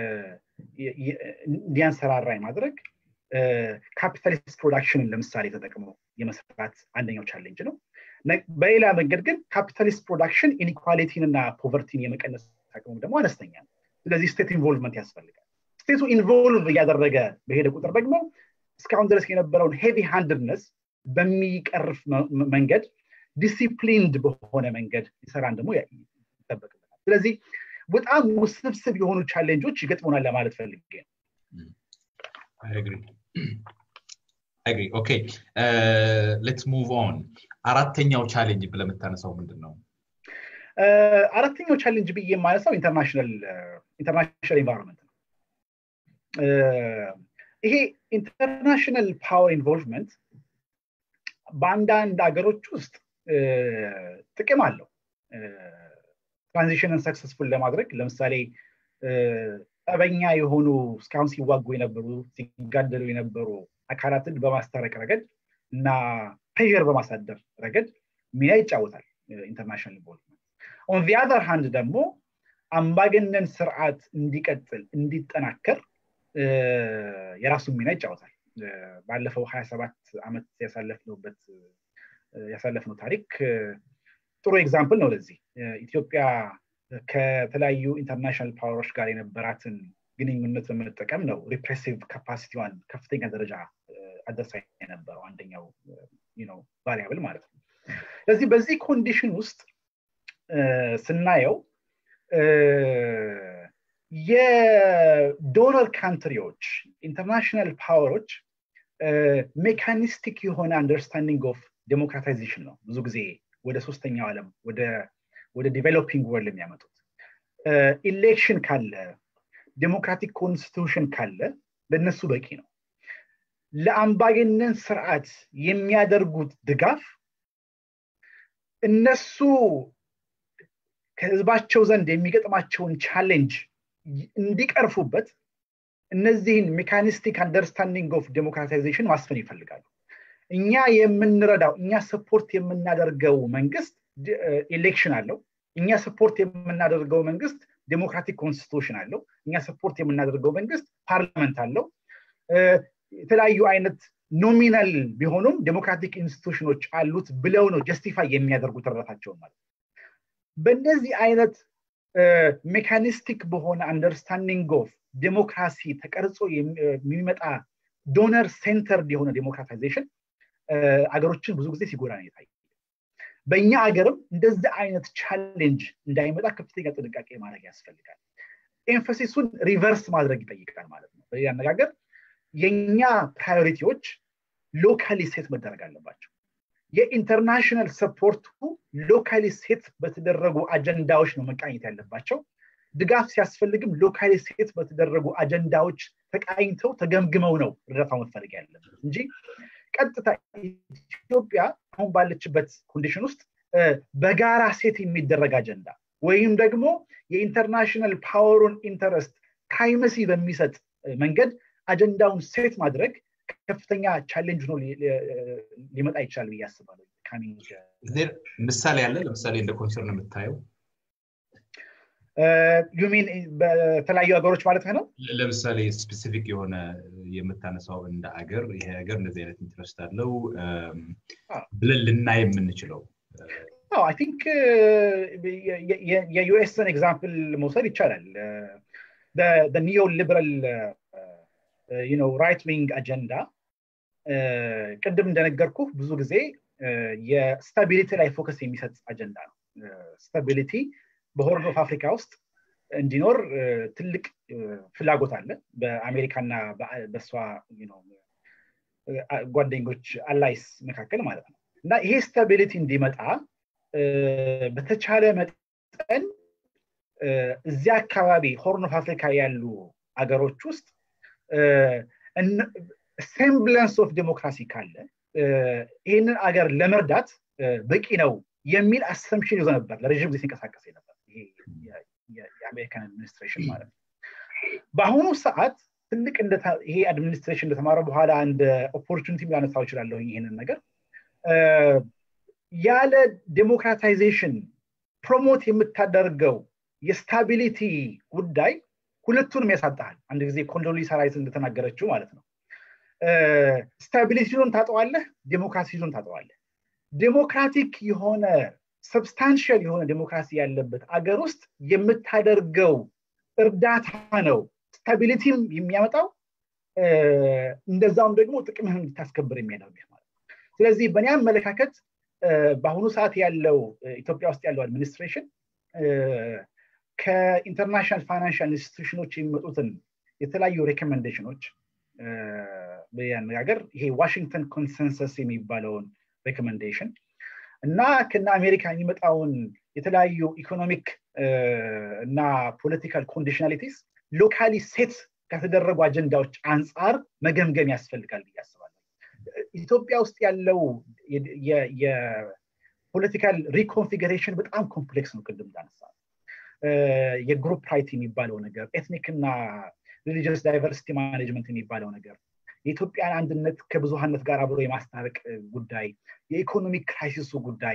እንዲያንሰራራ ማድረግ ካፒታሊስት ፕሮዳክሽንን ለምሳሌ ተጠቅሞ የመስራት አንደኛው ቻሌንጅ ነው በሌላ መንገድ ግን ካፒታሊስት ፕሮዳክሽን ኢኒኳሊቲን እና ፖቨርቲን የመቀነስ አቅሙ ደግሞ አነስተኛ ነው ስለዚህ ስቴት ኢንቮልቭመንት ያስፈልጋል ስቴቱ ኢንቮልቭ እያደረገ በሄደ ቁጥር ደግሞ እስካሁን ድረስ የነበረውን ሄቪ ሃንድነስ በሚቀርፍ መንገድ ዲሲፕሊንድ በሆነ መንገድ ይሰራን ደግሞ ይጠበቅበታል ስለዚህ በጣም ውስብስብ የሆኑ ቻሌንጆች ይገጥሙናል ለማለት ፈልጌ ነው አግሪ ኦኬ ሌትስ ሙቭ ኦን አራተኛው ቻሌንጅ ብለህ የምታነሳው ምንድን ነው አራተኛው ቻሌንጅ ብዬ የማነሳው ኢንተርናሽናል ኢንቫይሮንመንት ነው ይሄ ኢንተርናሽናል ፓወር ኢንቮልቭመንት በአንዳንድ ሀገሮች ውስጥ ጥቅም አለው ትራንዚሽንን ሰክሰስፉል ለማድረግ ለምሳሌ ጠበኛ የሆኑ እስካሁን ሲዋጉ የነበሩ ሲጋደሉ የነበሩ አካላትን በማስታረቅ ረገድ እና ፕሬር በማሳደር ረገድ ሚና ይጫወታል ኢንተርናሽናል ኢንቮልቭመንት ኦን ዚ አዘር ሃንድ ደግሞ አምባገነን ስርዓት እንዲቀጥል እንዲጠናከር የራሱን ሚና ይጫወታል ባለፈው ሀያ ሰባት ዓመት ያሳለፍነውበት ያሳለፍነው ታሪክ ጥሩ ኤግዛምፕል ነው ለዚህ ኢትዮጵያ ከተለያዩ ኢንተርናሽናል ፓወሮች ጋር የነበራትን ግንኙነት በመጠቀም ነው ሪፕሬሲቭ ካፓሲቲዋን ከፍተኛ ደረጃ አደርሳ የነበረው አንደኛው ቫሪያብል ማለት ነው ስለዚህ በዚህ ኮንዲሽን ውስጥ ስናየው የዶነር ካንትሪዎች ኢንተርናሽናል ፓወሮች ሜካኒስቲክ የሆነ አንደርስታንዲንግ ኦፍ ዴሞክራታይዜሽን ነው ብዙ ጊዜ ወደ ሶስተኛው ዓለም ወደ ዲቨሎፒንግ ወርልድ የሚያመጡት ኢሌክሽን ካለ ዴሞክራቲክ ኮንስቲቱሽን ካለ ለእነሱ በቂ ነው ለአምባገነን ስርዓት የሚያደርጉት ድጋፍ እነሱ ከህዝባቸው ዘንድ የሚገጥማቸውን ቻሌንጅ እንዲቀርፉበት እነዚህን ሜካኒስቲክ አንደርስታንዲንግ ኦፍ ዴሞክራታይዜሽን ማስፈን ይፈልጋሉ እኛ የምንረዳው እኛ ሰፖርት የምናደርገው መንግስት ኤሌክሽን አለው እኛ ሰፖርት የምናደርገው መንግስት ዴሞክራቲክ ኮንስቲቱሽን አለው እኛ ሰፖርት የምናደርገው መንግስት ፓርላመንት አለው የተለያዩ አይነት ኖሚናል ቢሆኑም ዴሞክራቲክ ኢንስቲቱሽኖች አሉት ብለው ነው ጀስቲፋይ የሚያደርጉት እርዳታቸውን ማለት በእነዚህ አይነት ሜካኒስቲክ በሆነ አንደርስታንዲንግ ኦፍ ዴሞክራሲ ተቀርጾ የሚመጣ ዶነር ሴንተርድ የሆነ ዴሞክራታይዜሽን አገሮችን ብዙ ጊዜ ሲጎዳ ነው የታየ በእኛ ሀገርም እንደዚህ አይነት ቻሌንጅ እንዳይመጣ ከፍተኛ ጥንቃቄ ማድረግ ያስፈልጋል ኤንፈሲሱን ሪቨርስ ማድረግ ይጠይቃል ማለት ነው በሌላ አነጋገር የእኛ ፕራዮሪቲዎች ሎካሊ ሴት መደረግ አለባቸው የኢንተርናሽናል ሰፖርቱ ሎካሊ ሴት በተደረጉ አጀንዳዎች ነው መቃኘት ያለባቸው ድጋፍ ሲያስፈልግም ሎካሊ ሴት በተደረጉ አጀንዳዎች ተቃኝተው ተገምግመው ነው እርዳታው መፈለግ ያለበት እንጂ ቀጥታ ኢትዮጵያ አሁን ባለችበት ኮንዲሽን ውስጥ በጋራ ሴት የሚደረግ አጀንዳ ወይም ደግሞ የኢንተርናሽናል ፓወሩን ኢንተረስት ፕራይመሲ በሚሰጥ መንገድ አጀንዳውን ሴት ማድረግ ከፍተኛ ቻሌንጅ ነው ሊመጣ ይችላል ብዬ አስባለሁ ምሳሌ አለ ለምሳሌ እንደ ኮንሰርን የምታየው ዩሚን በተለያዩ ሀገሮች ማለት ነው ለምሳሌ ስፔሲፊክ የሆነ የምታነሳው እንደ አገር ይሄ ሀገር እንደዚህ አይነት ኢንትረስት አለው ብለን ልናይ የምንችለው አይ ቲንክ የዩኤስን ኤግዛምፕል መውሰድ ይቻላል ኒዮ ሊበራል ራይት ዊንግ አጀንዳ ቅድም እንደነገርኩ ብዙ ጊዜ የስታቢሊቲ ላይ ፎከስ የሚሰጥ አጀንዳ ነው ስታቢሊቲ በሆርን ኦፍ አፍሪካ ውስጥ እንዲኖር ትልቅ ፍላጎት አለ በአሜሪካና በእሷ ጓደኞች አላይስ መካከል ማለት ነው እና ይሄ ስታቢሊቲ እንዲመጣ በተቻለ መጠን እዚያ አካባቢ ሆርን ኦፍ አፍሪካ ያሉ አገሮች ውስጥ ሴምብለንስ ኦፍ ዴሞክራሲ ካለ ይህንን አገር ለመርዳት በቂ ነው የሚል አሰምሽን ይዞ ነበር ለረዥም ጊዜ ሲንቀሳቀስ ነበር የአሜሪካን አድሚኒስትሬሽን ማለት ነው በአሁኑ ሰዓት ትልቅ ይሄ አድሚኒስትሬሽን እንደተማረ በኋላ እንደ ኦፖርቹኒቲ ላነሳው ይችላለሁ ይህንን ነገር ያለ ዴሞክራታይዜሽን ፕሮሞት የምታደርገው የስታቢሊቲ ጉዳይ ሁለቱንም ያሳጣሃል አንድ ጊዜ ኮንዶሊሳ ራይስ እንደተናገረችው ማለት ነው ስታቢሊቲውን ታጠዋለህ ዴሞክራሲውን ታጠዋለህ ዴሞክራቲክ የሆነ ሰብስታንሽል የሆነ ዴሞክራሲ ያለበት አገር ውስጥ የምታደርገው እርዳታ ነው ስታቢሊቲም የሚያመጣው እንደዛውም ደግሞ ጥቅምህን እንድታስከብር የሚያደርግህ ማለት ነው ስለዚህ በእኔ አመለካከት በአሁኑ ሰዓት ያለው ኢትዮጵያ ውስጥ ያለው አድሚኒስትሬሽን ከኢንተርናሽናል ፋይናንሻል ኢንስቲቱሽኖች የሚመጡትን የተለያዩ ሬኮሜንዴሽኖች በአነጋገር ይሄ ዋሽንግተን ኮንሰንሰስ የሚባለውን ሬኮሜንዴሽን እና ከነ አሜሪካ የሚመጣውን የተለያዩ ኢኮኖሚክ እና ፖለቲካል ኮንዲሽናሊቲስ ሎካሊ ሴት ከተደረጉ አጀንዳዎች አንጻር መገምገም ያስፈልጋል ብዬ አስባለሁ ኢትዮጵያ ውስጥ ያለው የፖለቲካል ሪኮንፊግሬሽን በጣም ኮምፕሌክስ ነው ቅድም እንዳነሳ የግሩፕ ራይት የሚባለው ነገር ኤትኒክ እና ሪሊጂየስ ዳይቨርሲቲ ማኔጅመንት የሚባለው ነገር የኢትዮጵያን አንድነት ከብዙሃነት ጋር አብሮ የማስታረቅ ጉዳይ የኢኮኖሚክ ክራይሲሱ ጉዳይ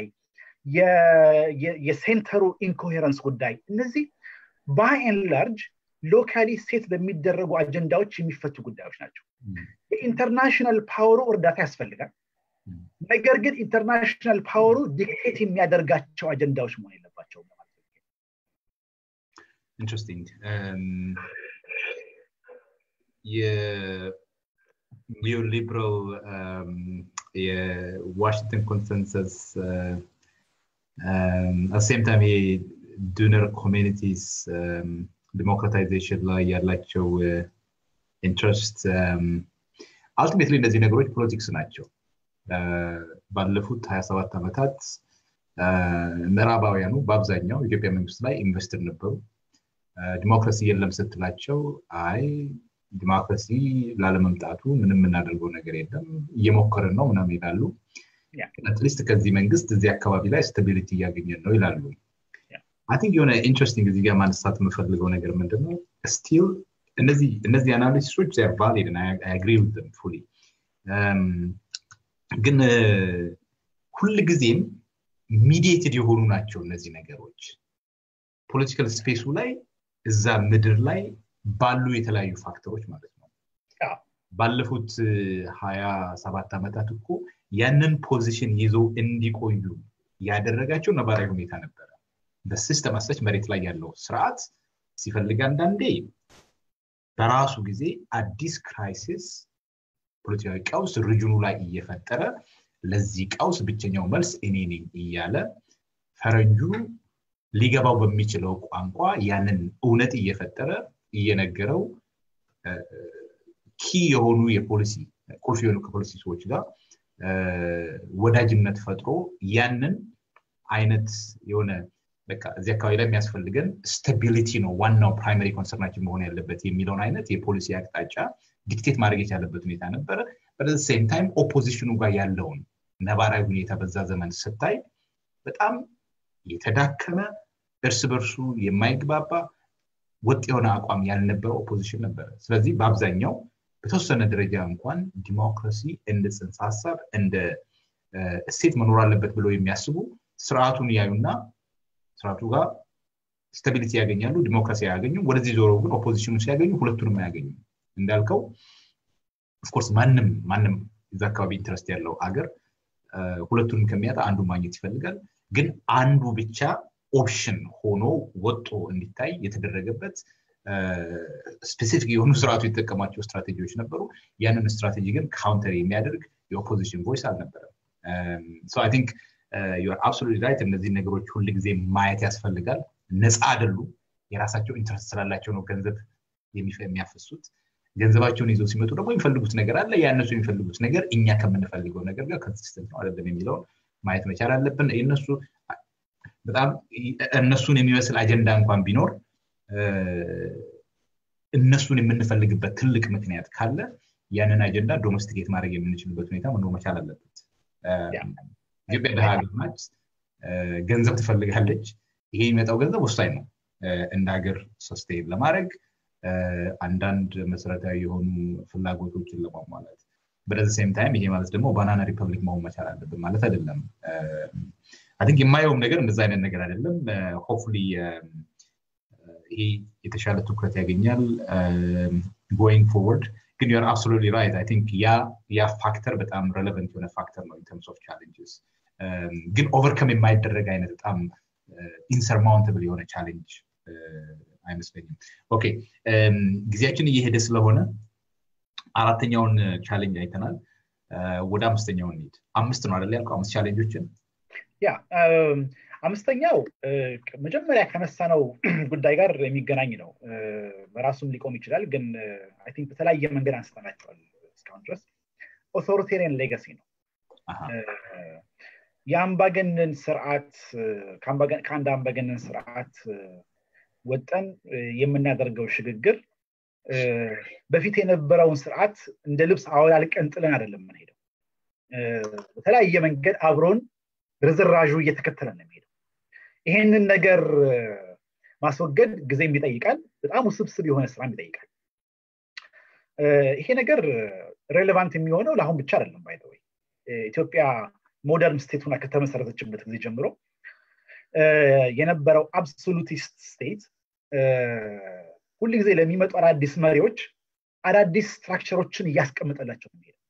የሴንተሩ ኢንኮሄረንስ ጉዳይ እነዚህ ባይን ላርጅ ሎካሊ ሴት በሚደረጉ አጀንዳዎች የሚፈቱ ጉዳዮች ናቸው የኢንተርናሽናል ፓወሩ እርዳታ ያስፈልጋል ነገር ግን ኢንተርናሽናል ፓወሩ ዲክቴት የሚያደርጋቸው አጀንዳዎች መሆን የለባቸው ኢንትረስቲንግ የኒዮሊበራል የዋሽንግተን ኮንሰንሰስ አሴም ታይም ይሄ ዱነር ኮሚኒቲስ ዲሞክራታይዜሽን ላይ ያላቸው ኢንትረስት አልቲሜትሊ እነዚህ ነገሮች ፖለቲክስ ናቸው ባለፉት 27 ዓመታት ምዕራባውያኑ በአብዛኛው ኢትዮጵያ መንግስት ላይ ኢንቨስትር ነበሩ ዲሞክራሲ የለም ስትላቸው አይ ዲሞክራሲ ላለመምጣቱ ምንም የምናደርገው ነገር የለም እየሞከርን ነው ምናም ይላሉ አትሊስት ከዚህ መንግስት እዚህ አካባቢ ላይ ስታቢሊቲ እያገኘን ነው ይላሉ አይ ቲንክ የሆነ ኢንትረስቲንግ እዚህ ጋር ማንሳት የምፈልገው ነገር ምንድነው ስቲል እነዚህ አናሊሲሶች ቫሊድ አግሪ ዊዝም ፉሊ ግን ሁልጊዜም ሚዲየትድ የሆኑ ናቸው እነዚህ ነገሮች ፖለቲካል ስፔሱ ላይ እዛ ምድር ላይ ባሉ የተለያዩ ፋክተሮች ማለት ነው ባለፉት ሀያ ሰባት ዓመታት እኮ ያንን ፖዚሽን ይዘው እንዲቆዩ ያደረጋቸው ነባራዊ ሁኔታ ነበረ። በሲስተም አሰች መሬት ላይ ያለው ስርዓት ሲፈልግ አንዳንዴ በራሱ ጊዜ አዲስ ክራይሲስ ፖለቲካዊ ቀውስ ሪጅኑ ላይ እየፈጠረ ለዚህ ቀውስ ብቸኛው መልስ እኔ ነኝ እያለ ፈረንጁ ሊገባው በሚችለው ቋንቋ ያንን እውነት እየፈጠረ እየነገረው ኪ የሆኑ የፖሊሲ ቁልፍ የሆኑ ከፖሊሲ ሰዎች ጋር ወዳጅነት ፈጥሮ ያንን አይነት የሆነ በቃ እዚህ አካባቢ ላይ የሚያስፈልገን ስታቢሊቲ ነው ዋናው ፕራይመሪ ኮንሰርናችን መሆን ያለበት የሚለውን አይነት የፖሊሲ አቅጣጫ ዲክቴት ማድረግ የቻለበት ሁኔታ ነበረ። በዚ ሴም ታይም ኦፖዚሽኑ ጋር ያለውን ነባራዊ ሁኔታ በዛ ዘመን ስታይ በጣም የተዳከመ እርስ በርሱ የማይግባባ ወጥ የሆነ አቋም ያልነበረ ኦፖዚሽን ነበረ። ስለዚህ በአብዛኛው በተወሰነ ደረጃ እንኳን ዲሞክራሲ እንደ ጽንሰ ሀሳብ እንደ እሴት መኖር አለበት ብለው የሚያስቡ ስርዓቱን ያዩና ስርዓቱ ጋር ስታቢሊቲ ያገኛሉ፣ ዲሞክራሲ አያገኙም። ወደዚህ ዞሮ ግን ኦፖዚሽኑ ሲያገኙ ሁለቱንም አያገኙም። እንዳልከው ኦፍኮርስ ማንም ማንም እዛ አካባቢ ኢንትረስት ያለው አገር ሁለቱንም ከሚያጣ አንዱ ማግኘት ይፈልጋል። ግን አንዱ ብቻ ኦፕሽን ሆኖ ወጦ እንዲታይ የተደረገበት ስፔሲፊክ የሆኑ ስርዓቱ የተጠቀማቸው ስትራቴጂዎች ነበሩ። ያንን ስትራቴጂ ግን ካውንተር የሚያደርግ የኦፖዚሽን ቮይስ አልነበረም። አይ ቲንክ ዩር አብሶሉት ራይት። እነዚህ ነገሮች ሁል ጊዜ ማየት ያስፈልጋል። ነፃ አይደሉም። የራሳቸው ኢንትረስት ስላላቸው ነው ገንዘብ የሚያፈሱት። ገንዘባቸውን ይዘው ሲመጡ ደግሞ የሚፈልጉት ነገር አለ። ያነሱ የሚፈልጉት ነገር እኛ ከምንፈልገው ነገር ጋር ኮንሲስተንት ነው አይደለም የሚለውን ማየት መቻል አለብን። የነሱ በጣም እነሱን የሚመስል አጀንዳ እንኳን ቢኖር እነሱን የምንፈልግበት ትልቅ ምክንያት ካለ ያንን አጀንዳ ዶሜስቲኬት ማድረግ የምንችልበት ሁኔታ መኖር መቻል አለበት። ኢትዮጵያ ደሃ ሀገር ናት። ገንዘብ ትፈልጋለች። ይሄ የሚመጣው ገንዘብ ወሳኝ ነው እንደ ሀገር ሰስቴን ለማድረግ አንዳንድ መሰረታዊ የሆኑ ፍላጎቶችን ለማሟላት በደዚ ሴም ታይም ይሄ ማለት ደግሞ ባናና ሪፐብሊክ መሆን መቻል አለብን ማለት አይደለም። አን የማየውም ነገር እንደዛ አይነት ነገር አይደለም። ሆፕፉሊ ይሄ የተሻለ ትኩረት ያገኛል ጎይንግ ፎርወርድ። ግን ዩር አብሶሉትሊ ራይት አይ ቲንክ ያ ፋክተር በጣም ሬሌቨንት የሆነ ፋክተር ነው ኢንተርምስ ኦፍ ቻሌንጅስ። ግን ኦቨርከም የማይደረግ አይነት በጣም ኢንሰርማውንትብል የሆነ ቻሌንጅ አይመስለኝም። ኦኬ ጊዜያችን እየሄደ ስለሆነ አራተኛውን ቻሌንጅ አይተናል። ወደ አምስተኛውን እንሂድ። አምስት ነው አይደል ያልከው? አምስት ቻሌንጆችን ያ አምስተኛው መጀመሪያ ከነሳነው ጉዳይ ጋር የሚገናኝ ነው። በራሱም ሊቆም ይችላል፣ ግን አይ ቲንክ በተለያየ መንገድ አንስተናቸዋል እስካሁን ድረስ ኦቶሪቴሪያን ሌጋሲ ነው። የአምባገነን ስርዓት ከአንድ አምባገነን ስርዓት ወጠን የምናደርገው ሽግግር በፊት የነበረውን ስርዓት እንደ ልብስ አወላልቀን ጥለን አይደለም የምንሄደው። በተለያየ መንገድ አብሮን ርዝራዡ እየተከተለ ነው የሚሄደው። ይሄንን ነገር ማስወገድ ጊዜም ይጠይቃል። በጣም ውስብስብ የሆነ ስራም ይጠይቃል። ይሄ ነገር ሬሌቫንት የሚሆነው ለአሁን ብቻ አይደለም። ባይተወይ ኢትዮጵያ ሞደርን ስቴት ሆና ከተመሰረተችበት ጊዜ ጀምሮ የነበረው አብሶሉቲስት ስቴት ሁል ጊዜ ለሚመጡ አዳዲስ መሪዎች አዳዲስ ስትራክቸሮችን እያስቀምጠላቸው ነው የሚሄደው።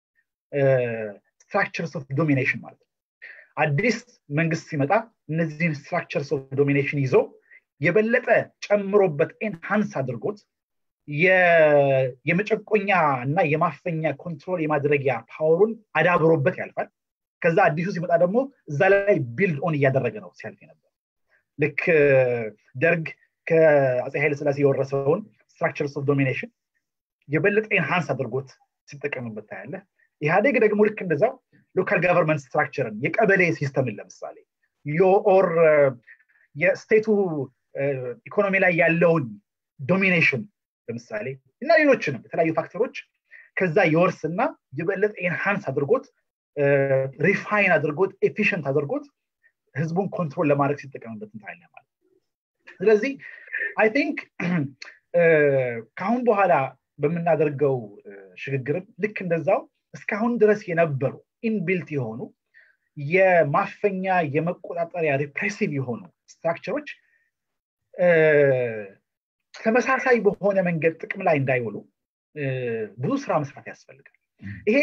ስትራክቸርስ ኦፍ ዶሚኔሽን ማለት ነው። አዲስ መንግስት ሲመጣ እነዚህን ስትራክቸርስ ኦፍ ዶሚኔሽን ይዞ የበለጠ ጨምሮበት ኤንሃንስ አድርጎት የመጨቆኛ እና የማፈኛ ኮንትሮል የማድረጊያ ፓወሩን አዳብሮበት ያልፋል። ከዛ አዲሱ ሲመጣ ደግሞ እዛ ላይ ቢልድ ኦን እያደረገ ነው ሲያልፍ ነበር። ልክ ደርግ ከአፄ ኃይለ ስላሴ የወረሰውን ስትራክቸርስ ኦፍ ዶሚኔሽን የበለጠ ኤንሃንስ አድርጎት ሲጠቀምበት ታያለ። ኢህአዴግ ደግሞ ልክ እንደዛው ሎካል ጋቨርንመንት ስትራክቸርን የቀበሌ ሲስተምን ለምሳሌ ኦር የስቴቱ ኢኮኖሚ ላይ ያለውን ዶሚኔሽን ለምሳሌ እና ሌሎችንም የተለያዩ ፋክተሮች ከዛ የወርስና የበለጠ ኤንሃንስ አድርጎት ሪፋይን አድርጎት ኤፊሽንት አድርጎት ህዝቡን ኮንትሮል ለማድረግ ሲጠቀምበት እንታያለን ማለት ስለዚህ አይ ቲንክ ከአሁን በኋላ በምናደርገው ሽግግርም ልክ እንደዛው እስካሁን ድረስ የነበሩ ኢንቢልት የሆኑ የማፈኛ የመቆጣጠሪያ ሪፕሬሲቭ የሆኑ ስትራክቸሮች ተመሳሳይ በሆነ መንገድ ጥቅም ላይ እንዳይውሉ ብዙ ስራ መስራት ያስፈልጋል ይሄ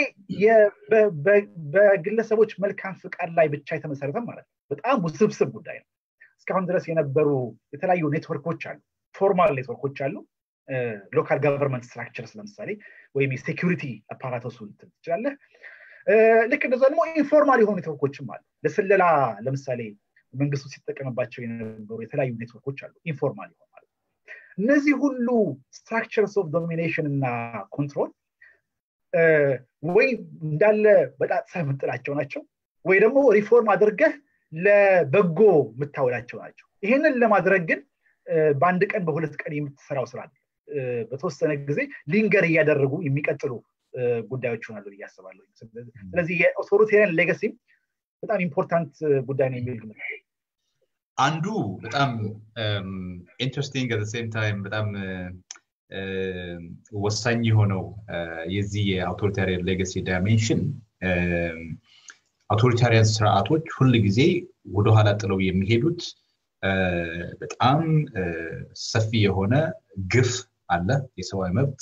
በግለሰቦች መልካም ፍቃድ ላይ ብቻ የተመሰረተ ማለት ነው በጣም ውስብስብ ጉዳይ ነው እስካሁን ድረስ የነበሩ የተለያዩ ኔትወርኮች አሉ ፎርማል ኔትወርኮች አሉ ሎካል ገቨርንመንት ስትራክቸርስ ለምሳሌ ወይም የሴኪሪቲ አፓራቶሱ ትችላለህ ልክ እንደዛ ደግሞ ኢንፎርማል የሆኑ ኔትወርኮችም አሉ ለስለላ ለምሳሌ መንግስቱ ሲጠቀምባቸው የነበሩ የተለያዩ ኔትወርኮች አሉ ኢንፎርማል የሆኑ ማለት እነዚህ ሁሉ ስትራክቸርስ ኦፍ ዶሚኔሽን እና ኮንትሮል ወይ እንዳለ በጣጥሰህ የምጥላቸው ናቸው ወይ ደግሞ ሪፎርም አድርገህ ለበጎ የምታውላቸው ናቸው ይህንን ለማድረግ ግን በአንድ ቀን በሁለት ቀን የምትሰራው ስራ በተወሰነ ጊዜ ሊንገር እያደረጉ የሚቀጥሉ ጉዳዮች ይሆናሉ ብዬ አስባለሁ ስለዚህ የኦቶሪቴሪያን ሌጋሲም በጣም ኢምፖርታንት ጉዳይ ነው የሚል ግምት አንዱ በጣም ኢንትረስቲንግ አት ሴም ታይም በጣም ወሳኝ የሆነው የዚህ የአውቶሪታሪያን ሌጋሲ ዳይሜንሽን አውቶሪታሪያን ስርዓቶች ሁል ጊዜ ወደኋላ ጥለው የሚሄዱት በጣም ሰፊ የሆነ ግፍ አለ የሰብአዊ መብት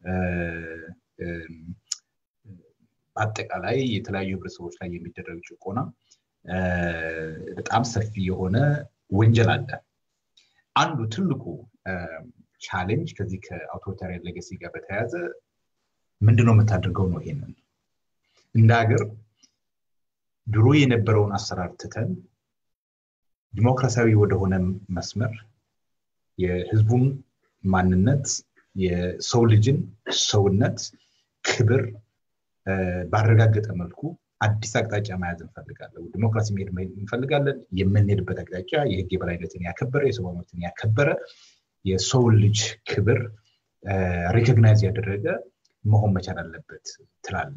በአጠቃላይ የተለያዩ ህብረተሰቦች ላይ የሚደረግ ጭቆና በጣም ሰፊ የሆነ ወንጀል አለ አንዱ ትልቁ ቻሌንጅ ከዚህ ከአውቶሪታሪያን ሌጋሲ ጋር በተያያዘ ምንድነው የምታደርገው ነው ይሄንን እንደ ሀገር ድሮ የነበረውን አሰራር ትተን ዲሞክራሲያዊ ወደሆነ መስመር የህዝቡን ማንነት የሰው ልጅን ሰውነት ክብር ባረጋገጠ መልኩ አዲስ አቅጣጫ መያዝ እንፈልጋለን ዲሞክራሲ መሄድ እንፈልጋለን የምንሄድበት አቅጣጫ የህግ የበላይነትን ያከበረ የሰብአዊ መብትን ያከበረ የሰውን ልጅ ክብር ሪኮግናይዝ ያደረገ መሆን መቻል አለበት ትላለ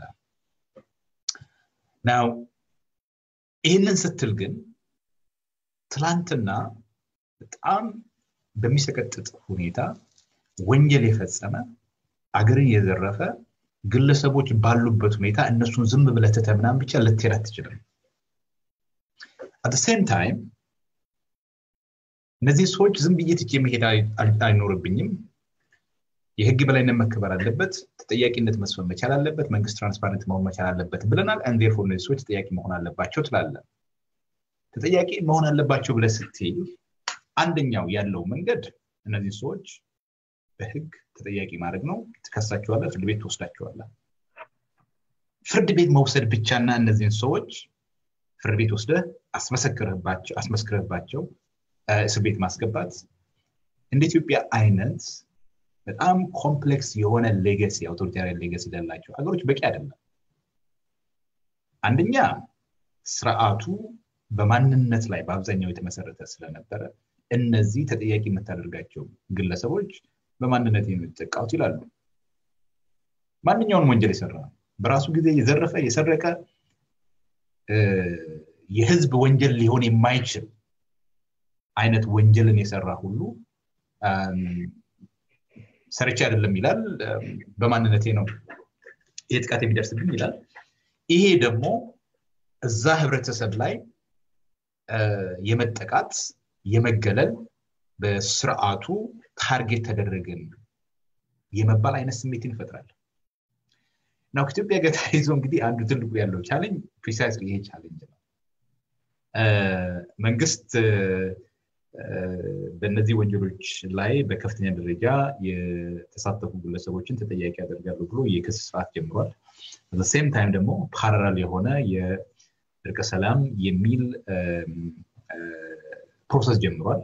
ናው ይህንን ስትል ግን ትላንትና በጣም በሚሰቀጥጥ ሁኔታ ወንጀል የፈጸመ አገርን የዘረፈ ግለሰቦች ባሉበት ሁኔታ እነሱን ዝም ብለህ ትተህ ምናምን ብቻ ልትሄድ አትችልም አት ሴም ታይም እነዚህ ሰዎች ዝም ብዬ ትቼ መሄድ አይኖርብኝም የህግ በላይነት መከበር አለበት ተጠያቂነት መስፈን መቻል አለበት መንግስት ትራንስፓረንት መሆን መቻል አለበት ብለናል አንዴርፎር እነዚህ ሰዎች ተጠያቂ መሆን አለባቸው ትላለ ተጠያቂ መሆን አለባቸው ብለ ስትል አንደኛው ያለው መንገድ እነዚህ ሰዎች በህግ ተጠያቂ ማድረግ ነው ትከሳቸዋለ ፍርድ ቤት ትወስዳቸዋለ ፍርድ ቤት መውሰድ ብቻና እነዚህን ሰዎች ፍርድ ቤት ወስደ አስመስክረባቸው እስር ቤት ማስገባት እንደ ኢትዮጵያ አይነት በጣም ኮምፕሌክስ የሆነ ሌገሲ አውቶሪታሪያን ሌገሲ ላላቸው ሀገሮች በቂ አይደለም አንደኛ ስርዓቱ በማንነት ላይ በአብዛኛው የተመሰረተ ስለነበረ እነዚህ ተጠያቂ የምታደርጋቸው ግለሰቦች በማንነት የሚጠቃውት ይላሉ ማንኛውን ወንጀል የሰራ በራሱ ጊዜ የዘረፈ የሰረቀ የህዝብ ወንጀል ሊሆን የማይችል አይነት ወንጀልን የሰራ ሁሉ ሰርቼ አይደለም ይላል በማንነቴ ነው ይሄ ጥቃት የሚደርስብኝ ይላል ይሄ ደግሞ እዛ ህብረተሰብ ላይ የመጠቃት የመገለል በስርዓቱ ታርጌት ተደረግን የመባል አይነት ስሜትን ይፈጥራል ናው ከኢትዮጵያ ጋር ተያይዞ እንግዲህ አንዱ ትልቁ ያለው ቻለንጅ ፕሪሳይስ ይሄ ቻለንጅ ነው መንግስት በእነዚህ ወንጀሎች ላይ በከፍተኛ ደረጃ የተሳተፉ ግለሰቦችን ተጠያቂ ያደርጋሉ ብሎ የክስ ስርዓት ጀምሯል በሴም ታይም ደግሞ ፓራራል የሆነ የእርቀ ሰላም የሚል ፕሮሰስ ጀምሯል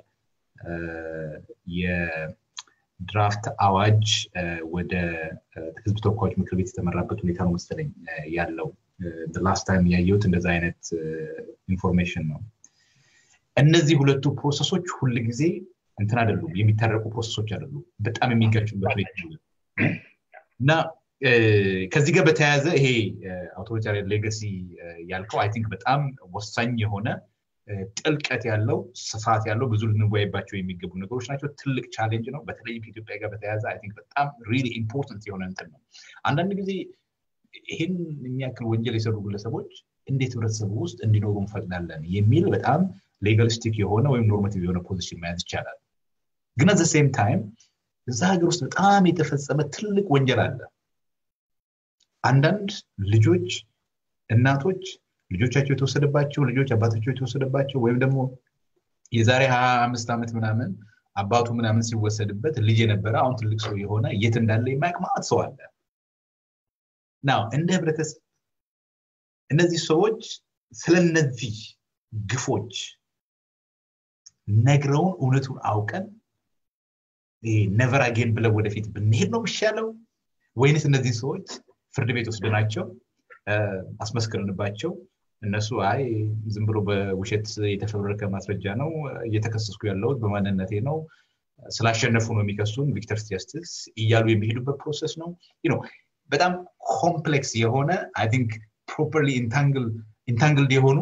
የድራፍት አዋጅ ወደ ህዝብ ተወካዮች ምክር ቤት የተመራበት ሁኔታ ነው መሰለኝ ያለው ላስት ታይም ያየሁት እንደዛ አይነት ኢንፎርሜሽን ነው እነዚህ ሁለቱ ፕሮሰሶች ሁል ጊዜ እንትን አይደሉም የሚታረቁ ፕሮሰሶች አይደሉም በጣም የሚጋጩበት ሁኔታ እና ከዚህ ጋር በተያያዘ ይሄ አውቶሪታሪያን ሌጋሲ ያልከው አይ ቲንክ በጣም ወሳኝ የሆነ ጥልቀት ያለው ስፋት ያለው ብዙ ልንወያይባቸው የሚገቡ ነገሮች ናቸው ትልቅ ቻሌንጅ ነው በተለይም ከኢትዮጵያ ጋር በተያያዘ አይ ቲንክ በጣም ሪሊ ኢምፖርታንት የሆነ እንትን ነው አንዳንድ ጊዜ ይህን የሚያክል ወንጀል የሰሩ ግለሰቦች እንዴት ህብረተሰቡ ውስጥ እንዲኖሩ እንፈቅዳለን የሚል በጣም ሌጋሊስቲክ የሆነ ወይም ኖርማቲቭ የሆነ ፖዚሽን መያዝ ይቻላል ግን አት ሴም ታይም እዛ ሀገር ውስጥ በጣም የተፈጸመ ትልቅ ወንጀል አለ አንዳንድ ልጆች እናቶች ልጆቻቸው የተወሰደባቸው ልጆች አባታቸው የተወሰደባቸው ወይም ደግሞ የዛሬ ሀያ አምስት ዓመት ምናምን አባቱ ምናምን ሲወሰድበት ልጅ የነበረ አሁን ትልቅ ሰው የሆነ የት እንዳለ የማያውቅ ማለት ሰው አለ ናው እንደ ህብረተሰብ እነዚህ ሰዎች ስለነዚህ ግፎች ነግረውን እውነቱን አውቀን ነቨር አጌን ብለው ወደፊት ብንሄድ ነው የሚሻለው ወይንስ እነዚህ ሰዎች ፍርድ ቤት ወስደናቸው አስመስክርንባቸው እነሱ አይ ዝም ብሎ በውሸት የተፈበረከ ማስረጃ ነው እየተከሰስኩ ያለሁት በማንነቴ ነው ስላሸነፉ ነው የሚከሱን ቪክተርስ ጀስትስ እያሉ የሚሄዱበት ፕሮሰስ ነው በጣም ኮምፕሌክስ የሆነ አይ ቲንክ ፕሮፐርሊ ኢንታንግልድ የሆኑ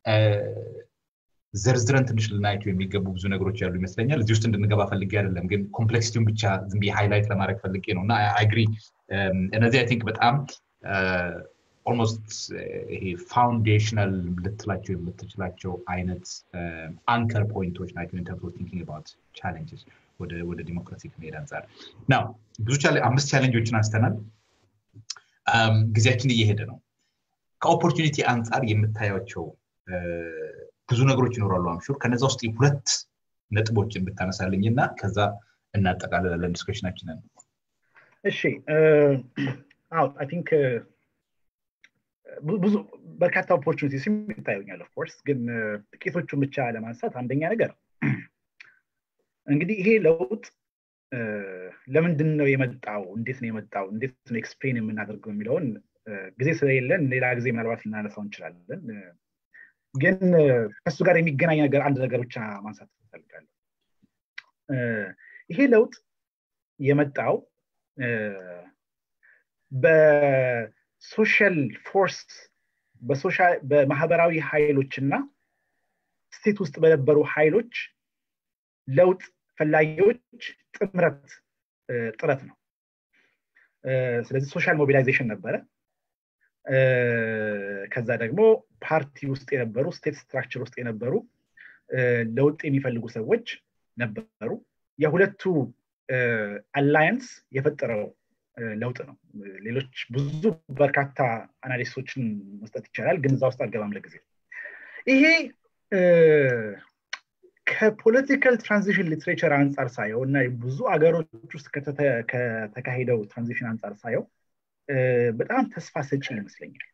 ዘርዝረን ትንሽ ልናያቸው የሚገቡ ብዙ ነገሮች ያሉ ይመስለኛል እዚህ ውስጥ እንድንገባ ፈልጌ አይደለም ግን ኮምፕሌክሲቲውን ብቻ ዝም ሃይላይት ለማድረግ ፈልጌ ነው እና አግሪ እነዚህ አይ ቲንክ በጣም ኦልሞስት ይሄ ፋውንዴሽናል ልትላቸው የምትችላቸው አይነት አንከር ፖይንቶች ናቸው ኢንተርስ ቲንኪንግ አባውት ቻሌንጅስ ወደ ዲሞክራሲ ከመሄድ አንጻር ናው ብዙ አምስት ቻሌንጆችን አንስተናል ጊዜያችን እየሄደ ነው ከኦፖርቹኒቲ አንጻር የምታያቸው ብዙ ነገሮች ይኖራሉ አምሹር ከነዛ ውስጥ ሁለት ነጥቦችን ብታነሳልኝ እና ከዛ እናጠቃልላለን ዲስከሽናችንን እሺ አዎ አይ ቲንክ ብዙ በርካታ ኦፖርቹኒቲ ይታዩኛል ኦፍኮርስ ግን ጥቂቶቹን ብቻ ለማንሳት አንደኛ ነገር እንግዲህ ይሄ ለውጥ ለምንድን ነው የመጣው እንዴት ነው የመጣው እንዴት ነው ኤክስፕሌን የምናደርገው የሚለውን ጊዜ ስለሌለን ሌላ ጊዜ ምናልባት ልናነሳው እንችላለን ግን ከሱ ጋር የሚገናኝ ነገር አንድ ነገር ብቻ ማንሳት እፈልጋለሁ ይሄ ለውጥ የመጣው በሶሻል ፎርስ በማህበራዊ ኃይሎች እና ስቴት ውስጥ በነበሩ ኃይሎች ለውጥ ፈላጊዎች ጥምረት ጥረት ነው ስለዚህ ሶሻል ሞቢላይዜሽን ነበረ ከዛ ደግሞ ፓርቲ ውስጥ የነበሩ ስቴት ስትራክቸር ውስጥ የነበሩ ለውጥ የሚፈልጉ ሰዎች ነበሩ የሁለቱ አላያንስ የፈጠረው ለውጥ ነው ሌሎች ብዙ በርካታ አናሊስቶችን መስጠት ይቻላል ግን እዛ ውስጥ አልገባም ለጊዜ ይሄ ከፖለቲካል ትራንዚሽን ሊትሬቸር አንጻር ሳየው እና ብዙ አገሮች ውስጥ ከተካሄደው ትራንዚሽን አንጻር ሳየው በጣም ተስፋ ሰጪ ይመስለኛል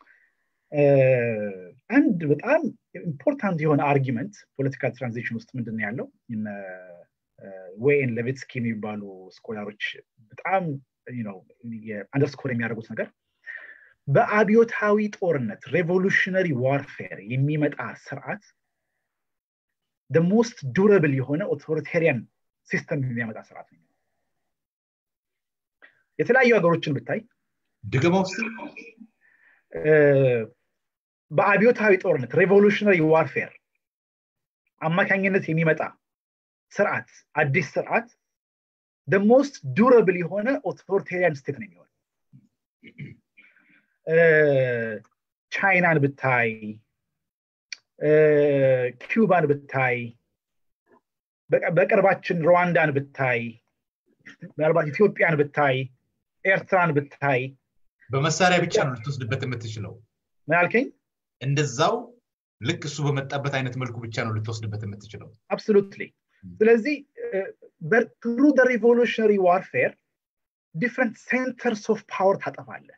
አንድ በጣም ኢምፖርታንት የሆነ አርጊመንት ፖለቲካል ትራንዚሽን ውስጥ ምንድን ያለው ዌይን ለቤትስኪ የሚባሉ ስኮላሮች በጣም አንደርስኮር የሚያደርጉት ነገር በአብዮታዊ ጦርነት ሬቮሉሽነሪ ዋርፌር የሚመጣ ስርዓት ሞስት ዱረብል የሆነ ኦቶሪቴሪያን ሲስተም የሚያመጣ ስርዓት ነው የተለያዩ ሀገሮችን ብታይ ድገማ ውስጥ በአብዮታዊ ጦርነት ሬቮሉሽነሪ ዋርፌር አማካኝነት የሚመጣ ስርዓት አዲስ ስርዓት ሞስት ዱረብል የሆነ ኦቶሪቴሪያን ስቴት ነው የሚሆን ቻይናን ብታይ ኪዩባን ብታይ በቅርባችን ሩዋንዳን ብታይ ምናልባት ኢትዮጵያን ብታይ ኤርትራን ብታይ በመሳሪያ ብቻ ነው ልትወስድበት የምትችለው ምን አልከኝ እንደዛው ልክ እሱ በመጣበት አይነት መልኩ ብቻ ነው ልትወስድበት የምትችለው አብሶሉትሊ ስለዚህ ትሩ ሪቮሉሽነሪ ዋርፌር ዲፍረንት ሴንተርስ ኦፍ ፓወር ታጠፋለ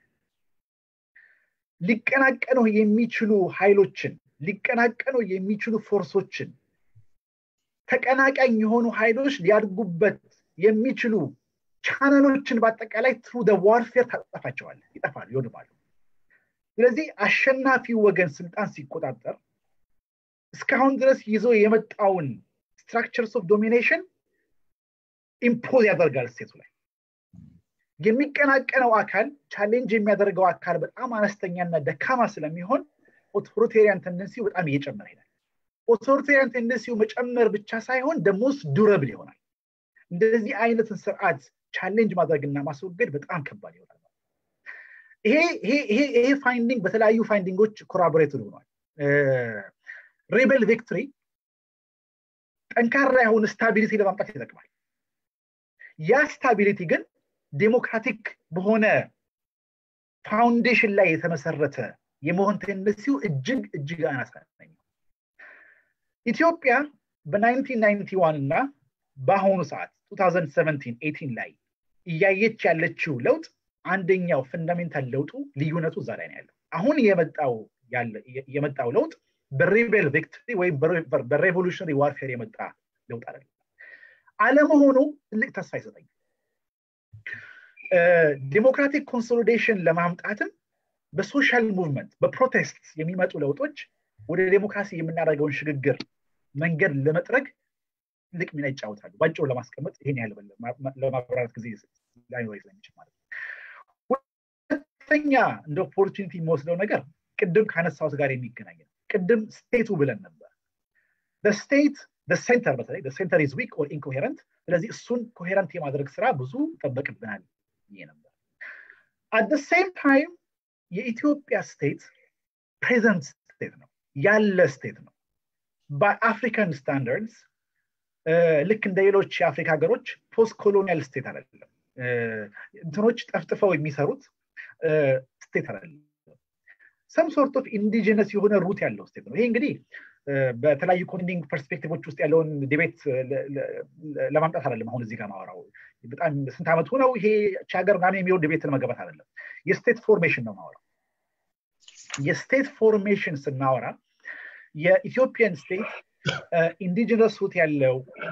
ሊቀናቀኑ የሚችሉ ኃይሎችን ሊቀናቀኑ የሚችሉ ፎርሶችን ተቀናቃኝ የሆኑ ኃይሎች ሊያድጉበት የሚችሉ ቻነሎችን በአጠቃላይ ትሩ ዋርፌር ታጠፋቸዋለ ይጠፋሉ ይወድማሉ ስለዚህ አሸናፊው ወገን ስልጣን ሲቆጣጠር እስካሁን ድረስ ይዞ የመጣውን ስትራክቸርስ ኦፍ ዶሚኔሽን ኢምፖዝ ያደርጋል ስቴቱ ላይ የሚቀናቀነው አካል ቻሌንጅ የሚያደርገው አካል በጣም አነስተኛና ደካማ ስለሚሆን ኦቶሪቴሪያን ተንደንሲው በጣም እየጨመረ ይሄዳል ኦቶሪቴሪያን ቴንደንሲው መጨመር ብቻ ሳይሆን ደሞስ ዱረብል ይሆናል እንደዚህ አይነትን ስርዓት ቻሌንጅ ማድረግና ማስወገድ በጣም ከባድ ይሆናል ይሄ ፋይንዲንግ በተለያዩ ፋይንዲንጎች ኮራቦሬትድ ሆኗል ሬቤል ቪክትሪ ጠንካራ የሆነ ስታቢሊቲ ለማምጣት ይጠቅማል ያ ስታቢሊቲ ግን ዴሞክራቲክ በሆነ ፋውንዴሽን ላይ የተመሰረተ የመሆን ቴንደንሲው እጅግ እጅግ አናሳ ኢትዮጵያ በ1991 እና በአሁኑ ሰዓት 2017 ላይ እያየች ያለችው ለውጥ አንደኛው ፈንዳሜንታል ለውጡ ልዩነቱ እዛ ላይ ነው ያለው አሁን የመጣው ለውጥ በሪቤል ቪክትሪ ወይም በሬቮሉሽነሪ ዋርፌር የመጣ ለውጥ አይደለም አለመሆኑ ትልቅ ተስፋ ይሰጠኛል ዲሞክራቲክ ኮንሶሊዴሽን ለማምጣትም በሶሻል ሙቭመንት በፕሮቴስት የሚመጡ ለውጦች ወደ ዴሞክራሲ የምናደርገውን ሽግግር መንገድ ለመጥረግ ትልቅ ሚና ይጫወታሉ ባጭሩ ለማስቀመጥ ይሄን ያህል ለማብራራት ጊዜ ላይኖር ስለሚችል ማለት ነው ሁለተኛ እንደ ኦፖርቹኒቲ የሚወስደው ነገር ቅድም ከአነሳሁት ጋር የሚገናኝ ነው ቅድም ስቴቱ ብለን ነበር ስቴት ሴንተር በተለይ ሴንተር ኢዝ ዊክ ኦር ኢንኮሄረንት ስለዚህ እሱን ኮሄረንት የማድረግ ስራ ብዙ ይጠበቅብናል ይሄ ነበር አት ሴም ታይም የኢትዮጵያ ስቴት ፕሬዘንት ስቴት ነው ያለ ስቴት ነው በአፍሪካን ስታንዳርድስ ልክ እንደ ሌሎች የአፍሪካ ሀገሮች ፖስት ኮሎኒያል ስቴት አይደለም እንትኖች ጠፍጥፈው የሚሰሩት ስቴት አይደለም ሰም ሶርት ኦፍ ኢንዲጂነስ የሆነ ሩት ያለው ስቴት ነው ይሄ እንግዲህ በተለያዩ ኮንዲንግ ፐርስፔክቲቮች ውስጥ ያለውን ዲቤት ለማምጣት አይደለም አሁን እዚህ ጋር ማወራው በጣም ስንት ዓመቱ ነው ይሄ ሀገር ምናምን የሚሆን ዲቤት ለመገባት አይደለም የስቴት ፎርሜሽን ነው ማወራው የስቴት ፎርሜሽን ስናወራ የኢትዮጵያን ስቴት ኢንዲጂነስ ሩት ያለው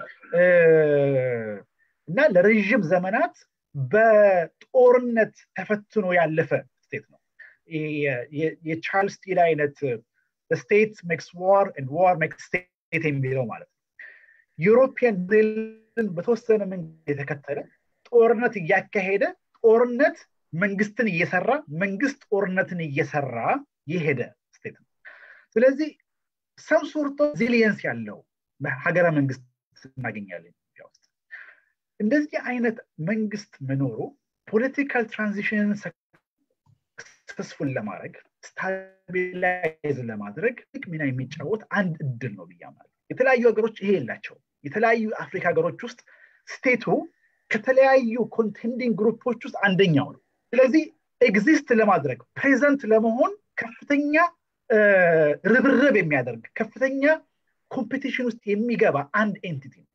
እና ለረዥም ዘመናት በጦርነት ተፈትኖ ያለፈ ስቴት ነው የቻርልስ ስቲል አይነት ስቴት ሜክስ ዋር ዋር ሜክስ ስቴት የሚለው ማለት ነው ዩሮፒያን ሞዴልን በተወሰነ መንገድ የተከተለ ጦርነት እያካሄደ ጦርነት መንግስትን እየሰራ መንግስት ጦርነትን እየሰራ የሄደ ስቴት ነው ስለዚህ ሰም ሶርቶ ዚሊየንስ ያለው ሀገረ መንግስት እናገኛለን ኢትዮጵያ ውስጥ እንደዚህ አይነት መንግስት መኖሩ ፖለቲካል ትራንዚሽንን ሰክሰስፉል ለማድረግ ስታቢላይዝ ለማድረግ ትልቅ ሚና የሚጫወት አንድ እድል ነው ብያምናለሁ የተለያዩ ሀገሮች ይሄ የላቸው የተለያዩ አፍሪካ ሀገሮች ውስጥ ስቴቱ ከተለያዩ ኮንቴንዲንግ ግሩፖች ውስጥ አንደኛው ነው ስለዚህ ኤግዚስት ለማድረግ ፕሬዘንት ለመሆን ከፍተኛ ርብርብ የሚያደርግ ከፍተኛ ኮምፒቲሽን ውስጥ የሚገባ አንድ ኤንቲቲ ነው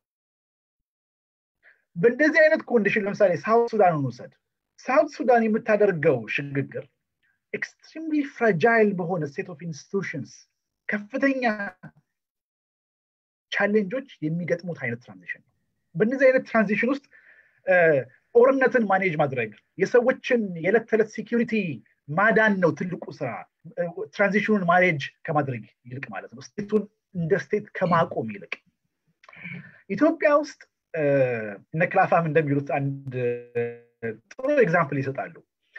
በእንደዚህ አይነት ኮንዲሽን ለምሳሌ ሳውት ሱዳን እንውሰድ ሳውት ሱዳን የምታደርገው ሽግግር ኤክስትሪምሊ ፍራጃይል በሆነ ስቴት ኦፍ ኢንስቲቱሽንስ ከፍተኛ ቻሌንጆች የሚገጥሙት አይነት ትራንዚሽን ነው በእነዚህ አይነት ትራንዚሽን ውስጥ ጦርነትን ማኔጅ ማድረግ የሰዎችን የዕለት ተዕለት ሴኪሪቲ ማዳን ነው ትልቁ ስራ ትራንዚሽኑን ማኔጅ ከማድረግ ይልቅ ማለት ነው ስቴቱን እንደ ስቴት ከማቆም ይልቅ ኢትዮጵያ ውስጥ እነ ክላፋም እንደሚሉት አንድ ጥሩ ኤግዛምፕል ይሰጣሉ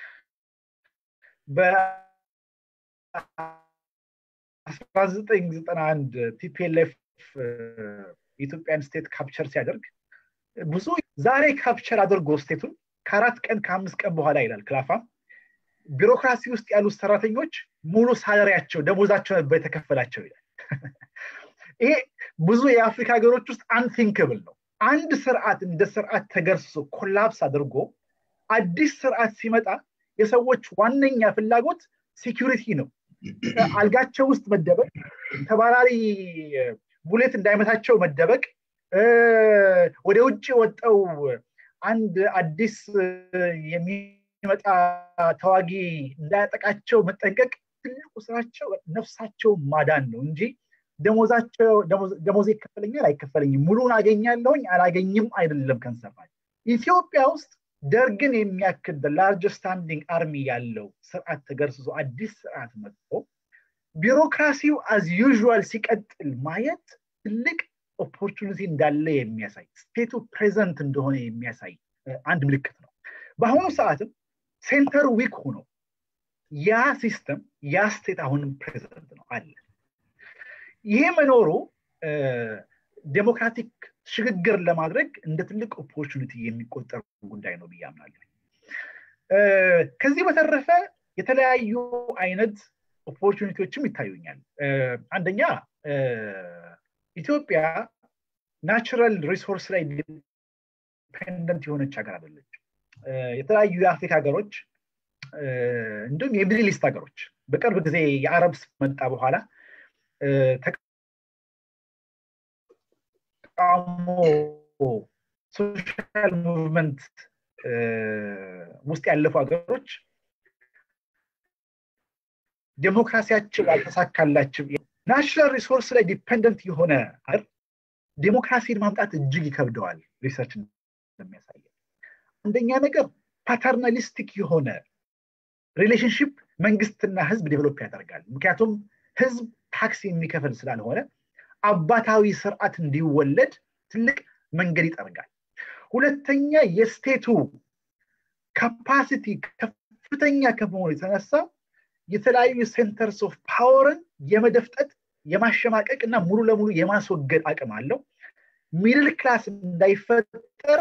በ1991 ቲፒኤልኤፍ የኢትዮጵያን ስቴት ካፕቸር ሲያደርግ ብዙ ዛሬ ካፕቸር አድርጎ ስቴቱን ከአራት ቀን ከአምስት ቀን በኋላ ይላል ክላፋም ቢሮክራሲ ውስጥ ያሉት ሰራተኞች ሙሉ ሳለሪያቸው ደሞዛቸው ነበር የተከፈላቸው ይላል ይሄ ብዙ የአፍሪካ ሀገሮች ውስጥ አንቲንክብል ነው አንድ ስርዓት እንደ ስርዓት ተገርሶ ኮላፕስ አድርጎ አዲስ ስርዓት ሲመጣ የሰዎች ዋነኛ ፍላጎት ሴኪሪቲ ነው አልጋቸው ውስጥ መደበቅ ተባራሪ ቡሌት እንዳይመታቸው መደበቅ ወደ ውጭ ወጠው አንድ አዲስ የሚመጣ ተዋጊ እንዳያጠቃቸው መጠንቀቅ ትልቁ ስራቸው ነፍሳቸው ማዳን ነው እንጂ ደሞዛቸው ደሞዝ ይከፈለኛል አይከፈለኝም ሙሉን አገኛለሁኝ አላገኝም አይደለም ከንሰፋል ኢትዮጵያ ውስጥ ደርግን የሚያክል ላርጅ ስታንዲንግ አርሚ ያለው ስርዓት ተገርስሶ አዲስ ስርዓት መጥቶ ቢሮክራሲው አዝ ዩዥዋል ሲቀጥል ማየት ትልቅ ኦፖርቹኒቲ እንዳለ የሚያሳይ ስቴቱ ፕሬዘንት እንደሆነ የሚያሳይ አንድ ምልክት ነው በአሁኑ ሰዓትም ሴንተር ዊክ ሆኖ ያ ሲስተም ያ ስቴት አሁንም ፕሬዘንት ነው አለ ይሄ መኖሩ ዴሞክራቲክ ሽግግር ለማድረግ እንደ ትልቅ ኦፖርቹኒቲ የሚቆጠር ጉዳይ ነው ብዬ አምናለሁ ከዚህ በተረፈ የተለያዩ አይነት ኦፖርቹኒቲዎችም ይታዩኛል አንደኛ ኢትዮጵያ ናቹራል ሪሶርስ ላይ ዲፔንደንት የሆነች ሀገር አይደለች የተለያዩ የአፍሪካ ሀገሮች እንዲሁም የሚድል ኢስት ሀገሮች በቅርብ ጊዜ የአረብ መጣ በኋላ ተቃውሞ ሶሻል ሙቭመንት ውስጥ ያለፉ ሀገሮች ዴሞክራሲያቸው ያልተሳካላቸው ናሽናል ሪሶርስ ላይ ዲፐንደንት የሆነ ሀገር ዴሞክራሲን ማምጣት እጅግ ይከብደዋል ሪሰርች እንደሚያሳየ አንደኛ ነገር ፓተርናሊስቲክ የሆነ ሪሌሽንሽፕ መንግስትና ህዝብ ዴቨሎፕ ያደርጋል ምክንያቱም ህዝብ ታክስ የሚከፍል ስላልሆነ አባታዊ ስርዓት እንዲወለድ ትልቅ መንገድ ይጠርጋል ሁለተኛ የስቴቱ ካፓሲቲ ከፍተኛ ከመሆኑ የተነሳ የተለያዩ ሴንተርስ ኦፍ ፓወርን የመደፍጠት የማሸማቀቅ እና ሙሉ ለሙሉ የማስወገድ አቅም አለው ሚድል ክላስ እንዳይፈጠር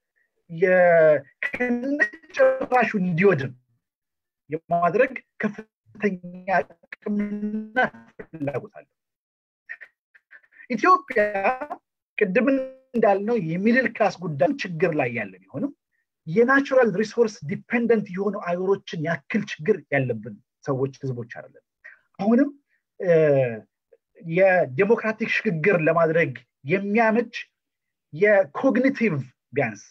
ከነጭራሹ እንዲወድም የማድረግ ከፍተኛ አቅምና ፍላጎት አለው ኢትዮጵያ ቅድም እንዳልነው የሚድል ክላስ ጉዳይ ችግር ላይ ያለ ቢሆንም የናቹራል ሪሶርስ ዲፔንደንት የሆኑ አገሮችን ያክል ችግር ያለብን ሰዎች ህዝቦች አይደለም አሁንም የዴሞክራቲክ ሽግግር ለማድረግ የሚያመች የኮግኒቲቭ ቢያንስ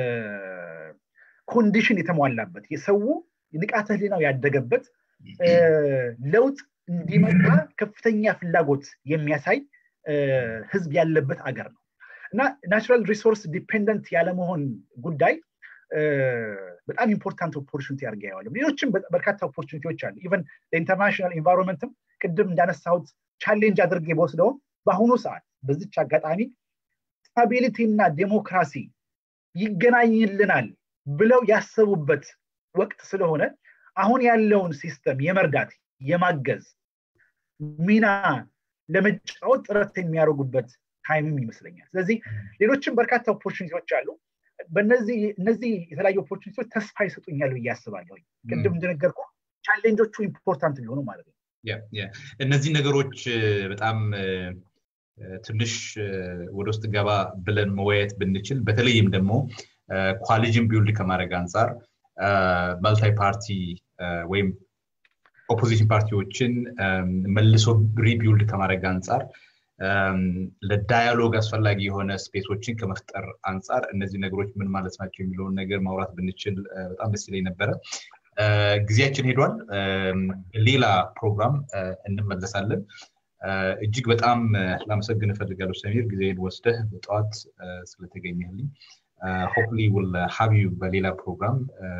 ኮንዲሽን የተሟላበት የሰው ንቃተ ህሊናው ያደገበት ለውጥ እንዲመጣ ከፍተኛ ፍላጎት የሚያሳይ ህዝብ ያለበት አገር ነው እና ናቹራል ሪሶርስ ዲፔንደንት ያለመሆን ጉዳይ በጣም ኢምፖርታንት ኦፖርቹኒቲ አድርገ ያዋለ ሌሎችም በርካታ ኦፖርቹኒቲዎች አሉ ኢቨን ለኢንተርናሽናል ኢንቫይሮንመንትም ቅድም እንዳነሳሁት ቻሌንጅ አድርጌ በወስደውም በአሁኑ ሰዓት በዚች አጋጣሚ ስታቢሊቲ እና ዴሞክራሲ ይገናኝልናል ብለው ያሰቡበት ወቅት ስለሆነ አሁን ያለውን ሲስተም የመርዳት የማገዝ ሚና ለመጫወት ጥረት የሚያደርጉበት ታይምም ይመስለኛል ስለዚህ ሌሎችም በርካታ ኦፖርቹኒቲዎች አሉ በእነዚህ እነዚህ የተለያዩ ኦፖርቹኒቲዎች ተስፋ ይሰጡኛል ብዬ አስባለሁ ቅድም እንደነገርኩ ቻሌንጆቹ ኢምፖርታንት ቢሆኑ ማለት ነው እነዚህ ነገሮች በጣም ትንሽ ወደ ውስጥ ገባ ብለን መወያየት ብንችል በተለይም ደግሞ ኳሊጅን ቢውልድ ከማድረግ አንጻር መልታይ ፓርቲ ወይም ኦፖዚሽን ፓርቲዎችን መልሶ ሪቢውልድ ከማድረግ አንጻር ለዳያሎግ አስፈላጊ የሆነ ስፔሶችን ከመፍጠር አንጻር እነዚህ ነገሮች ምን ማለት ናቸው የሚለውን ነገር ማውራት ብንችል በጣም ደስ ይለኝ ነበረ ጊዜያችን ሄዷል ሌላ ፕሮግራም እንመለሳለን እጅግ በጣም ላመሰግን እፈልጋለሁ ሰሚር ጊዜን ወስደህ በጠዋት ስለተገኘልኝ ሆፕሊ ውል ሀቢዩ በሌላ ፕሮግራም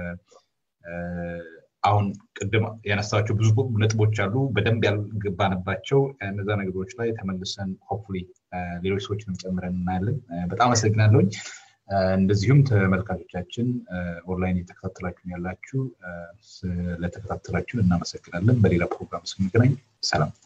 አሁን ቅድም ያነሳቸው ብዙ ነጥቦች አሉ በደንብ ያልገባንባቸው እነዛ ነገሮች ላይ ተመልሰን ሆፕሊ ሌሎች ሰዎችንም ጨምረን እናያለን በጣም አመሰግናለሁኝ እንደዚሁም ተመልካቾቻችን ኦንላይን እየተከታተላችሁን ያላችሁ ስለተከታተላችሁን እናመሰግናለን በሌላ ፕሮግራም ስንገናኝ ሰላም